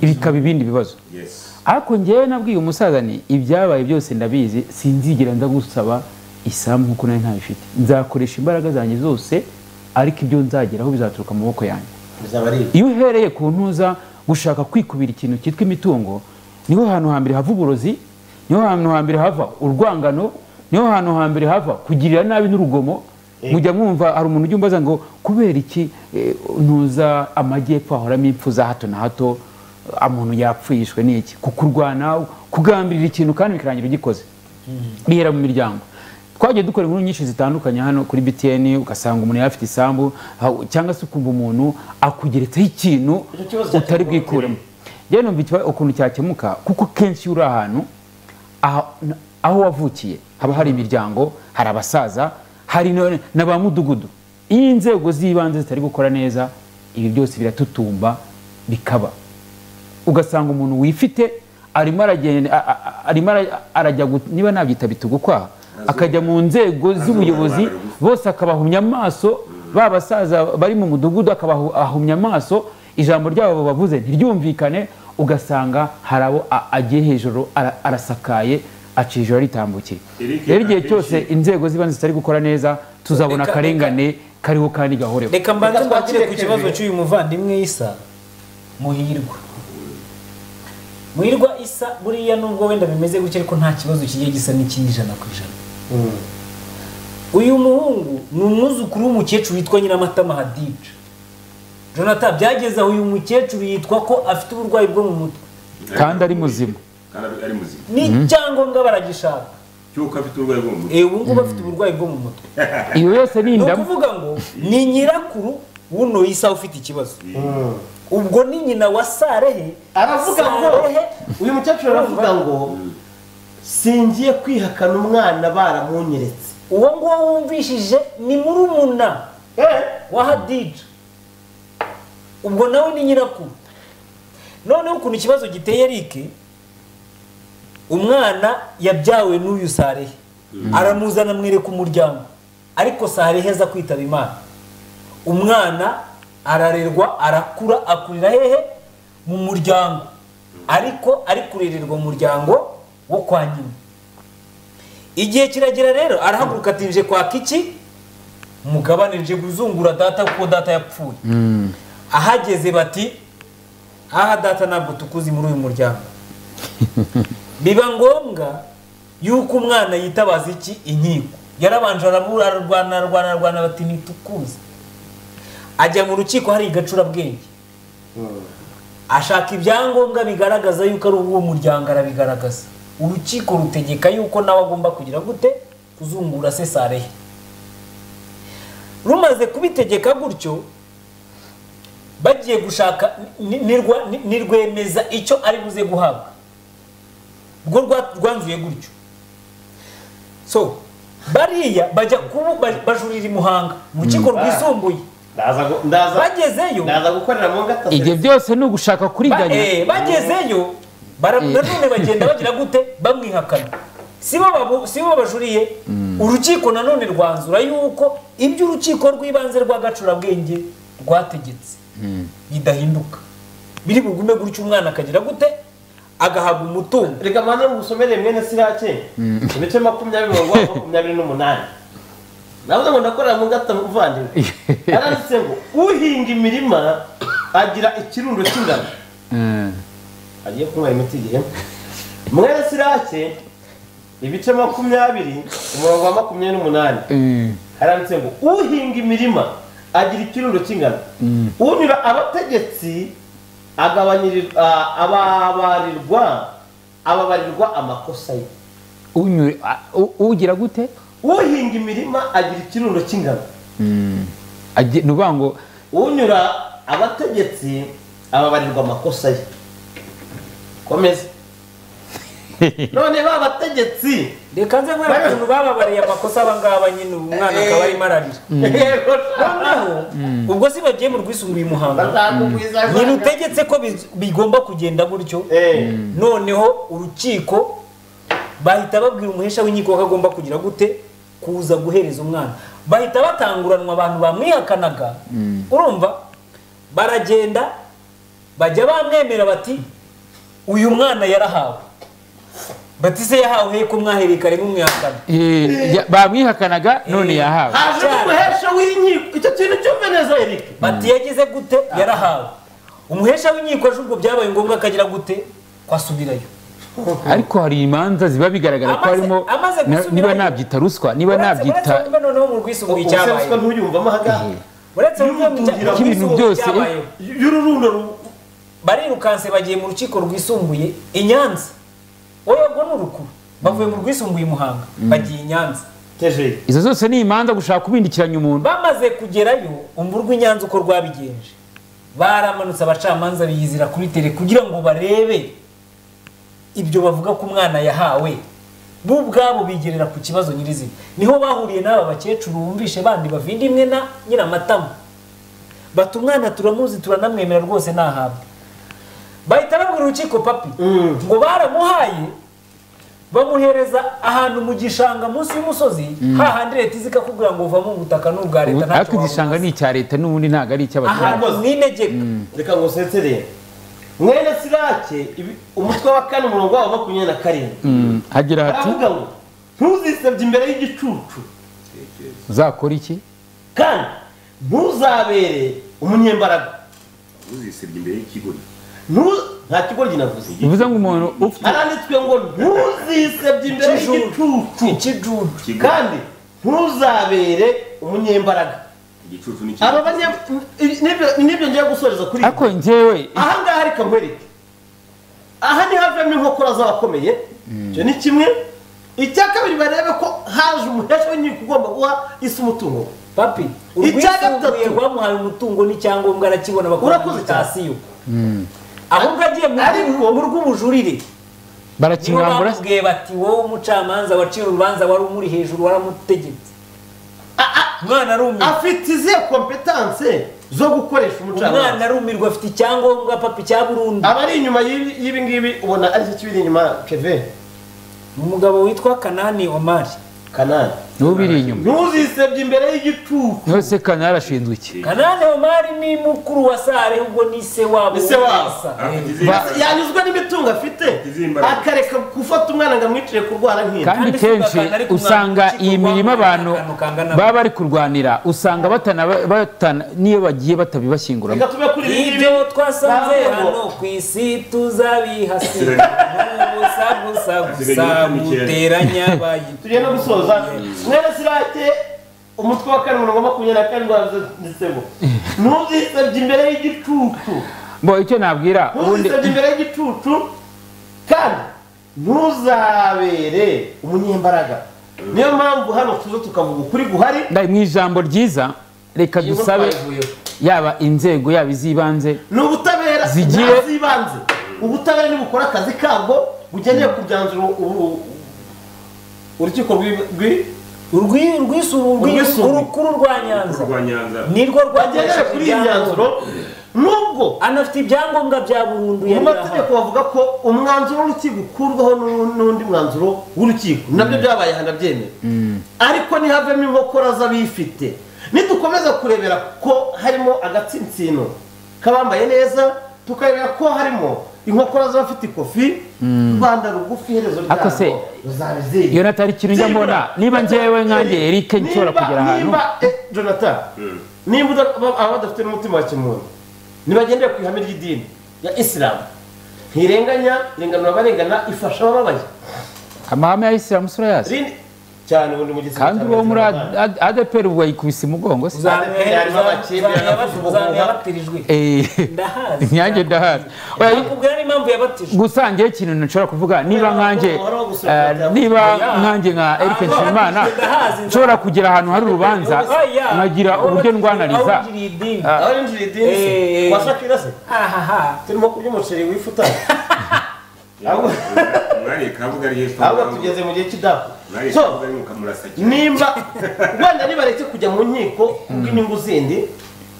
[SPEAKER 3] bikaba ibindi bibazo ariko ngewe nabwiye umusaza ni ibyabaye byose ndabizi sinzigera nza gusaba isambu nkuko nari ntabifite nzakoresha imbaraga zanjye zose ariko ibyo nzageraho bizaturuka mu maboko yanjye
[SPEAKER 1] bizaba ari
[SPEAKER 3] iyo uhereye ku ntuza gushaka kwikubira ikintu cyitwa imitungo niho hantu hambere hava uburozi niho hantu hambere hava urwangano niho hantu hambere hava kugirira nabi n'urugomo mujya mwumva hari umuntu ujya umbaza ngo kubera iki eh, ntuza amajyepfo ahoramo impfu za hato na hato ah, umuntu yapfuye yishwe n'iki kukurwana kugambirira ikintu kandi bikarangira ugikoze bihera mu miryango twagiye dukora inkuru nyinshi zitandukanye hano kuri btn ugasanga umuntu yari afite isambu ha- cyangwa se ukumva umuntu akugeretseho ikintu utari bwikuremo njyewe numva ikiba- ukuntu cyakemuka kuko kenshi iyo uri ahantu aha- na- aho wavukiye haba hari imiryango hari abasaza hari na- na ba mudugudu iyo inzego z'ibanze zitari gukora neza ibi byose biratutumba bikaba ugasanga umuntu wifite arimo aragenda a- a- a- arimo ara- arajya gu- niba nabyita bitugukwaha akajya mu nzego z'ubuyobozi bose akabahumya amaso ba basaza bari mu mudugudu akabahumya amaso ijambo ryabo bavuze ntiryumvikane ugasanga hari abo a- agiye hejuru ara- arasakaye aca ijoro ritambukiye
[SPEAKER 2] Eric,
[SPEAKER 3] rero igihe
[SPEAKER 2] akenshi-
[SPEAKER 3] cyose inzego z'ibanze zitari gukora neza tuzabona
[SPEAKER 4] Reka-
[SPEAKER 3] akarengane kariho kandi gahoreho
[SPEAKER 4] reka mbanze mbakire ku kibazo cy'uyu muvandimwe isa muhirwa muhirwa isa buriya nubwo wenda bimeze gutya ariko nta kibazo kigiye gisa n'icy'ijana ku ijana uyu muhungu ni umwuzukuru w'umukecuru witwa nyiramatama hadija jonathan byageze aho uyu mukecuru yitwa ko afite uburwayi bwo mu mutwe
[SPEAKER 3] kandi ari muzima
[SPEAKER 2] kandi ari- ari muzima
[SPEAKER 4] n'icyangombwa baragishaka
[SPEAKER 2] cy'uko afite uburwayi bwo mu mutwe
[SPEAKER 4] Eh, ubu ngubu afite uburwayi bwo mu mutwe
[SPEAKER 3] iyo yose ni
[SPEAKER 4] ni
[SPEAKER 3] indamu
[SPEAKER 4] ukuvuga ngo ni nyirakuru w'uno isa ufite ikibazo ubwo ni nyina wa sarehe
[SPEAKER 1] aravuga ngo uyu mukecuru aravuga ngo singiye kwihakana umwana baramunyeretse
[SPEAKER 4] uwo nguwo wumvishije ni murumuna wa hadija ubwo nawe ni nyirakuru noneho ukuntu ikibazo giteye erike umwana yabyawe n'uyu sarehe aramuzana amwereka umuryango ariko sarehe aza kwitaba imana umwana ararerwa arakura akurira hehe mu muryango ariko ari kurererwa mu muryango wo kwa nyina igihe kiragera rero arahaguruka atinje kwaka iki mugabane nje kuzungura data kuko data yapfuye ahageze bati aha data ntabwo tukuzi muri uyu muryango biba ngombwa yuko umwana yitabaza iki inkiko yarabanje arabura ararwana ararwana ararwana bati ntitukuze ajya mu rukiko hari igacurabwenge ashaka ibyangombwa bigaragaza yuko ari uw'uwo muryango arabigaragaza urukiko rutegeka yuko nawe agomba kugira gute kuzungura se sarehe rumaze kubitegeka gutyo bagiye gushaka ni- nirwa- ni- nirwemeza icyo ari buze guhabwa rwo rwa- rwanzuye gutyo so bariya bajya kubu ba- bajurira i muhanga mu rukiko
[SPEAKER 1] Mm.
[SPEAKER 4] rwisumbuye bagezeyo
[SPEAKER 1] ndaza gukorera mu ngata
[SPEAKER 3] ibyo byose ni ugushaka
[SPEAKER 4] Ba-
[SPEAKER 3] kuriganya
[SPEAKER 4] eh, bagezeyo bara- nanone bagenda bagira gute bamwihakana si bo babu- si bo bajuriye urukiko nanone rwanzura yuko ibyo urukiko rw'ibanze rw'agacurabwenge rwategetse bidahinduka biri bugume gutyo umwana akagira gute agahabwa umutungo
[SPEAKER 1] reka mbanze mugusomere mwene sirake ibice makumyabiri mirongo inani na makumyabiri n'umunani navuze ngo ndakorera mu ngata muvandimwe yaranditse ngo uhinga imirima agira ikirundo cy'ingano agiye kunywa imiti igihe mwene sirake ibice makumyabiri umurongo wa makumyabiri n'umunani haranditse ngo uhinga imirima agira ikirundo cy'ingano unyura abategetsi agabanyiri- a- ababarirwa ababarirwa amakosa ye
[SPEAKER 3] Unyure- a- u- ugira gute
[SPEAKER 1] uhinga imirima agira ikirundo cy'ingano
[SPEAKER 3] Agi- ni ukuvuga ngo
[SPEAKER 1] unyura abategetsi ababarirwa amakosa ye komeza none ba bategetsi
[SPEAKER 4] reka nze nkwereke ukuntu bababariye amakosa aba ngaba nyine ubu umwana akaba arimo ararira noneho ubwo si bagiye mu rwisumbuye i muhanga
[SPEAKER 1] Bazamugwiza
[SPEAKER 4] nyine utegetse ko biz- bigomba kugenda gutyo noneho urukiko bahita babwira umuhesha w'inkiko ko agomba kugira gute kuza guhereza umwana bahita batanguranwa abantu bamwihakanaga urumva baragenda bajya bamwemera bati uyu mwana yarahawe bati se yahawe he ko mwahereye kare mumwihakana
[SPEAKER 3] eh, ya- bamwihakanaga none yahawe
[SPEAKER 1] haje n'umuhesha w'inkiko icyo kintu cyumveneza erike
[SPEAKER 4] bati yagize gute yarahawe umuhesha w'inkiko aje ubwo byabaye ngombwa akagira gute kwasubirayo
[SPEAKER 3] ariko hari imanza ziba bigaragara ko
[SPEAKER 4] Amaze-
[SPEAKER 3] harimo
[SPEAKER 4] amaze
[SPEAKER 3] na-
[SPEAKER 4] gusubirayo.
[SPEAKER 3] niba nabyita ruswa niba
[SPEAKER 4] uretse
[SPEAKER 3] nabyita
[SPEAKER 4] wumve noneho mu rwisumbuye
[SPEAKER 1] Ubwo
[SPEAKER 4] icyabaye
[SPEAKER 1] ruswa ntuyumvamo ahagaha
[SPEAKER 4] uretse wumve mu cya-
[SPEAKER 3] Ibintu
[SPEAKER 4] rwisumbuye
[SPEAKER 3] byose, eh.
[SPEAKER 4] icyabayeho. barirukanse bagiye mu rukiko rwisumbuye i nyanza wowe ubwo ni urukuru bavuye mu rwisumbuye i muhanga
[SPEAKER 3] Mm.
[SPEAKER 4] bagiye i nyanza
[SPEAKER 3] izo zose ni imanza gushaka kubindikiranya umuntu
[SPEAKER 4] bamaze kugerayo umva urwo i nyanza uko rwabigenje baramanutse abacamanza biyizira kuri tere kugira ngo barebe ibyo bavuga ko umwana yahawe bo ubwabo bigerera ku kibazo nyirizina niho bahuriye n'aba bakecuru bumvishe bandi bavinda imwe na nyiramatama bati umwana turamuzi turanamwemera rwose ntahabwe bahita babwira urukiko papi ngo baramuhaye bamuhereza ahantu mu gishanga munsi y'umusozi
[SPEAKER 3] Mm.
[SPEAKER 4] hahandi leta izi ikakubwira ngo uvamo ubutaka ni ubwa leta
[SPEAKER 3] ariko
[SPEAKER 4] ntacyo wabona
[SPEAKER 3] igishanga ni icya leta n'ubundi ntabwo ari icy'abaturage
[SPEAKER 4] ahantu mwitegeka
[SPEAKER 1] reka ngo useserere mwene sirake ibi- umutwe wa kane umurongo wabo wa makumyabiri na karindwi
[SPEAKER 3] Mm, hagira hati
[SPEAKER 1] baravuga ngo ntuzisebye imbere y'igicucu
[SPEAKER 3] uzakora iki
[SPEAKER 1] kandi ntuzabere umunyembaraga ntuzisebye imbere y'ikigoryi nta kigoryi navuze
[SPEAKER 3] bivuze ngo umuntu ufite
[SPEAKER 1] haranditswe ngo ntuzisebye imbere y'igicucu kandi ntuzabere umunyembaraga aba banya nibyo- nibyo ngiye gusoreza kuri
[SPEAKER 3] ariko njyewe
[SPEAKER 1] aha ngaha reka nkwereke aha ni havemo inkokora z'abakomeye icyo ni kimwe icya kabiri barebe ko haje umuhesha w'inkiko ugomba guha isi umutungo we.
[SPEAKER 4] papi
[SPEAKER 1] icya
[SPEAKER 4] urwisumbuye
[SPEAKER 1] gatatu
[SPEAKER 4] rwamuhaye umutungo n'icyangombwa arakibona bakora
[SPEAKER 1] Urakoze cyane.
[SPEAKER 4] sitasiyo ahubwo agiye mu rw'u- mu rw'ubujurire nibo
[SPEAKER 3] barakimwambura
[SPEAKER 4] bamubwiye bati wowe umucamanza waciye urubanza wari umuri hejuru waramutegetse
[SPEAKER 1] afite izihe kompetanse zo gukoresha umucamanza
[SPEAKER 4] umwana arumirwa afite icyangombwa papa icya burundu
[SPEAKER 1] abari inyuma y'ibi ngibi ubona ari cyo kibiri inyuma keve
[SPEAKER 4] umugabo witwa kanani omari
[SPEAKER 1] kanani
[SPEAKER 3] niwe ubiri inyuma
[SPEAKER 1] ntuzisebye imbere y'igicucu
[SPEAKER 3] nose kanari arashinzwe iki
[SPEAKER 4] kanani omari ni mukuru wa sare ubwo ni se wabo
[SPEAKER 1] Ni se wabo.
[SPEAKER 4] Ba-
[SPEAKER 1] yanyuzwa n'imitungo afite akareka gufata umwana ngo amwicire kurwara nk'inda
[SPEAKER 3] kandi kenshi usanga iyi mirimo abantu baba bari kurwanira usanga batana- batana- niyo bagiye batabibashyinguramo
[SPEAKER 1] Reka tube kuri ibi
[SPEAKER 4] ibyo twasanze
[SPEAKER 1] Ntabwo.
[SPEAKER 4] hano ku isi tuzabihasira n'ubusa gusa gusa guteranya bayi
[SPEAKER 1] tugiye no gusoza mwene sirake umutwe wa karindwi na makumyabiri na karindwi wanditsemo ntuzisebye imbere y'igicucu
[SPEAKER 3] bo icyo nabwira ubundi
[SPEAKER 1] ntuzisebye imbere y'igicucu kandi ntuzabere umunyembaraga niyo mpamvu hano tuzo tukavuga ukuri guhari
[SPEAKER 3] Ndayi, mu ijambo ryiza reka
[SPEAKER 1] Iyi nkuru
[SPEAKER 3] dusabe
[SPEAKER 1] twayivuyeho.
[SPEAKER 3] yaba inzego yaba iz'ibanze
[SPEAKER 1] ni ubutabera
[SPEAKER 3] Zigiye-
[SPEAKER 1] z'ibanze ubutabera ntibukora akazi kabwo bugenewe kugenzura ubu- urukiko rw'i- rw'i-
[SPEAKER 4] urwisumbuye
[SPEAKER 1] urwisumbuye
[SPEAKER 4] urukuru rwa nyanza
[SPEAKER 2] rwa nyanza
[SPEAKER 4] nirwo
[SPEAKER 1] rwagendera
[SPEAKER 4] rwakoresheje
[SPEAKER 1] kuri iyi myanzuro nubwo
[SPEAKER 4] anafite ibyangombwa bya burundu
[SPEAKER 1] mu mategeko bavuga ko umwanzuro w'urukiko ukurwaho n'u- n'undi mwanzuro w'urukiko nabyo byabaye aha ndabyemera ariko ntihavemo inkokora z'abifite nidukomeza kurebera ko harimo agatsinsino k'abambaye neza tukarebera ko harimo inkokora z'abafite ikofi rwanda rugufi iherezo
[SPEAKER 3] ariko se
[SPEAKER 1] ryarwo ruzabiziye
[SPEAKER 3] yonatani ikintu njya mbona niba njyewe nkanjye eric nshobora kugera ahantu
[SPEAKER 1] jonathan nimba uda- aba- aba badafite n'umutima wa kimuntu nibagendere ku ihame ry'idini ya isilamu ntirenganya irenganura abarengana ifasha abababaye
[SPEAKER 3] amahame ya isilamu sura yazo
[SPEAKER 1] Rindi- cyane ubundi mu gisibo
[SPEAKER 3] kandi
[SPEAKER 1] cya
[SPEAKER 3] uwo muri
[SPEAKER 1] Abanyarwanda.
[SPEAKER 3] Ad- adeperi ubwo yikubise umugongo se
[SPEAKER 1] harimo abakebe, harimo
[SPEAKER 4] yabatirijwe
[SPEAKER 3] Eh,
[SPEAKER 4] ndahazi
[SPEAKER 3] nyanjye ndahari Oya,
[SPEAKER 4] nakubwira n'impamvu yabatijwe
[SPEAKER 3] gusa njyewe ikintu nshobora kuvuga niba nkanjye
[SPEAKER 4] uhoraho gusohokera
[SPEAKER 3] eh, niba nkanjye nka eric nshimimana nshobora kugira ahantu hari urubanza
[SPEAKER 4] Oya.
[SPEAKER 3] nkagira uburyo ndwanariza
[SPEAKER 4] aho ugiriye idini
[SPEAKER 3] Ah.
[SPEAKER 1] aho rinjira idini se
[SPEAKER 4] Eh.
[SPEAKER 1] washakira se
[SPEAKER 4] ahaha
[SPEAKER 1] turimo kurya umuceri wifuta ahubwo ahubwo tugeze mu gihe cy'idapu So, nimba wenda nibareke kujya mu nkiko kubw'inyungu zindi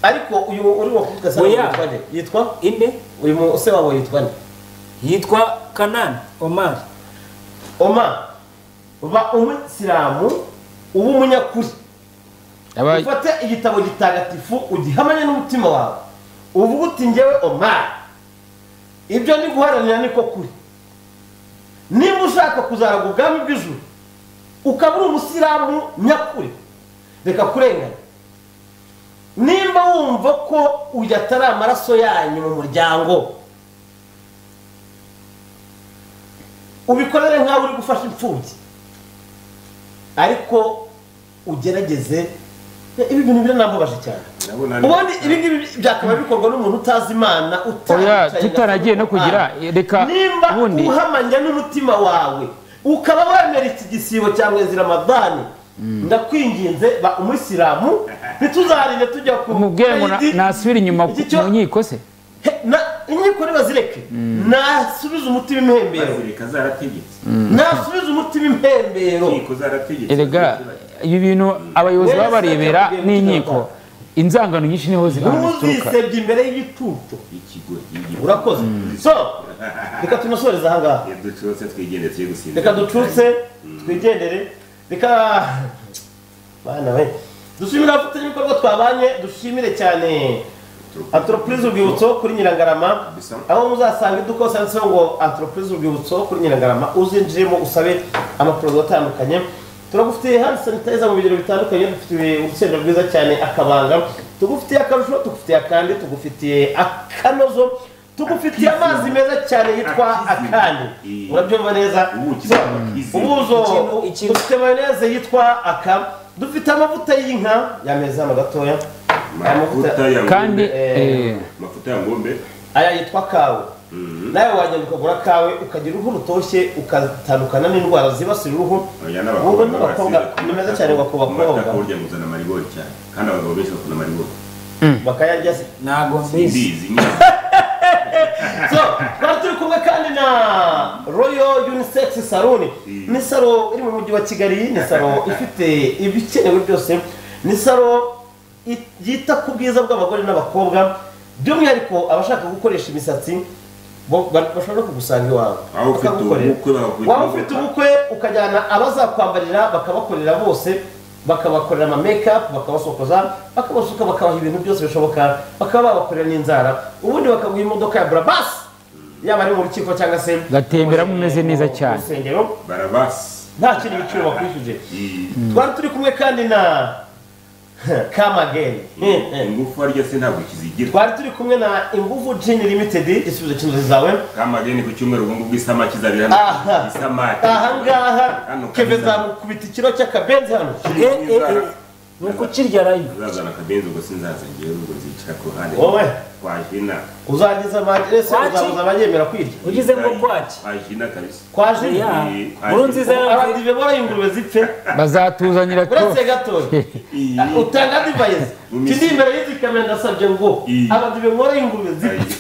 [SPEAKER 1] ariko uyu uri wo kuvuga se
[SPEAKER 4] Oya.
[SPEAKER 1] yitwa nde yitwa
[SPEAKER 4] inde
[SPEAKER 1] uyu mu- se wabo yitwa nde
[SPEAKER 4] yitwa kanani omari
[SPEAKER 1] oma ba umuyisilamu uba umunyakuri
[SPEAKER 3] Aba-
[SPEAKER 1] ufate igitabo gitagatifu ugihamanye n'umutima wawe uvuga uti ngewe omari ibyo ndi guharanira niko kuri nimba ushaka kuzaraga ubwami bw'ijuru ukaba uri umusilamu nyakuri reka kurenganya nimba wumva ko uyu atari amaraso yanyu mu muryango ubikorere nk'aho uri gufasha imfubyi ariko ugerageze ibi bintu biranambabaje cyane ubundi ibi ngibi byakaba bikorwa n'umuntu utazi imana
[SPEAKER 3] oya
[SPEAKER 1] utaricaye
[SPEAKER 3] tutaragiye no
[SPEAKER 1] agasoma
[SPEAKER 3] kugira
[SPEAKER 1] Qur'an.
[SPEAKER 3] reka
[SPEAKER 1] nimba
[SPEAKER 3] ubundi
[SPEAKER 1] uhamanya n'umutima wawe ukaba wemera iki gisibo cya mwezi ramadani ndakwinginze ba umuyisilamu ntituzarinde tujya ku
[SPEAKER 3] mubwire ngo na-
[SPEAKER 1] Idi.
[SPEAKER 3] nasubire inyuma ku- mu nkiko se
[SPEAKER 1] He, na- inkiko ntibazireke nasubize umutima impembero nasubize umutima impembero
[SPEAKER 3] erega ibi bintu abayobozi
[SPEAKER 1] Wese
[SPEAKER 3] baba barebera
[SPEAKER 1] akabwira umutima
[SPEAKER 3] n'inkiko inzangano nyinshi niho zituruka
[SPEAKER 1] ntuzisebye imbere y'igicucu urakoze so reka tunasoreze ahangaha
[SPEAKER 2] ducutse twigende turi gusinzira
[SPEAKER 1] reka ducutse twigendere reka bana we dushimire abafatanya ibikorwa twabanye dushimire cyane antoropurize urwibutso kuri nyirangarama aho muzasanga iduka hose handitseho ngo antoropurize urwibutso kuri nyirangarama uzinjiremo usabe amaporoduwi atandukanye turagufitiye handi sanitayiza mu bigero bitandukanye dufitiye urusenda rwiza cyane akabanga tugufitiye akarusho tugufitiye akandi tugufitiye akanozo tugufitiye amazi meza cyane yitwa akandi urabyumva neza So, ubuzo dufite mayoneze yitwa aka dufite amavuta y'inka yameze hano gatoya Aya
[SPEAKER 2] Amavuta ya
[SPEAKER 3] Kandi,
[SPEAKER 1] Eh,
[SPEAKER 3] eh,
[SPEAKER 2] amavuta ya ngombe
[SPEAKER 1] aya yitwa kawe nawe wajya ukagura kawe ukagira uruhu rutoshye ugatandukana n'indwara zibasira uruhu
[SPEAKER 2] Oya, n'abakobwa
[SPEAKER 1] ubu ni abakobwa
[SPEAKER 2] barasinda.
[SPEAKER 1] ni meza cyane ngo ku bakobwa
[SPEAKER 2] Amata kurya muzana marigori cyane kandi abagabo benshi bakunda marigori
[SPEAKER 1] bakayarya se
[SPEAKER 4] ntabwo
[SPEAKER 2] mbizi nyine
[SPEAKER 1] so twari turi kumwe kandi na royal unisex salon ni salo iri mu mujyi wa kigali ni salo ifite ibikenewe byose ni salo it- yita ku bwiza bw'abagore n'abakobwa by'umwihariko abashaka gukoresha imisatsi bo- ba- bashobora kugusanga iwawe
[SPEAKER 2] Waba ufite
[SPEAKER 1] bakagukorera.
[SPEAKER 2] ubukwe bakagukorera.
[SPEAKER 1] waba ufite ubukwe ukajyana abazakwambarira bakabakorera bose bakabakorera ama make-up bakabasokoza bakabasuka bakabaha ibintu byose bishoboka bakaba babakorera n'inzara ubundi bakaguha imodoka ya burabasi yaba ari mu rukiko cyangwa se
[SPEAKER 3] gatemberamo umeze neza cyane
[SPEAKER 1] urusengero
[SPEAKER 2] barabasi
[SPEAKER 1] nta kindi biciro bakwishyuje twari turi kumwe kandi na kamageni
[SPEAKER 2] ingufu harya se ntabwo kizigira
[SPEAKER 1] twari turi kumwe na ingufu jini limitedi igisubizo cy'inzozi zawe
[SPEAKER 2] kamageni ku cyumweru ubu ngubu isamaki izabira
[SPEAKER 1] Aha.
[SPEAKER 2] hano isamaki
[SPEAKER 1] ahangaha
[SPEAKER 2] Hano
[SPEAKER 1] keve
[SPEAKER 2] kabisa.
[SPEAKER 1] zamukubita ikiro cy'akabenzi hano
[SPEAKER 2] ni
[SPEAKER 4] ukukirya rayivu
[SPEAKER 2] uzazana akabenzi ubwo sinzaza ngewe ubwo nzicara ku ruhande
[SPEAKER 1] Wowe.
[SPEAKER 2] twajina
[SPEAKER 1] uzangiza amadrese
[SPEAKER 2] Kwaki?
[SPEAKER 1] uzabuza abanyemera kwirya
[SPEAKER 2] Ugize ngo
[SPEAKER 4] kwaki
[SPEAKER 2] twajina kabisa
[SPEAKER 1] kwaje
[SPEAKER 2] Yeah.
[SPEAKER 1] abadive bora ingurube zipfe
[SPEAKER 3] bazatuzanira
[SPEAKER 1] uretse gatoya utanga divayizi kindi imbere y'izi kamera ndasabye ngo abadive bora ingurube zipfe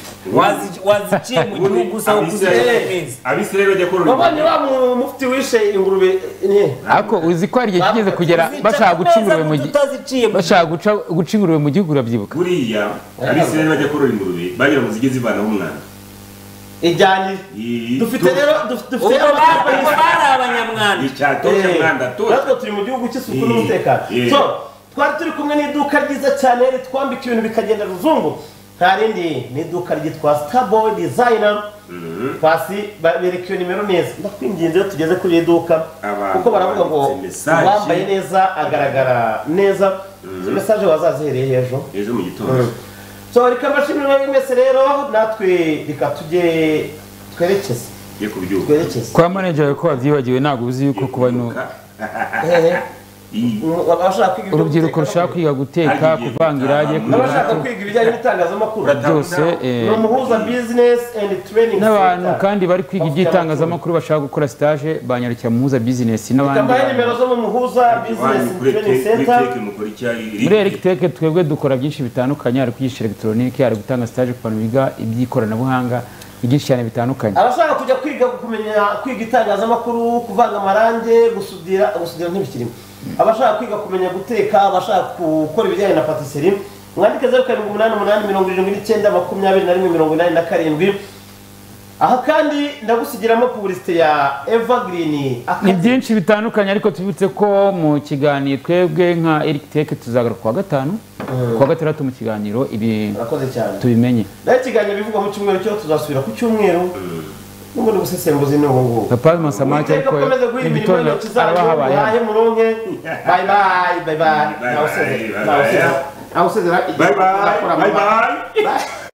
[SPEAKER 4] waziciye mu gihugu usa
[SPEAKER 1] Abisirayeli-
[SPEAKER 2] abisirayeli bajya korora
[SPEAKER 1] wabonye wa mu- mufti wishe ingurube ne
[SPEAKER 3] ariko uzi ko hari igihe kigeze kugera bashaka guca ingurube mu gi- bashaka guca- guca ingurube mu gihugu urabyibuka
[SPEAKER 2] buriya abisirayeli bajya korora ingurube bagira ngo zijye zivanaho umwana
[SPEAKER 1] ijyanye dufite rero duf- dufite
[SPEAKER 4] Ubwo
[SPEAKER 1] amakipe
[SPEAKER 4] bari-
[SPEAKER 1] y'isi.
[SPEAKER 4] bari abanyamwanda.
[SPEAKER 2] Icyatoje
[SPEAKER 1] Eh,
[SPEAKER 2] mwanda atoje.
[SPEAKER 1] natwe turi mu gihugu cy'isuku
[SPEAKER 2] Eh,
[SPEAKER 1] n'umutekano
[SPEAKER 2] eh.
[SPEAKER 1] so twari turi kumwe n'iduka ryiza cyane ritwambika ibintu bikagenda ruzungu nta rindi ni iduka ryitwa starboy designer pasi bereka iyo nimero neza ndakwinginze iyo tugeze kuri iri duka kuko baravuga ngo
[SPEAKER 2] banditse message.
[SPEAKER 1] uwambaye neza agaragara neza izo mesaje wazazihereye hejuru
[SPEAKER 2] ejo mu gitondo
[SPEAKER 1] so reka mbashimire mwebwe mwese rero natwe reka tujye twerekeze
[SPEAKER 2] ye kubyuka
[SPEAKER 1] twerekeze
[SPEAKER 3] kwa manager yawe ko wabyibagiwe ntabwo uzi yuko kuba ino
[SPEAKER 1] Ehe. abashaka kwiga ibyo
[SPEAKER 3] urubyiruko
[SPEAKER 1] guteka-
[SPEAKER 3] rushaka kwiga guteka kuvanga irage
[SPEAKER 1] n'abashaka kwiga ibijyanye n'itangazamakuru
[SPEAKER 3] Byose, eh.
[SPEAKER 1] ni umuhuza business and training
[SPEAKER 3] n'abantu
[SPEAKER 1] center.
[SPEAKER 3] kandi bari kwiga iby'itangazamakuru bashaka gukora stage banyarukira mu muhuza bizinesi n'abandi
[SPEAKER 1] kambaye nimero zo mu muhuza business and training center
[SPEAKER 2] mukora icyayi
[SPEAKER 3] muri electric twebwe dukora byinshi bitandukanye hari kwigisha elegitoronike hari gutanga stage ku bantu biga iby'ikoranabuhanga byinshi cyane bitandukanye
[SPEAKER 1] abashaka kujya kwiga kumenya kwiga itangazamakuru kuvanga amarange gusudira gusudira ntibikirimo abashaka kwiga kumenya guteka abashaka gukora ibijyanye na patisserie mwandike zeru karindwi umunani umunani mirongo irindwi n'icyenda makumyabiri na rimwe mirongo inani na karindwi aha kandi ndagusigiramo publicite ya evergreen
[SPEAKER 3] ni byinshi bitandukanye ariko tubibutse ko mu kiganiro twebwe nka electric tuzagaruka kuwa gatanu kuwa gatandatu mu kiganiro ibi
[SPEAKER 1] Murakoze cyane.
[SPEAKER 3] tubimenye
[SPEAKER 1] naho ikiganiro bivugwa mu cyumweru cyo tuzasubira ku cyumweru n'ubundi busesenguzi ni ubu ngubu
[SPEAKER 3] papa masamake
[SPEAKER 1] Uwiteka
[SPEAKER 3] ariko
[SPEAKER 1] akomeze guha imirimo
[SPEAKER 3] n'ibitondo
[SPEAKER 1] y'intoki zanyu
[SPEAKER 3] araba habaye hano.
[SPEAKER 1] muhaye muronke bayi bayi bayi bayi ntawe usezera ntawe usezera ntawe usezera
[SPEAKER 2] Bye bye,
[SPEAKER 1] Ntawe usezera.
[SPEAKER 2] bye bye.